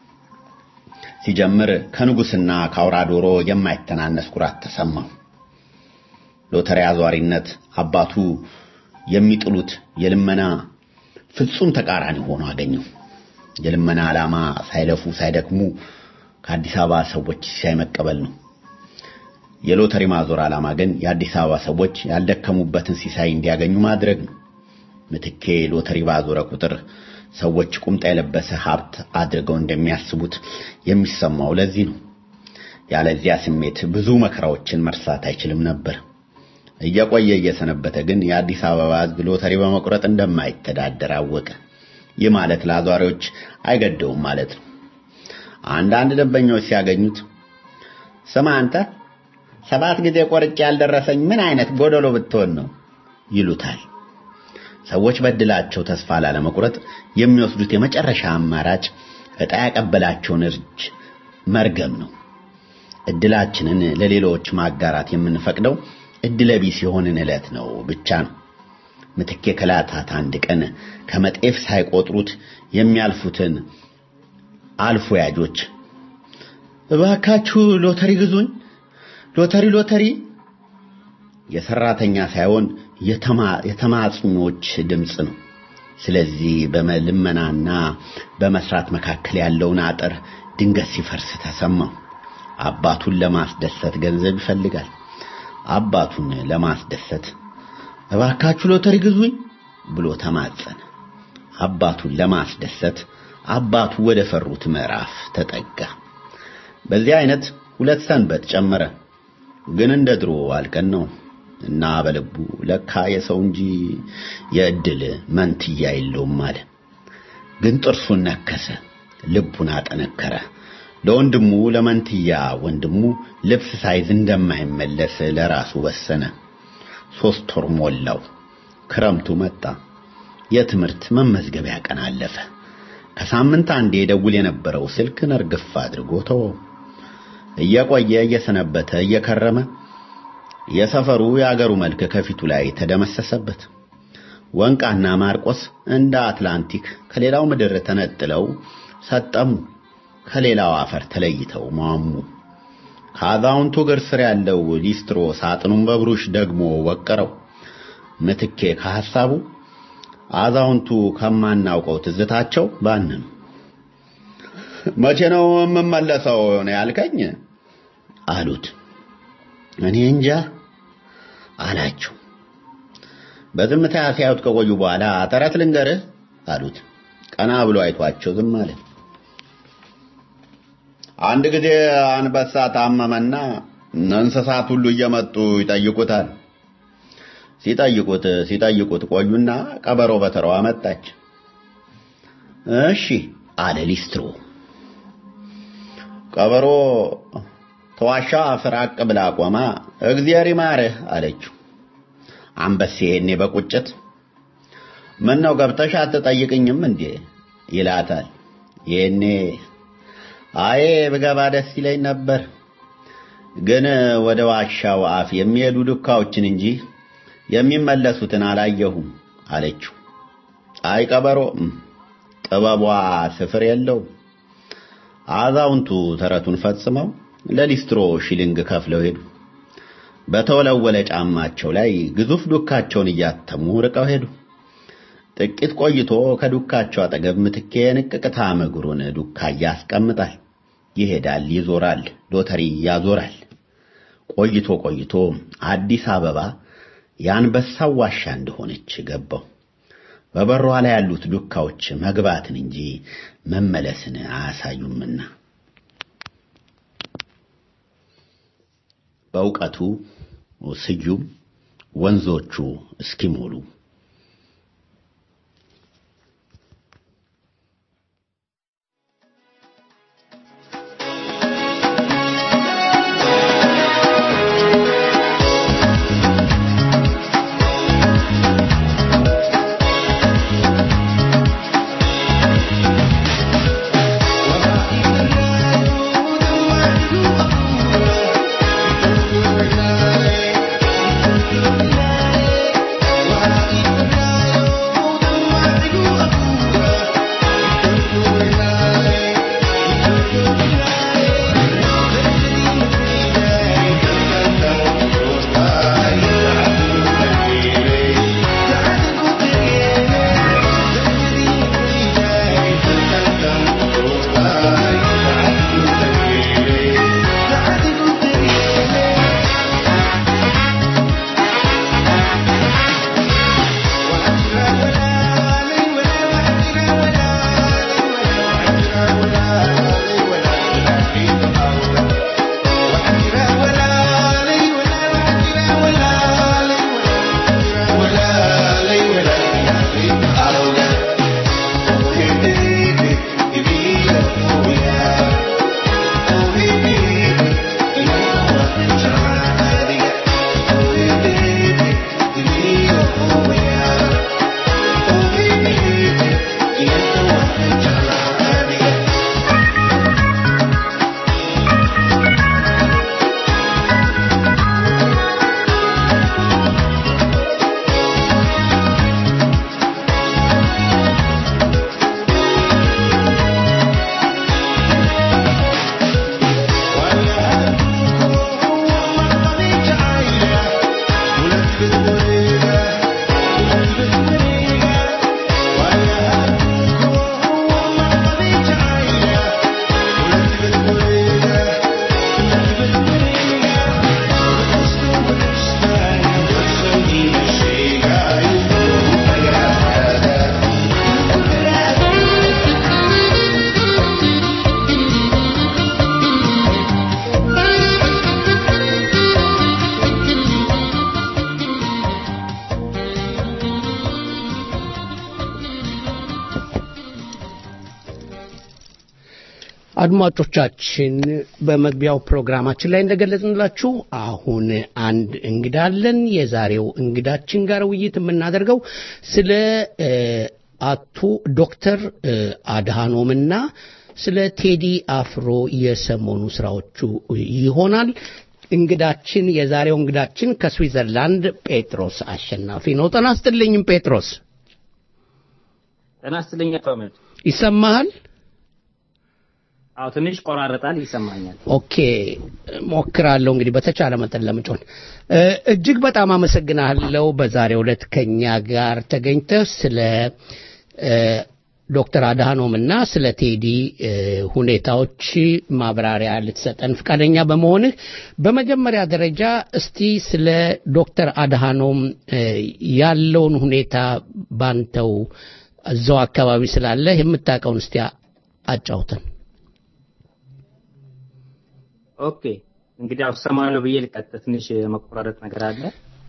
ሲጀምር ከንጉስና ከአውራ ዶሮ የማይተናነስ ኩራት ተሰማው። ሎተሪ አዟሪነት አባቱ የሚጥሉት የልመና ፍጹም ተቃራኒ ሆኖ አገኘው። የልመና ዓላማ ሳይለፉ ሳይደክሙ ከአዲስ አበባ ሰዎች ሲሳይ መቀበል ነው። የሎተሪ ማዞር ዓላማ ግን የአዲስ አበባ ሰዎች ያልደከሙበትን ሲሳይ እንዲያገኙ ማድረግ ነው። ምትኬ ሎተሪ ባዞረ ቁጥር ሰዎች ቁምጣ የለበሰ ሀብት አድርገው እንደሚያስቡት የሚሰማው ለዚህ ነው። ያለዚያ ስሜት ብዙ መከራዎችን መርሳት አይችልም ነበር። እየቆየ እየሰነበተ ግን የአዲስ አበባ ሕዝብ ሎተሪ በመቁረጥ እንደማይተዳደር አወቀ። ይህ ማለት ለአዟሪዎች አይገደውም ማለት ነው። አንዳንድ ደንበኞች ሲያገኙት ስማ አንተ ሰባት ጊዜ ቆርጬ ያልደረሰኝ ምን አይነት ጎደሎ ብትሆን ነው ይሉታል። ሰዎች በድላቸው ተስፋ ላለመቁረጥ የሚወስዱት የመጨረሻ አማራጭ ዕጣ ያቀበላቸውን እርጅ መርገም ነው። እድላችንን ለሌሎች ማጋራት የምንፈቅደው እድለቢስ የሆንን ዕለት ነው ብቻ ነው። ምትኬ ከላታት አንድ ቀን ከመጤፍ ሳይቆጥሩት የሚያልፉትን አልፎ ያጆች እባካችሁ ሎተሪ ግዙኝ፣ ሎተሪ ሎተሪ የሰራተኛ ሳይሆን የተማጽኞች ድምፅ ነው። ስለዚህ በመልመናና በመስራት መካከል ያለውን አጥር ድንገት ሲፈርስ ተሰማው። አባቱን ለማስደሰት ገንዘብ ይፈልጋል። አባቱን ለማስደሰት እባካችሁ ሎተሪ ግዙኝ ብሎ ተማጸነ። አባቱን ለማስደሰት አባቱ ወደ ፈሩት ምዕራፍ ተጠጋ። በዚህ አይነት ሁለት ሰንበት ጨመረ። ግን እንደ ድሮ አልቀነው እና በልቡ ለካ የሰው እንጂ የእድል መንትያ የለውም አለ። ግን ጥርሱን ነከሰ፣ ልቡን አጠነከረ። ለወንድሙ ለመንትያ ወንድሙ ልብስ ሳይዝ እንደማይመለስ ለራሱ ወሰነ። ሶስት ወር ሞላው። ክረምቱ መጣ። የትምህርት መመዝገቢያ ቀን አለፈ። ከሳምንት አንዴ ደውል የነበረው ስልክ ነርግፍ አድርጎ ተወው። እየቆየ እየሰነበተ እየከረመ የሰፈሩ የአገሩ መልክ ከፊቱ ላይ ተደመሰሰበት። ወንቃና ማርቆስ እንደ አትላንቲክ ከሌላው ምድር ተነጥለው ሰጠሙ። ከሌላው አፈር ተለይተው ማሙ። ከአዛውንቱ እግር ስር ያለው ሊስትሮ ሳጥኑን በብሩሽ ደግሞ ወቀረው። ምትኬ ከሐሳቡ አዛውንቱ ከማናውቀው ትዝታቸው ባንም መቼ ነው የምመለሰው ነው ያልከኝ አሉት። እኔ እንጃ አላቸው። በዝምታ ሲያዩት ከቆዩ በኋላ ተረት ልንገርህ አሉት። ቀና ብሎ አይቷቸው ዝም አለ። አንድ ጊዜ አንበሳ ታመመና እንስሳት ሁሉ እየመጡ ይጠይቁታል። ሲጠይቁት ሲጠይቁት ቆዩና ቀበሮ በተራዋ መጣች። እሺ አለ ሊስትሮ። ቀበሮ ተዋሻ ፍራቅ ብላ ቆማ እግዚአብሔር ይማርህ አለችው። አንበሴ ይሄኔ በቁጭት ምን ነው ገብተሽ አትጠይቅኝም እንዴ ይላታል። ይሄኔ አዬ ብገባ ደስ ይለኝ ነበር፣ ግን ወደ ዋሻው አፍ የሚሄዱ ዱካዎችን እንጂ የሚመለሱትን አላየሁም አለችው። አይ ቀበሮ ጥበቧ ስፍር የለው። አዛውንቱ ተረቱን ፈጽመው ለሊስትሮ ሺሊንግ ከፍለው ሄዱ። በተወለወለ ጫማቸው ላይ ግዙፍ ዱካቸውን እያተሙ ርቀው ሄዱ። ጥቂት ቆይቶ ከዱካቸው አጠገብ ምትኬ ንቅቅታ እግሩን ዱካ ያስቀምጣል። ይሄዳል፣ ይዞራል፣ ሎተሪ ያዞራል። ቆይቶ ቆይቶ አዲስ አበባ የአንበሳው ዋሻ እንደሆነች ገባው። በበሯ ላይ ያሉት ዱካዎች መግባትን እንጂ መመለስን አያሳዩምና በእውቀቱ ስዩም ወንዞቹ እስኪሞሉ አድማጮቻችን በመግቢያው ፕሮግራማችን ላይ እንደገለጽንላችሁ አሁን አንድ እንግዳ አለን። የዛሬው እንግዳችን ጋር ውይይት የምናደርገው ስለ አቶ ዶክተር አድሃኖምና ስለ ቴዲ አፍሮ የሰሞኑ ስራዎቹ ይሆናል። እንግዳችን የዛሬው እንግዳችን ከስዊዘርላንድ ጴጥሮስ አሸናፊ ነው። ጤና ይስጥልኝም ጴጥሮስ። ጤና ይስጥልኝ አቶ አህመድ። ይሰማሃል? አዎ ትንሽ ቆራረጣል፣ ይሰማኛል። ኦኬ ሞክራለሁ እንግዲህ በተቻለ መጠን ለመጮን እ፣ እጅግ በጣም አመሰግናለሁ በዛሬው ዕለት ከኛ ጋር ተገኝተህ ስለ እ፣ ዶክተር አድሃኖም እና ስለ ቴዲ እ፣ ሁኔታዎች ማብራሪያ ልትሰጠን ፈቃደኛ በመሆንህ በመጀመሪያ ደረጃ እስቲ ስለ ዶክተር አድሃኖም እ፣ ያለውን ሁኔታ ባንተው እዛው አካባቢ ስላለ የምታውቀውን እስቲ አጫውተን። ኦኬ እንግዲህ ያው ሰማያለሁ ብዬ ልቀጥል። ትንሽ መቆራረጥ ነገር አለ።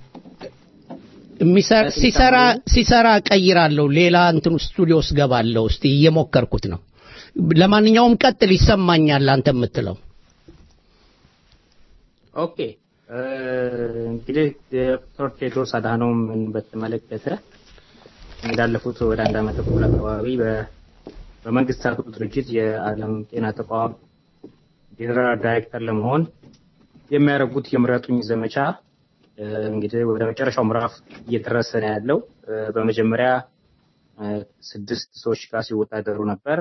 የሚሰራ ሲሰራ ሲሰራ ቀይራለሁ ሌላ እንትን ስቱዲዮ ውስጥ ገባለሁ። እስቲ እየሞከርኩት ነው። ለማንኛውም ቀጥል፣ ይሰማኛል አንተ የምትለው። ኦኬ እ፣ እንግዲህ ዶክተር ቴድሮስ አድሃኖምን በተመለከተ እንዳለፉት ወደ አንድ ዓመት ተኩል አካባቢ በ- በመንግስታቱ ድርጅት የዓለም ጤና ተቋም ጄኔራል ዳይሬክተር ለመሆን የሚያደርጉት የምረጡኝ ዘመቻ እ፣ እንግዲህ ወደ መጨረሻው ምዕራፍ እየደረሰ ነው ያለው። እ፣ በመጀመሪያ እ፣ ስድስት ሰዎች ጋር ሲወዳደሩ ነበር።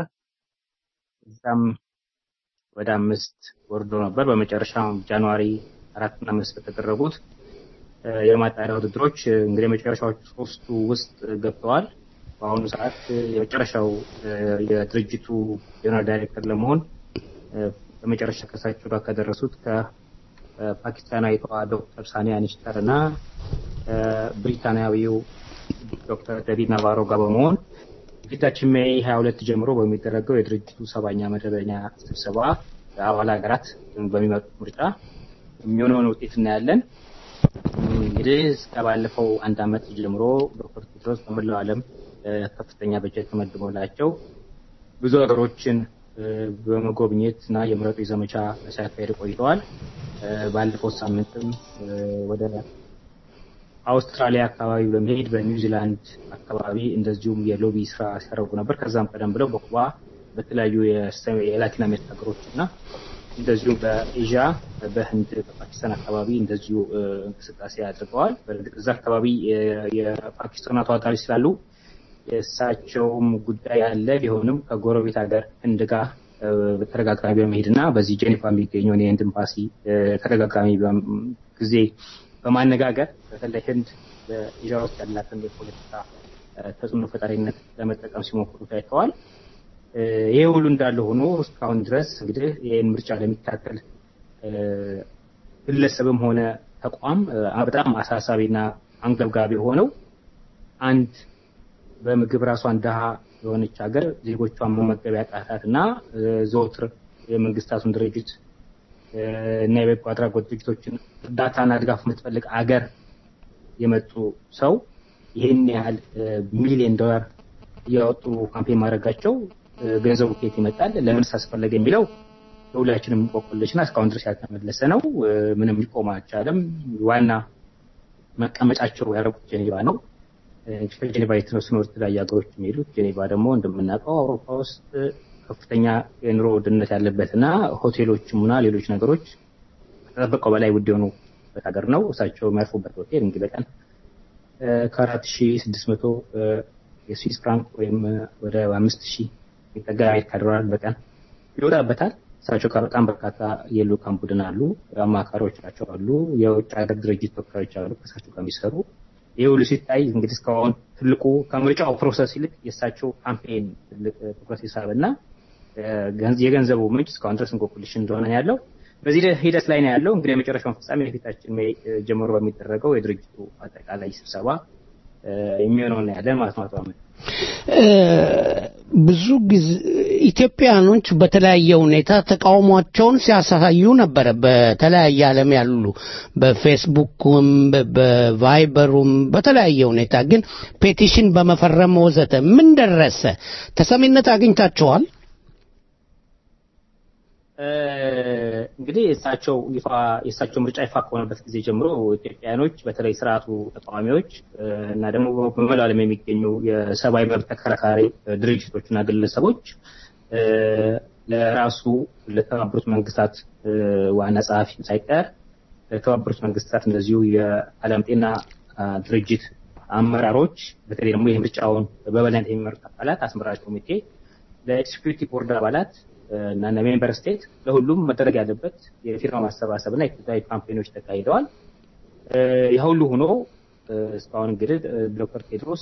እዛም ወደ አምስት ወርዶ ነበር። በመጨረሻም ጃንዋሪ አራት እና አምስት በተደረጉት እ፣ የማጣሪያ ውድድሮች እ፣ እንግዲህ የመጨረሻዎቹ ሶስቱ ውስጥ ገብተዋል። በአሁኑ ሰዓት እ፣ የመጨረሻው እ፣ የድርጅቱ ጀነራል ዳይሬክተር ለመሆን እ፣ በመጨረሻ ከሳቸው ጋር ከደረሱት ከፓኪስታናዊቷ ዶክተር ሳኒያ ኒሽተር እና እ፣ ብሪታንያዊው ዶክተር ዴቪድ ናቫሮ ጋር በመሆን ፊታችን ሜይ 22 ጀምሮ በሚደረገው የድርጅቱ ሰባኛ መደበኛ ስብሰባ አባል ሀገራት በሚመጡት ምርጫ የሚሆነውን ውጤት እናያለን። እንግዲህ እስከ ባለፈው አንድ ዓመት ጀምሮ ዶክተር ቴድሮስ በመላው ዓለም እ፣ ከፍተኛ በጀት ተመድቦላቸው ብዙ ሀገሮችን እ፣ በመጎብኘት እና የምረጡ ዘመቻ ሲያካሄድ ቆይተዋል። እ፣ ባለፈው ሳምንትም እ፣ ወደ አውስትራሊያ አካባቢ በመሄድ በኒውዚላንድ አካባቢ እንደዚሁም የሎቢ ስራ ሲያደርጉ ነበር። ከዛም ቀደም ብለው በኩባ በተለያዩ የሰ- የላቲን አሜሪካ ሀገሮች እና እንደዚሁም በኤዥያ በህንድ በፓኪስታን አካባቢ እንደዚሁ እ፣ እንቅስቃሴ አድርገዋል። በእርግጥ እዛ አካባቢ የ- የፓኪስታን ተዋጣሪ ስላሉ የእሳቸውም ጉዳይ አለ ቢሆንም ከጎረቤት ሀገር ህንድ ጋር እ፣ በተደጋጋሚ በመሄድ እና በዚህ ጄኔቫ የሚገኘውን የህንድ ኤምባሲ እ፣ ተደጋጋሚ በም- ጊዜ በማነጋገር በተለይ ህንድ በኤዥያ ውስጥ ያላትን የፖለቲካ እ፣ ተጽዕኖ ፈጣሪነት ለመጠቀም ሲሞክሩ ታይተዋል። እ፣ ይሄ ሁሉ እንዳለ ሆኖ እስካሁን ድረስ እንግዲህ ይህን ምርጫ ለሚካተል እ፣ ግለሰብም ሆነ ተቋም እ፣ በጣም አሳሳቢና አንገብጋቢ የሆነው አንድ በምግብ ራሷን ድሃ የሆነች ሀገር ዜጎቿን መመገብ ያቃታት እና እ፣ ዘወትር የመንግስታቱን ድርጅት እ፣ እና የበጎ አድራጎት ድርጅቶችን እርዳታና ድጋፍ የምትፈልግ አገር የመጡ ሰው ይህን ያህል እ፣ ሚሊዮን ዶላር እያወጡ ካምፔን ማድረጋቸው እ፣ ገንዘቡ ከየት ይመጣል፣ ለምንስ አስፈለገ የሚለው የሁላችንም እንቆቅልሽና እስካሁን ድረስ ያልተመለሰ ነው። እ፣ ምንም ሊቆም አልቻለም። ዋና መቀመጫቸው ያደረጉት ጄኔቫ ነው። እ፣ ከጄኔቫ የተነሱ ነው ወደ ተለያዩ ሀገሮች የሚሄዱት። ጄኔቫ ደግሞ እንደምናውቀው አውሮፓ ውስጥ ከፍተኛ የኑሮ ውድነት ያለበት እና ሆቴሎችም እና ሌሎች ነገሮች ከተጠበቀው በላይ ውድ የሆኑበት ሀገር ነው። እሳቸው የሚያርፉበት ሆቴል እንግዲህ በቀን ከአራት ሺ ስድስት መቶ የስዊስ ፍራንክ ወይም እ፣ ወደ አምስት ሺህ የሚጠጋ የአሜሪካ ዶላር በቀን ይወጣበታል። እሳቸው ጋር በጣም በርካታ የልኡካን ቡድን አሉ፣ አማካሪዎች ናቸው አሉ፣ የውጭ ሀገር ድርጅት ተወካዮች አሉ ከእሳቸው ጋር የሚሰሩ ይህ ሁሉ ሲታይ እንግዲህ እስካሁን ትልቁ ከምርጫው ፕሮሰስ ይልቅ የእሳቸው ካምፔን ትልቅ እ፣ ትኩረት የሳበ እና እ፣ ገንዝ- የገንዘቡ ምንጭ እስካሁን ድረስ እንቆቅልሽ እንደሆነ ነው ያለው። በዚህ ሂደት- ሂደት ላይ ነው ያለው። እንግዲህ የመጨረሻውን ፍጻሜ የፊታችን ሜይ እ፣ ጀምሮ በሚደረገው የድርጅቱ አጠቃላይ ስብሰባ እ፣ የሚሆነውን ነው ያለን ማለት ነው። አቶ አህመድ። እ፣ ብዙ ጊዜ ኢትዮጵያኖች በተለያየ ሁኔታ ተቃውሟቸውን ሲያሳዩ ነበረ። በተለያየ ዓለም ያሉ በፌስቡክም በ- በቫይበሩም በተለያየ ሁኔታ ግን ፔቲሽን በመፈረም ወዘተ ምን ደረሰ? ተሰሚነት አግኝታቸዋል? እ፣ እንግዲህ የእሳቸው ይፋ የእሳቸው ምርጫ ይፋ ከሆነበት ጊዜ ጀምሮ ኢትዮጵያውያኖች በተለይ ስርዓቱ ተቃዋሚዎች እ፣ እና ደግሞ በመላው ዓለም የሚገኙ የሰብአዊ መብት ተከራካሪ እ፣ ድርጅቶችና ግለሰቦች እ፣ ለራሱ ለተባበሩት መንግስታት እ፣ ዋና ጸሐፊ ሳይቀር ለተባበሩት መንግስታት እንደዚሁ የዓለም ጤና አ፣ ድርጅት አመራሮች በተለይ ደግሞ የምርጫውን በበላይነት የሚመሩት አካላት አስመራጭ ኮሚቴ ለኤክስኪዩቲቭ ቦርድ አባላት እና እነ ሜምበር ስቴት ለሁሉም መደረግ ያለበት የፊርማ ማሰባሰብ እና የተለያዩ ካምፔኖች ተካሂደዋል። ያ ሁሉ ሆኖ እስካሁን እንግዲህ ዶክተር ቴድሮስ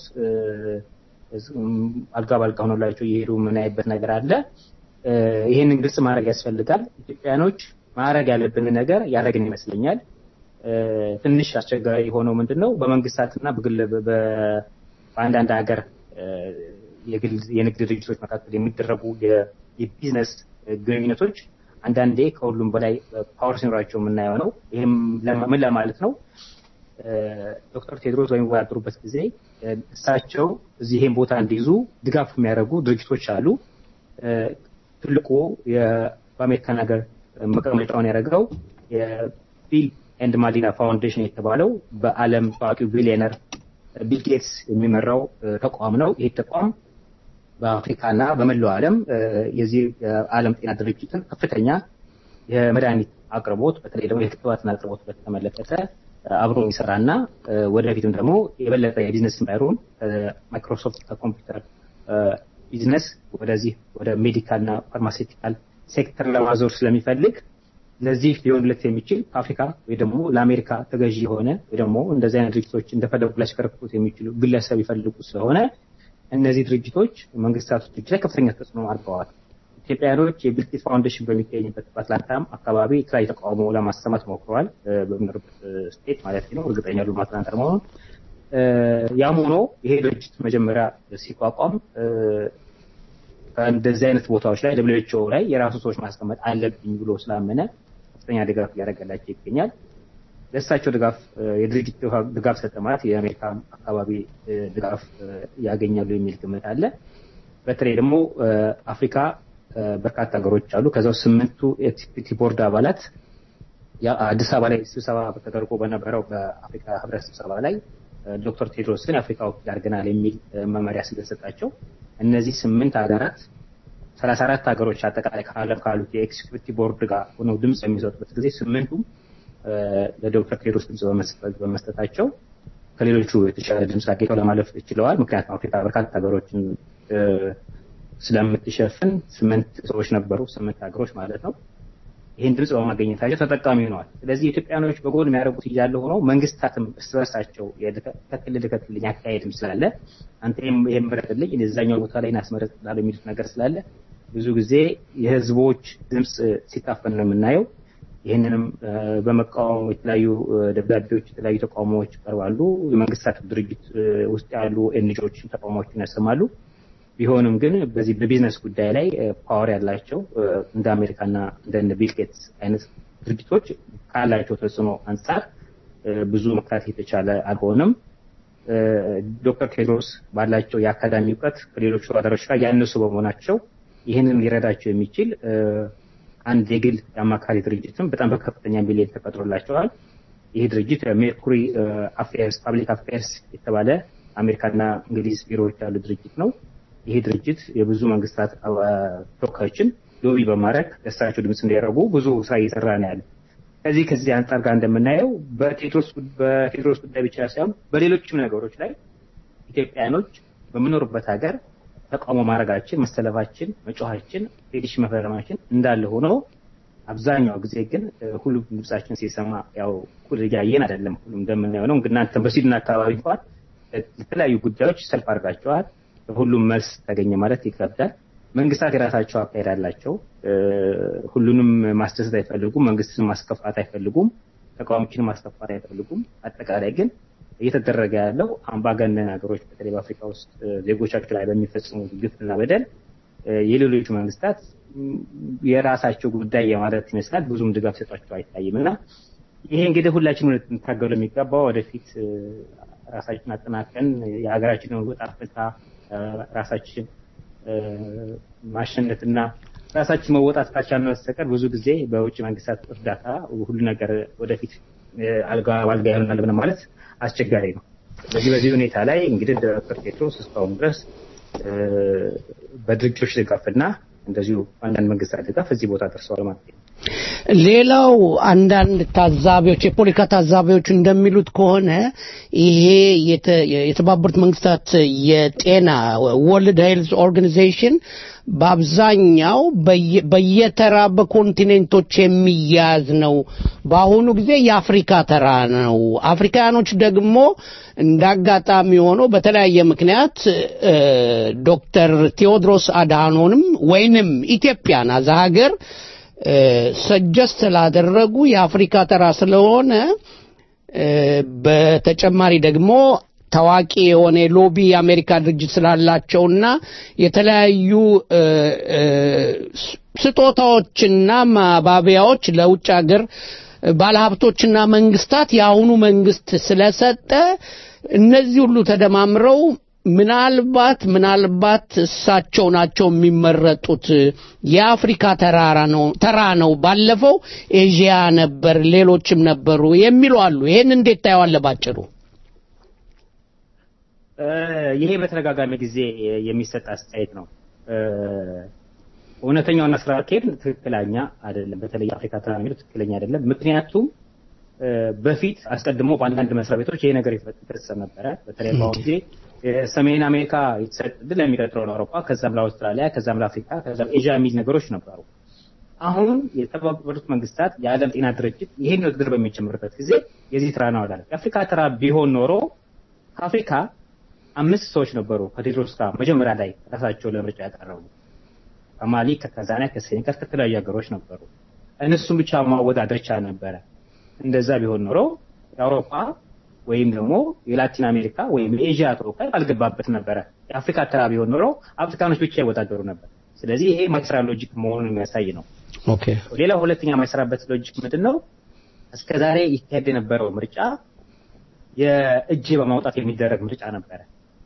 አልጋ ባልጋ ሆኖላቸው እየሄዱ የምናይበት ነገር አለ። ይህንን ግልጽ ማድረግ ያስፈልጋል። ኢትዮጵያኖች ማድረግ ያለብን ነገር ያደረግን ይመስለኛል። ትንሽ አስቸጋሪ የሆነው ምንድን ነው በመንግስታትና በግል በአንዳንድ ሀገር የንግድ ድርጅቶች መካከል የሚደረጉ የቢዝነስ ግንኙነቶች አንዳንዴ ከሁሉም በላይ ፓወር ሲኖራቸው የምናየው ነው። ይህም ምን ለማለት ነው? ዶክተር ቴድሮስ በሚወዳደሩበት ጊዜ እሳቸው እዚህ ይሄን ቦታ እንዲይዙ ድጋፍ የሚያደርጉ ድርጅቶች አሉ። ትልቁ በአሜሪካን ሀገር መቀመጫውን ያደረገው የቢል ኤንድ ማሊና ፋውንዴሽን የተባለው በዓለም ታዋቂው ቢሊዮነር ቢል ጌትስ የሚመራው ተቋም ነው። ይህ ተቋም በአፍሪካና በመላው ዓለም የዚህ የዓለም ጤና ድርጅትን ከፍተኛ የመድኃኒት አቅርቦት በተለይ ደግሞ የክትባትን አቅርቦት በተመለከተ አብሮ የሚሰራና ወደፊትም ደግሞ የበለጠ የቢዝነስ ባይሮን ከማይክሮሶፍት ከኮምፒውተር ቢዝነስ ወደዚህ ወደ ሜዲካልና ፋርማሴቲካል ሴክተር ለማዞር ስለሚፈልግ ለዚህ ሊሆንለት የሚችል ከአፍሪካ ወይ ደግሞ ለአሜሪካ ተገዢ የሆነ ወይ ደግሞ እንደዚህ አይነት ድርጅቶች እንደፈለጉ ሊያሽከረክሩት የሚችሉ ግለሰብ ይፈልጉ ስለሆነ እነዚህ ድርጅቶች መንግስታቱ ድርጅት ላይ ከፍተኛ ተጽዕኖ አድርገዋል። ኢትዮጵያውያኖች የቢልጌት ፋውንዴሽን በሚገኝበት በአትላንታም አካባቢ የተለያዩ ተቃውሞ ለማሰማት ሞክረዋል። በሚኖርበት ስቴት ማለት ነው። እርግጠኛ ሉ አትላንታ መሆኑን ያም ሆኖ ይሄ ድርጅት መጀመሪያ ሲቋቋም ከእንደዚህ አይነት ቦታዎች ላይ ደብሊው ላይ የራሱ ሰዎች ማስቀመጥ አለብኝ ብሎ ስላመነ ከፍተኛ ድጋፍ እያደረገላቸው ይገኛል። ለእሳቸው ድጋፍ የድርጅት ድጋፍ ሰጠ ማለት የአሜሪካ አካባቢ ድጋፍ ያገኛሉ የሚል ግምት አለ። በተለይ ደግሞ አፍሪካ በርካታ ሀገሮች አሉ። ከዛው ስምንቱ ኤክዚኪዩቲቭ ቦርድ አባላት አዲስ አበባ ላይ ስብሰባ ተደርጎ በነበረው በአፍሪካ ህብረት ስብሰባ ላይ ዶክተር ቴድሮስን የአፍሪካ ወኪል አድርገናል የሚል መመሪያ ስለተሰጣቸው እነዚህ ስምንት ሀገራት ሰላሳ አራት ሀገሮች አጠቃላይ ከዓለም ካሉት የኤክስኪዩቲቭ ቦርድ ጋር ሆነው ድምፅ የሚሰጡበት ጊዜ ስምንቱም ለዶክተር ቴድሮስ ድምፅ በመስጠታቸው ከሌሎቹ የተሻለ ድምፅ አግኝተው ለማለፍ ችለዋል። ምክንያቱም አፍሪካ በርካታ ሀገሮችን ስለምትሸፍን ስምንት ሰዎች ነበሩ፣ ስምንት ሀገሮች ማለት ነው። ይህን ድምፅ በማገኘታቸው ተጠቃሚ ሆነዋል። ስለዚህ ኢትዮጵያኖች በጎን የሚያደርጉት እያለ ሆነው መንግስታትም እርስ በርሳቸው ከክልል ከክልል አካሄድም ስላለ አንተ ይህን ምረጥልኝ እዛኛው ቦታ ላይ እናስመረጥላለሁ የሚሉት ነገር ስላለ ብዙ ጊዜ የህዝቦች ድምፅ ሲታፈን ነው የምናየው። ይህንንም በመቃወም የተለያዩ ደብዳቤዎች፣ የተለያዩ ተቃውሞዎች ይቀርባሉ። የመንግስታት ድርጅት ውስጥ ያሉ ኤንጂኦዎች ተቃውሞዎችን ያሰማሉ። ቢሆንም ግን በዚህ በቢዝነስ ጉዳይ ላይ ፓወር ያላቸው እንደ አሜሪካና እንደ ቢል ጌትስ አይነት ድርጅቶች ካላቸው ተጽዕኖ አንጻር ብዙ መካት የተቻለ አልሆነም። ዶክተር ቴድሮስ ባላቸው የአካዳሚ እውቀት ከሌሎች ተወዳዳሪዎች ጋር ያነሱ በመሆናቸው ይህንን ሊረዳቸው የሚችል አንድ የግል የአማካሪ ድርጅትም በጣም በከፍተኛ ሚሊዮን ተቀጥሮላቸዋል። ይህ ድርጅት ሜርኩሪ አፌርስ ፓብሊክ አፌርስ የተባለ አሜሪካና እንግሊዝ ቢሮዎች ያሉ ድርጅት ነው። ይሄ ድርጅት የብዙ መንግስታት ተወካዮችን ሎቢ በማድረግ ለእሳቸው ድምፅ እንዲያደርጉ ብዙ ስራ እየሰራ ነው ያለ። ከዚህ ከዚህ አንጻር ጋር እንደምናየው በቴድሮስ ጉዳይ ብቻ ሳይሆን በሌሎችም ነገሮች ላይ ኢትዮጵያኖች በምኖርበት ሀገር ተቃውሞ ማድረጋችን፣ መሰለፋችን፣ መጮኋችን፣ ፔቲሽን መፈረማችን እንዳለ ሆኖ አብዛኛው ጊዜ ግን ሁሉም ድምጻችን ሲሰማ ያው እኩል እያየን አይደለም። ሁሉም እንደምናየው ነው። እናንተ በስዊድን አካባቢ እንኳን ለተለያዩ ጉዳዮች ሰልፍ አድርጋቸዋል። ሁሉም መልስ ተገኘ ማለት ይከብዳል። መንግስታት የራሳቸው አካሄድ አላቸው። ሁሉንም ማስደሰት አይፈልጉም። መንግስትን ማስከፋት አይፈልጉም። ተቃዋሚዎችን ማስከፋት አይፈልጉም። አጠቃላይ ግን እየተደረገ ያለው አምባገነን ሀገሮች በተለይ በአፍሪካ ውስጥ ዜጎቻቸው ላይ በሚፈጽሙ ግፍና በደል የሌሎቹ መንግስታት የራሳቸው ጉዳይ የማለት ይመስላል ብዙም ድጋፍ ሰጧቸው አይታይም እና ይሄ እንግዲህ ሁላችንም ልንታገሉ የሚገባው ወደፊት ራሳችን አጠናቀን የሀገራችንን ወጣ ፍታ ራሳችን ማሸነፍና ራሳችን መወጣት ካልቻልን በስተቀር ብዙ ጊዜ በውጭ መንግስታት እርዳታ ሁሉ ነገር ወደፊት አልጋ ባልጋ ይሆናል ብለን ማለት አስቸጋሪ ነው። በዚህ በዚህ ሁኔታ ላይ እንግዲህ ዶክተር ቴድሮስ እስካሁን ድረስ በድርጅቶች ድጋፍና እንደዚሁ አንዳንድ መንግስታት ድጋፍ እዚህ ቦታ ደርሰዋል ማለት ነው። ሌላው አንዳንድ ታዛቢዎች የፖለቲካ ታዛቢዎች እንደሚሉት ከሆነ ይሄ የተባበሩት መንግስታት የጤና ወርልድ ሄልዝ ኦርጋናይዜሽን በአብዛኛው በየ- በየተራ በኮንቲኔንቶች የሚያዝ ነው። በአሁኑ ጊዜ የአፍሪካ ተራ ነው። አፍሪካኖች ደግሞ እንደ አጋጣሚ ሆኖ በተለያየ ምክንያት እ፣ ዶክተር ቴዎድሮስ አድሃኖንም ወይንም ኢትዮጵያን አዛ ሀገር ሰጀስት ስላደረጉ የአፍሪካ ተራ ስለሆነ እ፣ በተጨማሪ ደግሞ ታዋቂ የሆነ የሎቢ የአሜሪካ ድርጅት ስላላቸውና የተለያዩ እ፣ እ፣ ስ- ስጦታዎችና ማባቢያዎች ለውጭ ሀገር ባለሀብቶችና መንግስታት የአሁኑ መንግስት ስለሰጠ እነዚህ ሁሉ ተደማምረው ምናልባት ምናልባት እሳቸው ናቸው የሚመረጡት የአፍሪካ ተራራ ነው ተራ ነው ባለፈው ኤዥያ ነበር ሌሎችም ነበሩ የሚሉ አሉ ይሄን እንዴት ታየዋለህ ባጭሩ እ፣ ይሄ በተደጋጋሚ ጊዜ የሚሰጥ አስተያየት ነው። እ፣ እውነተኛውና ስራ አካሄድ ትክክለኛ አይደለም። በተለይ የአፍሪካ ተራ የሚለው ትክክለኛ አይደለም። ምክንያቱም እ፣ በፊት አስቀድሞ በአንዳንድ መስሪያ ቤቶች ይሄ ነገር ይፈጸም ነበረ። በተለይ በአሁኑ ጊዜ የሰሜን አሜሪካ የተሰጥ ዕድል ለሚቀጥለው ለአውሮፓ፣ ከዛም ለአውስትራሊያ፣ ከዛም ለአፍሪካ፣ ከዛም ኤዥያ የሚል ነገሮች ነበሩ። አሁን የተባበሩት መንግስታት የዓለም ጤና ድርጅት ይህን ውድድር በሚጀምርበት ጊዜ የዚህ ተራ ነው አላለም። የአፍሪካ ተራ ቢሆን ኖሮ ከአፍሪካ አምስት ሰዎች ነበሩ ከቴድሮስ ጋር መጀመሪያ ላይ ራሳቸው ለምርጫ ያቀረቡ ከማሊ፣ ከታንዛኒያ፣ ከሴኔጋል ከተለያዩ ሀገሮች ነበሩ። እነሱም ብቻ ማወዳደር ይቻል ነበረ። እንደዛ ቢሆን ኖሮ የአውሮፓ ወይም ደግሞ የላቲን አሜሪካ ወይም የኤዥያ ተወካይ አልገባበት ነበረ። የአፍሪካ ተራ ቢሆን ኖሮ አፍሪካኖች ብቻ ይወዳደሩ ነበር። ስለዚህ ይሄ ማይሰራ ሎጂክ መሆኑን የሚያሳይ ነው። ኦኬ ሌላ ሁለተኛ የማይሰራበት ሎጂክ ምንድን ነው? እስከዛሬ ይካሄድ የነበረው ምርጫ የእጅ በማውጣት የሚደረግ ምርጫ ነበረ።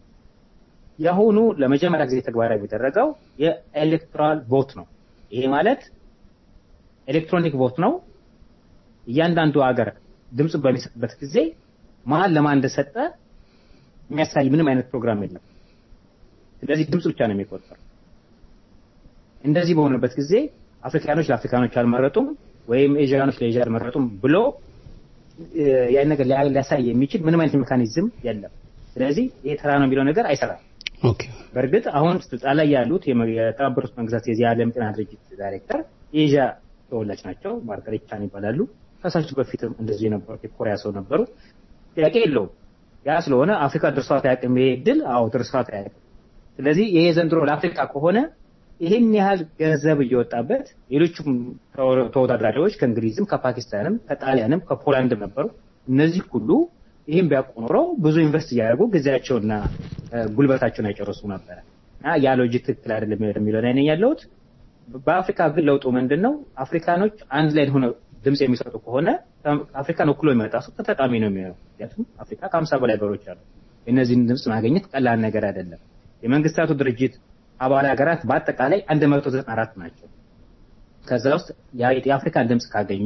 የአሁኑ ለመጀመሪያ ጊዜ ተግባራዊ የሚደረገው የኤሌክቶራል ቮት ነው። ይሄ ማለት ኤሌክትሮኒክ ቮት ነው። እያንዳንዱ ሀገር ድምፅ በሚሰጥበት ጊዜ ማን ለማን እንደሰጠ የሚያሳይ ምንም አይነት ፕሮግራም የለም። ስለዚህ ድምፅ ብቻ ነው የሚቆጠረው። እንደዚህ በሆነበት ጊዜ አፍሪካኖች ለአፍሪካኖች አልመረጡም ወይም ኤዥያኖች ለኤዥያ አልመረጡም ብሎ እ፣ ያን ነገር ሊያ- ሊያሳይ የሚችል ምንም አይነት ሜካኒዝም የለም። ስለዚህ ይሄ ተራ ነው የሚለው ነገር አይሰራም። ኦኬ በእርግጥ አሁን ስልጣን ላይ ያሉት የመ- የተባበሩት መንግስታት የዚህ የዓለም ጤና ድርጅት ዳይሬክተር የኤዥያ ተወላጅ ናቸው። ማርጋሬት ቻን ይባላሉ። ከሳቸው በፊትም እንደዚህ የነበሩት የኮሪያ ሰው ነበሩ። ጥያቄ የለውም። ያ ስለሆነ አፍሪካ ድርሷት አያውቅም። ይሄ ድል አዎ ድርሷት አያውቅም። ስለዚህ ይሄ ዘንድሮ ለአፍሪካ ከሆነ ይህን ያህል ገንዘብ እየወጣበት ሌሎቹም ተወ- ተወዳዳሪዎች ከእንግሊዝም ከፓኪስታንም ከጣሊያንም ከፖላንድም ነበሩ። እነዚህ ሁሉ ይህም ቢያውቁ ኖሮ ብዙ ኢንቨስት እያደረጉ ጊዜያቸውና እ፣ ጉልበታቸውን አይጨርሱ ነበረ እና ያ ሎጂክ ትክክል አይደለም የሚለው ላይ ነኝ ያለሁት። በአፍሪካ ግን ለውጡ ምንድን ነው? አፍሪካኖች አንድ ላይ ሆነው ድምፅ የሚሰጡ ከሆነ አፍሪካን ወክሎ የሚመጣ ሰው ተጠቃሚ ነው የሚሆነው። ምክንያቱም አፍሪካ ከሀምሳ በላይ ሀገሮች አሉ። የእነዚህን ድምፅ ማግኘት ቀላል ነገር አይደለም። የመንግስታቱ ድርጅት አባል ሀገራት በአጠቃላይ 194 ናቸው። ከዛ ውስጥ ያ- የአፍሪካን ድምፅ ካገኘ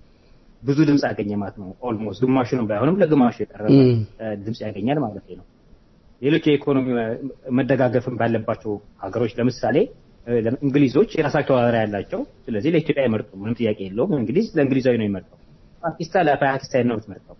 ብዙ ድምፅ ያገኘ ማለት ነው። ኦልሞስት ግማሹንም ባይሆንም ለግማሹ የቀረበ እም። እ፣ ድምፅ ያገኛል ማለት ነው። ሌሎች የኢኮኖሚ መደጋገፍን ባለባቸው ሀገሮች ለምሳሌ እ፣ ለም- እንግሊዞች የራሳቸው ተወዳዳሪ ያላቸው፣ ስለዚህ ለኢትዮጵያ አይመርጡም። ምንም ጥያቄ የለውም። እንግሊዝ ለእንግሊዛዊ ነው የሚመርጠው። ፓኪስታን ለፓኪስታን ነው የምትመርጠው።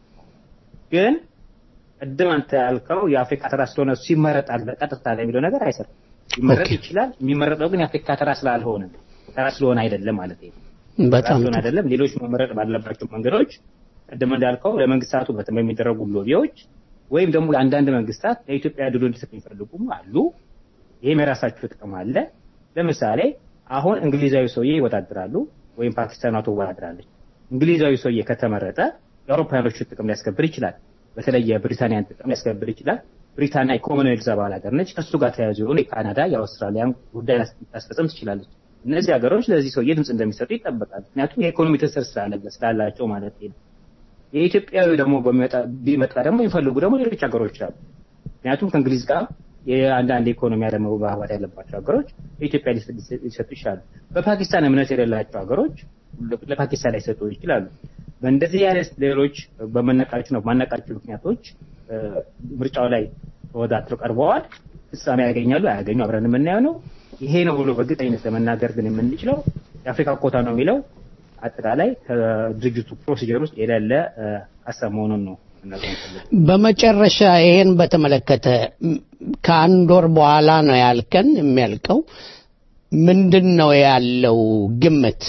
ግን ቅድም አንተ ያልከው የአፍሪካ ተራ ስለሆነ እሱ ይመረጣል በቀጥታ ላይ የሚለው ነገር አይሰራም። ሊመረጥ ይችላል። የሚመረጠው ግን የአፍሪካ ተራ ስላልሆነ ተራ ስለሆነ አይደለም ማለት ነው። በጣም ራሱን አይደለም ሌሎች መመረጥ ባለባቸው መንገዶች ቅድም እንዳልከው ለመንግስታቱ በተ- በሚደረጉ ሎቢዎች ወይም ደግሞ አንዳንድ መንግስታት ለኢትዮጵያ ድሎ እንዲሰጥ የሚፈልጉም አሉ። ይህም የራሳቸው ጥቅም አለ። ለምሳሌ አሁን እንግሊዛዊ ሰውዬ ይወዳድራሉ ወይም ፓኪስታኗ ትወዳድራለች። እንግሊዛዊ ሰውዬ ከተመረጠ የአውሮፓውያኖችን ጥቅም ሊያስከብር ይችላል። በተለይ የብሪታንያን ጥቅም ሊያስከብር ይችላል። ብሪታንያ የኮመንዌልዝ አባል ሀገር ነች። ከእሱ ጋር ተያያዙ የሆኑ የካናዳ የአውስትራሊያን ጉዳይ ልታስፈጽም ትችላለች። እነዚህ ሀገሮች ለዚህ ሰውዬ ድምፅ እንደሚሰጡ ይጠበቃል። ምክንያቱም የኢኮኖሚ ትስስር ስላለ- ስላላቸው ማለት ነው። የኢትዮጵያዊ ደግሞ በሚመጣ- ቢመጣ ደግሞ የሚፈልጉ ደግሞ ሌሎች ሀገሮች አሉ። ምክንያቱም ከእንግሊዝ ጋር የአንዳንድ የኢኮኖሚ አለመግባባት ያለባቸው ሀገሮች ለኢትዮጵያ ሊሰ- ሊሰ- ሊሰጡ ይችላሉ። በፓኪስታን እምነት የሌላቸው ሀገሮች ለ- ለፓኪስታን ሊሰጡ ይችላሉ። በእንደዚህ አይነት ሌሎች በመነቃቸው ነው ማነቃቸው ምክንያቶች እ፣ ምርጫው ላይ ተወዳድረው ቀርበዋል። ፍጻሜ ያገኛሉ አያገኙ አብረን የምናየው ነው። ይሄ ነው ብሎ በእርግጠኝነት ለመናገር ግን የምንችለው የአፍሪካ ኮታ ነው የሚለው አጠቃላይ ከድርጅቱ ፕሮሲጀር ውስጥ የሌለ እ፣ ሀሳብ መሆኑን ነው መናገር የምፈልገው። በመጨረሻ ይሄን በተመለከተ ም፣ ከአንድ ወር በኋላ ነው ያልከን የሚያልቀው ምንድን ነው ያለው ግምት?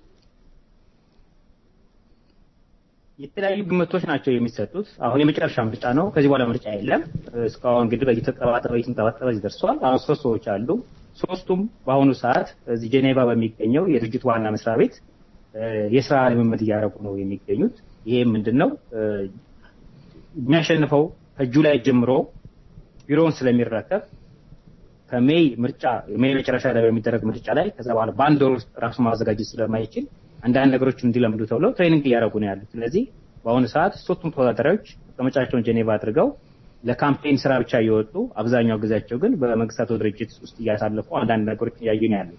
የተለያዩ ግምቶች ናቸው የሚሰጡት። አሁን የመጨረሻ ምርጫ ነው። ከዚህ በኋላ ምርጫ የለም። እስካሁን እንግዲህ እየተጠባጠበ እየተንጠባጠበ እዚህ ደርሷል። አሁን ሶስት ሰዎች አሉ። ሶስቱም በአሁኑ ሰዓት እዚህ ጄኔቫ በሚገኘው የድርጅቱ ዋና መስሪያ ቤት የስራ ልምምድ እያደረጉ ነው የሚገኙት። ይሄ ምንድን ነው የሚያሸንፈው ከእጁ ላይ ጀምሮ ቢሮውን ስለሚረከብ ከሜይ ምርጫ ሜይ መጨረሻ ላይ በሚደረግ ምርጫ ላይ ከዛ በኋላ በአንድ ወር ውስጥ ራሱ ማዘጋጀት ስለማይችል አንዳንድ ነገሮች እንዲለምዱ ተብለው ትሬኒንግ እያደረጉ ነው ያሉት። ስለዚህ በአሁኑ ሰዓት ሶስቱም ተወዳዳሪዎች መቀመጫቸውን ጄኔቫ አድርገው ለካምፔን ስራ ብቻ እየወጡ አብዛኛው ጊዜያቸው ግን በመንግስታቱ ድርጅት ውስጥ እያሳለፉ አንዳንድ ነገሮች እያዩ ነው ያሉት።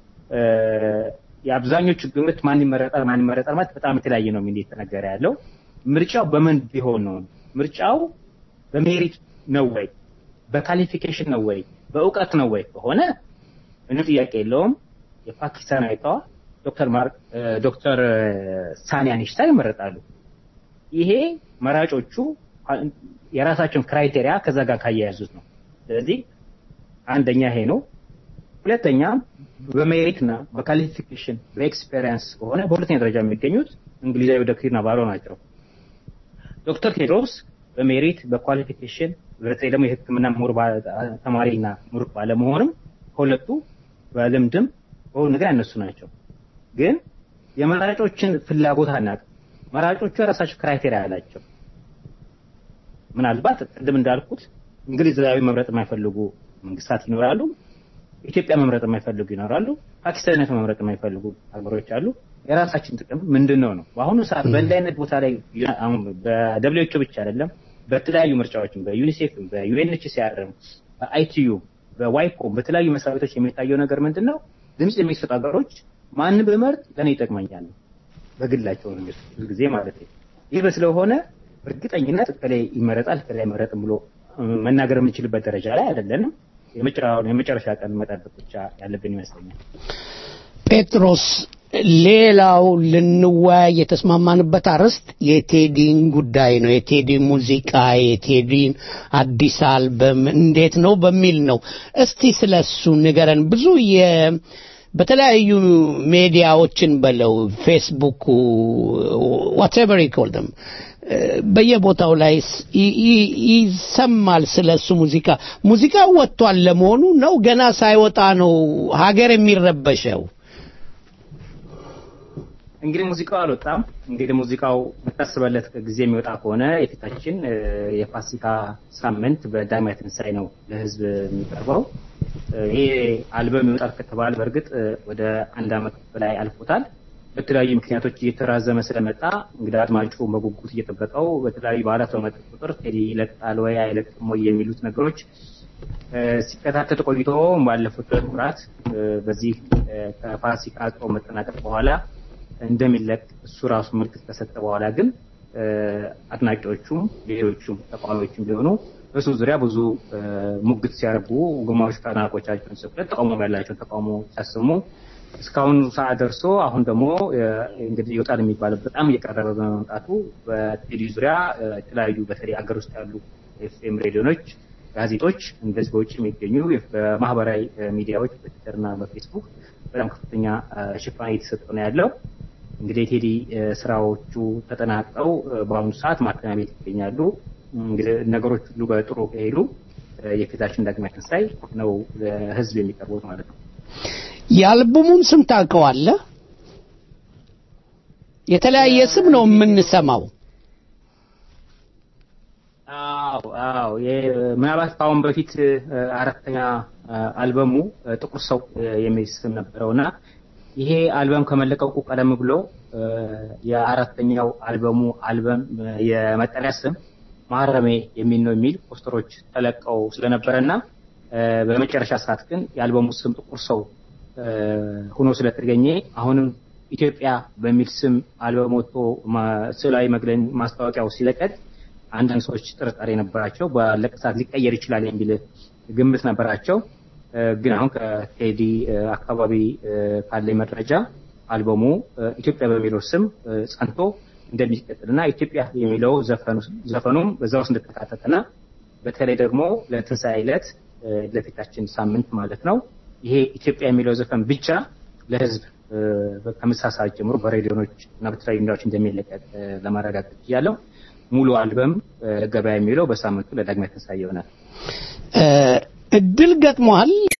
የአብዛኞቹ ግምት ማን ይመረጣል ማን ይመረጣል ማለት በጣም የተለያየ ነው የሚል የተነገረ ያለው። ምርጫው በምን ቢሆን ነው? ምርጫው በሜሪት ነው ወይ በካሊፊኬሽን ነው ወይ በእውቀት ነው ወይ ከሆነ ምንም ጥያቄ የለውም የፓኪስታናዊቷ ዶክተር ማርክ ዶክተር ሳኒያ ኒሽታር ይመረጣሉ። ይሄ መራጮቹ የራሳቸውን ክራይቴሪያ ከዛ ጋር ካያያዙት ነው። ስለዚህ አንደኛ ይሄ ነው። ሁለተኛ በሜሪት እና በካሊፊኬሽን በኤክስፔሪየንስ ከሆነ በሁለተኛ ደረጃ የሚገኙት እንግሊዛዊ ዶክተር ናቫሮ ናቸው። ዶክተር ቴድሮስ በሜሪት በኳሊፊኬሽን በተለይ ደግሞ የሕክምና ምሁር ተማሪና ምሩቅ ባለመሆንም ከሁለቱ በልምድም በሁሉ ነገር ያነሱ ናቸው። ግን የመራጮችን ፍላጎት አናውቅም። መራጮቹ የራሳቸው ክራይቴሪያ አላቸው። ምናልባት ቅድም እንዳልኩት እንግሊዛዊ መምረጥ የማይፈልጉ መንግስታት ይኖራሉ። ኢትዮጵያ መምረጥ የማይፈልጉ ይኖራሉ። ፓኪስታንነት መምረጥ የማይፈልጉ ሀገሮች አሉ። የራሳችን ጥቅም ምንድን ነው ነው በአሁኑ ሰዓት በእንዲህ አይነት ቦታ ላይ አሁን በደብሊውኤችኦ ብቻ አይደለም በተለያዩ ምርጫዎችም በዩኒሴፍም በዩኤንኤችሲአርም በአይቲዩ በዋይኮም በተለያዩ መስሪያ ቤቶች የሚታየው ነገር ምንድን ነው? ድምፅ የሚሰጡ ሀገሮች ማን በመርጥ ለእኔ ይጠቅመኛል በግላቸው ነው ብዙ ጊዜ ማለት ነው። ይህ ስለሆነ እርግጠኝነት እከሌ ይመረጣል እከሌ አይመረጥም ብሎ መናገር የምንችልበት ደረጃ ላይ አይደለንም። የመጨረሻ ቀን መጠበቅ ብቻ ያለብን ይመስለኛል። ጴጥሮስ፣ ሌላው ልንወያይ የተስማማንበት አርዕስት የቴዲን ጉዳይ ነው። የቴዲ ሙዚቃ፣ የቴዲን አዲስ አልበም እንዴት ነው በሚል ነው። እስቲ ስለሱ ንገረን። ብዙ የ በተለያዩ ሜዲያዎችን በለው ፌስቡክ ዋትኤቨር ይኮልደም በየቦታው ላይ ይሰማል ስለ እሱ ሙዚቃ። ሙዚቃው ወጥቷል ለመሆኑ ነው? ገና ሳይወጣ ነው ሀገር የሚረበሸው? እንግዲህ ሙዚቃው አልወጣም። እንግዲህ ሙዚቃው የምታስበለት ጊዜ የሚወጣ ከሆነ የፊታችን የፋሲካ ሳምንት በዳግማዊ ትንሣኤ ነው ለህዝብ የሚቀርበው። ይሄ አልበም ይወጣል ከተባለ በእርግጥ ወደ አንድ አመት በላይ አልፎታል። በተለያዩ ምክንያቶች እየተራዘመ ስለመጣ እንግዲህ አድማጩ በጉጉት እየጠበቀው በተለያዩ በዓላት በመጣ ቁጥር ቴዲ ይለቃል ወይ አይለቅም ወይ የሚሉት ነገሮች ሲከታተል ቆይቶ ባለፉት ወራት በዚህ ከፋሲካ ጾም መጠናቀቅ በኋላ እንደሚለቅ እሱ ራሱ ምልክት ከሰጠ በኋላ ግን አድናቂዎቹም ሌሎቹም ተቃዋሚዎችም ቢሆኑ በሱ ዙሪያ ብዙ ሙግት ሲያደርጉ ግማሾች ከአድናቆቻቸውን ስቅለት ተቃውሞ ያላቸውን ተቃውሞ ሲያሰሙ እስካሁን ሰዓት ደርሶ አሁን ደግሞ እንግዲህ ይወጣል የሚባለው በጣም እየቀረበ በመምጣቱ በቴዲ ዙሪያ የተለያዩ በተለይ ሀገር ውስጥ ያሉ ኤፍኤም ሬዲዮኖች፣ ጋዜጦች እንደዚህ በውጭ የሚገኙ በማህበራዊ ሚዲያዎች በትዊተር እና በፌስቡክ በጣም ከፍተኛ ሽፋን እየተሰጠ ነው ያለው። እንግዲህ የቴዲ ስራዎቹ ተጠናቀው በአሁኑ ሰዓት ማተሚያ ቤት ይገኛሉ። እንግዲህ ነገሮች ሁሉ በጥሩ ከሄዱ የፊታችን ዳግማዊ ትንሣኤ ነው ለህዝብ የሚቀርቡት ማለት ነው። የአልበሙን ስም ታውቀዋለህ? የተለያየ ስም ነው የምንሰማው። አዎ አዎ፣ ምናልባት ከአሁን በፊት አራተኛ አልበሙ ጥቁር ሰው የሚል ስም ነበረውና ይሄ አልበም ከመለቀቁ ቀደም ብሎ የአራተኛው አልበሙ አልበም የመጠሪያ ስም ማረሜ የሚል ነው የሚል ፖስተሮች ተለቀው ስለነበረና በመጨረሻ ሰዓት ግን የአልበሙ ስም ጥቁር ሰው ሆኖ ስለተገኘ አሁንም ኢትዮጵያ በሚል ስም አልበም ወጥቶ ስዕላዊ መግለን ማስታወቂያው ሲለቀቅ አንዳንድ ሰዎች ጥርጣሬ ነበራቸው። ባለቀ ሰዓት ሊቀየር ይችላል የሚል ግምት ነበራቸው። ግን አሁን ከቴዲ አካባቢ ካለኝ መረጃ አልበሙ ኢትዮጵያ በሚለው ስም ጸንቶ እንደሚቀጥልና ኢትዮጵያ የሚለው ዘፈኑም በዛ ውስጥ እንደተካተተና በተለይ ደግሞ ለትንሣኤ ዕለት ለፊታችን ሳምንት ማለት ነው ይሄ ኢትዮጵያ የሚለው ዘፈን ብቻ ለህዝብ ከምሳ ሰዓት ጀምሮ በሬዲዮኖች እና በተለያዩ ሚዲያዎች እንደሚለቀቅ ለማረጋገጥ ያለው ሙሉ አልበም ገበያ የሚለው በሳምንቱ ለዳግማዊ ትንሣኤ ይሆናል። እድል ገጥሟል።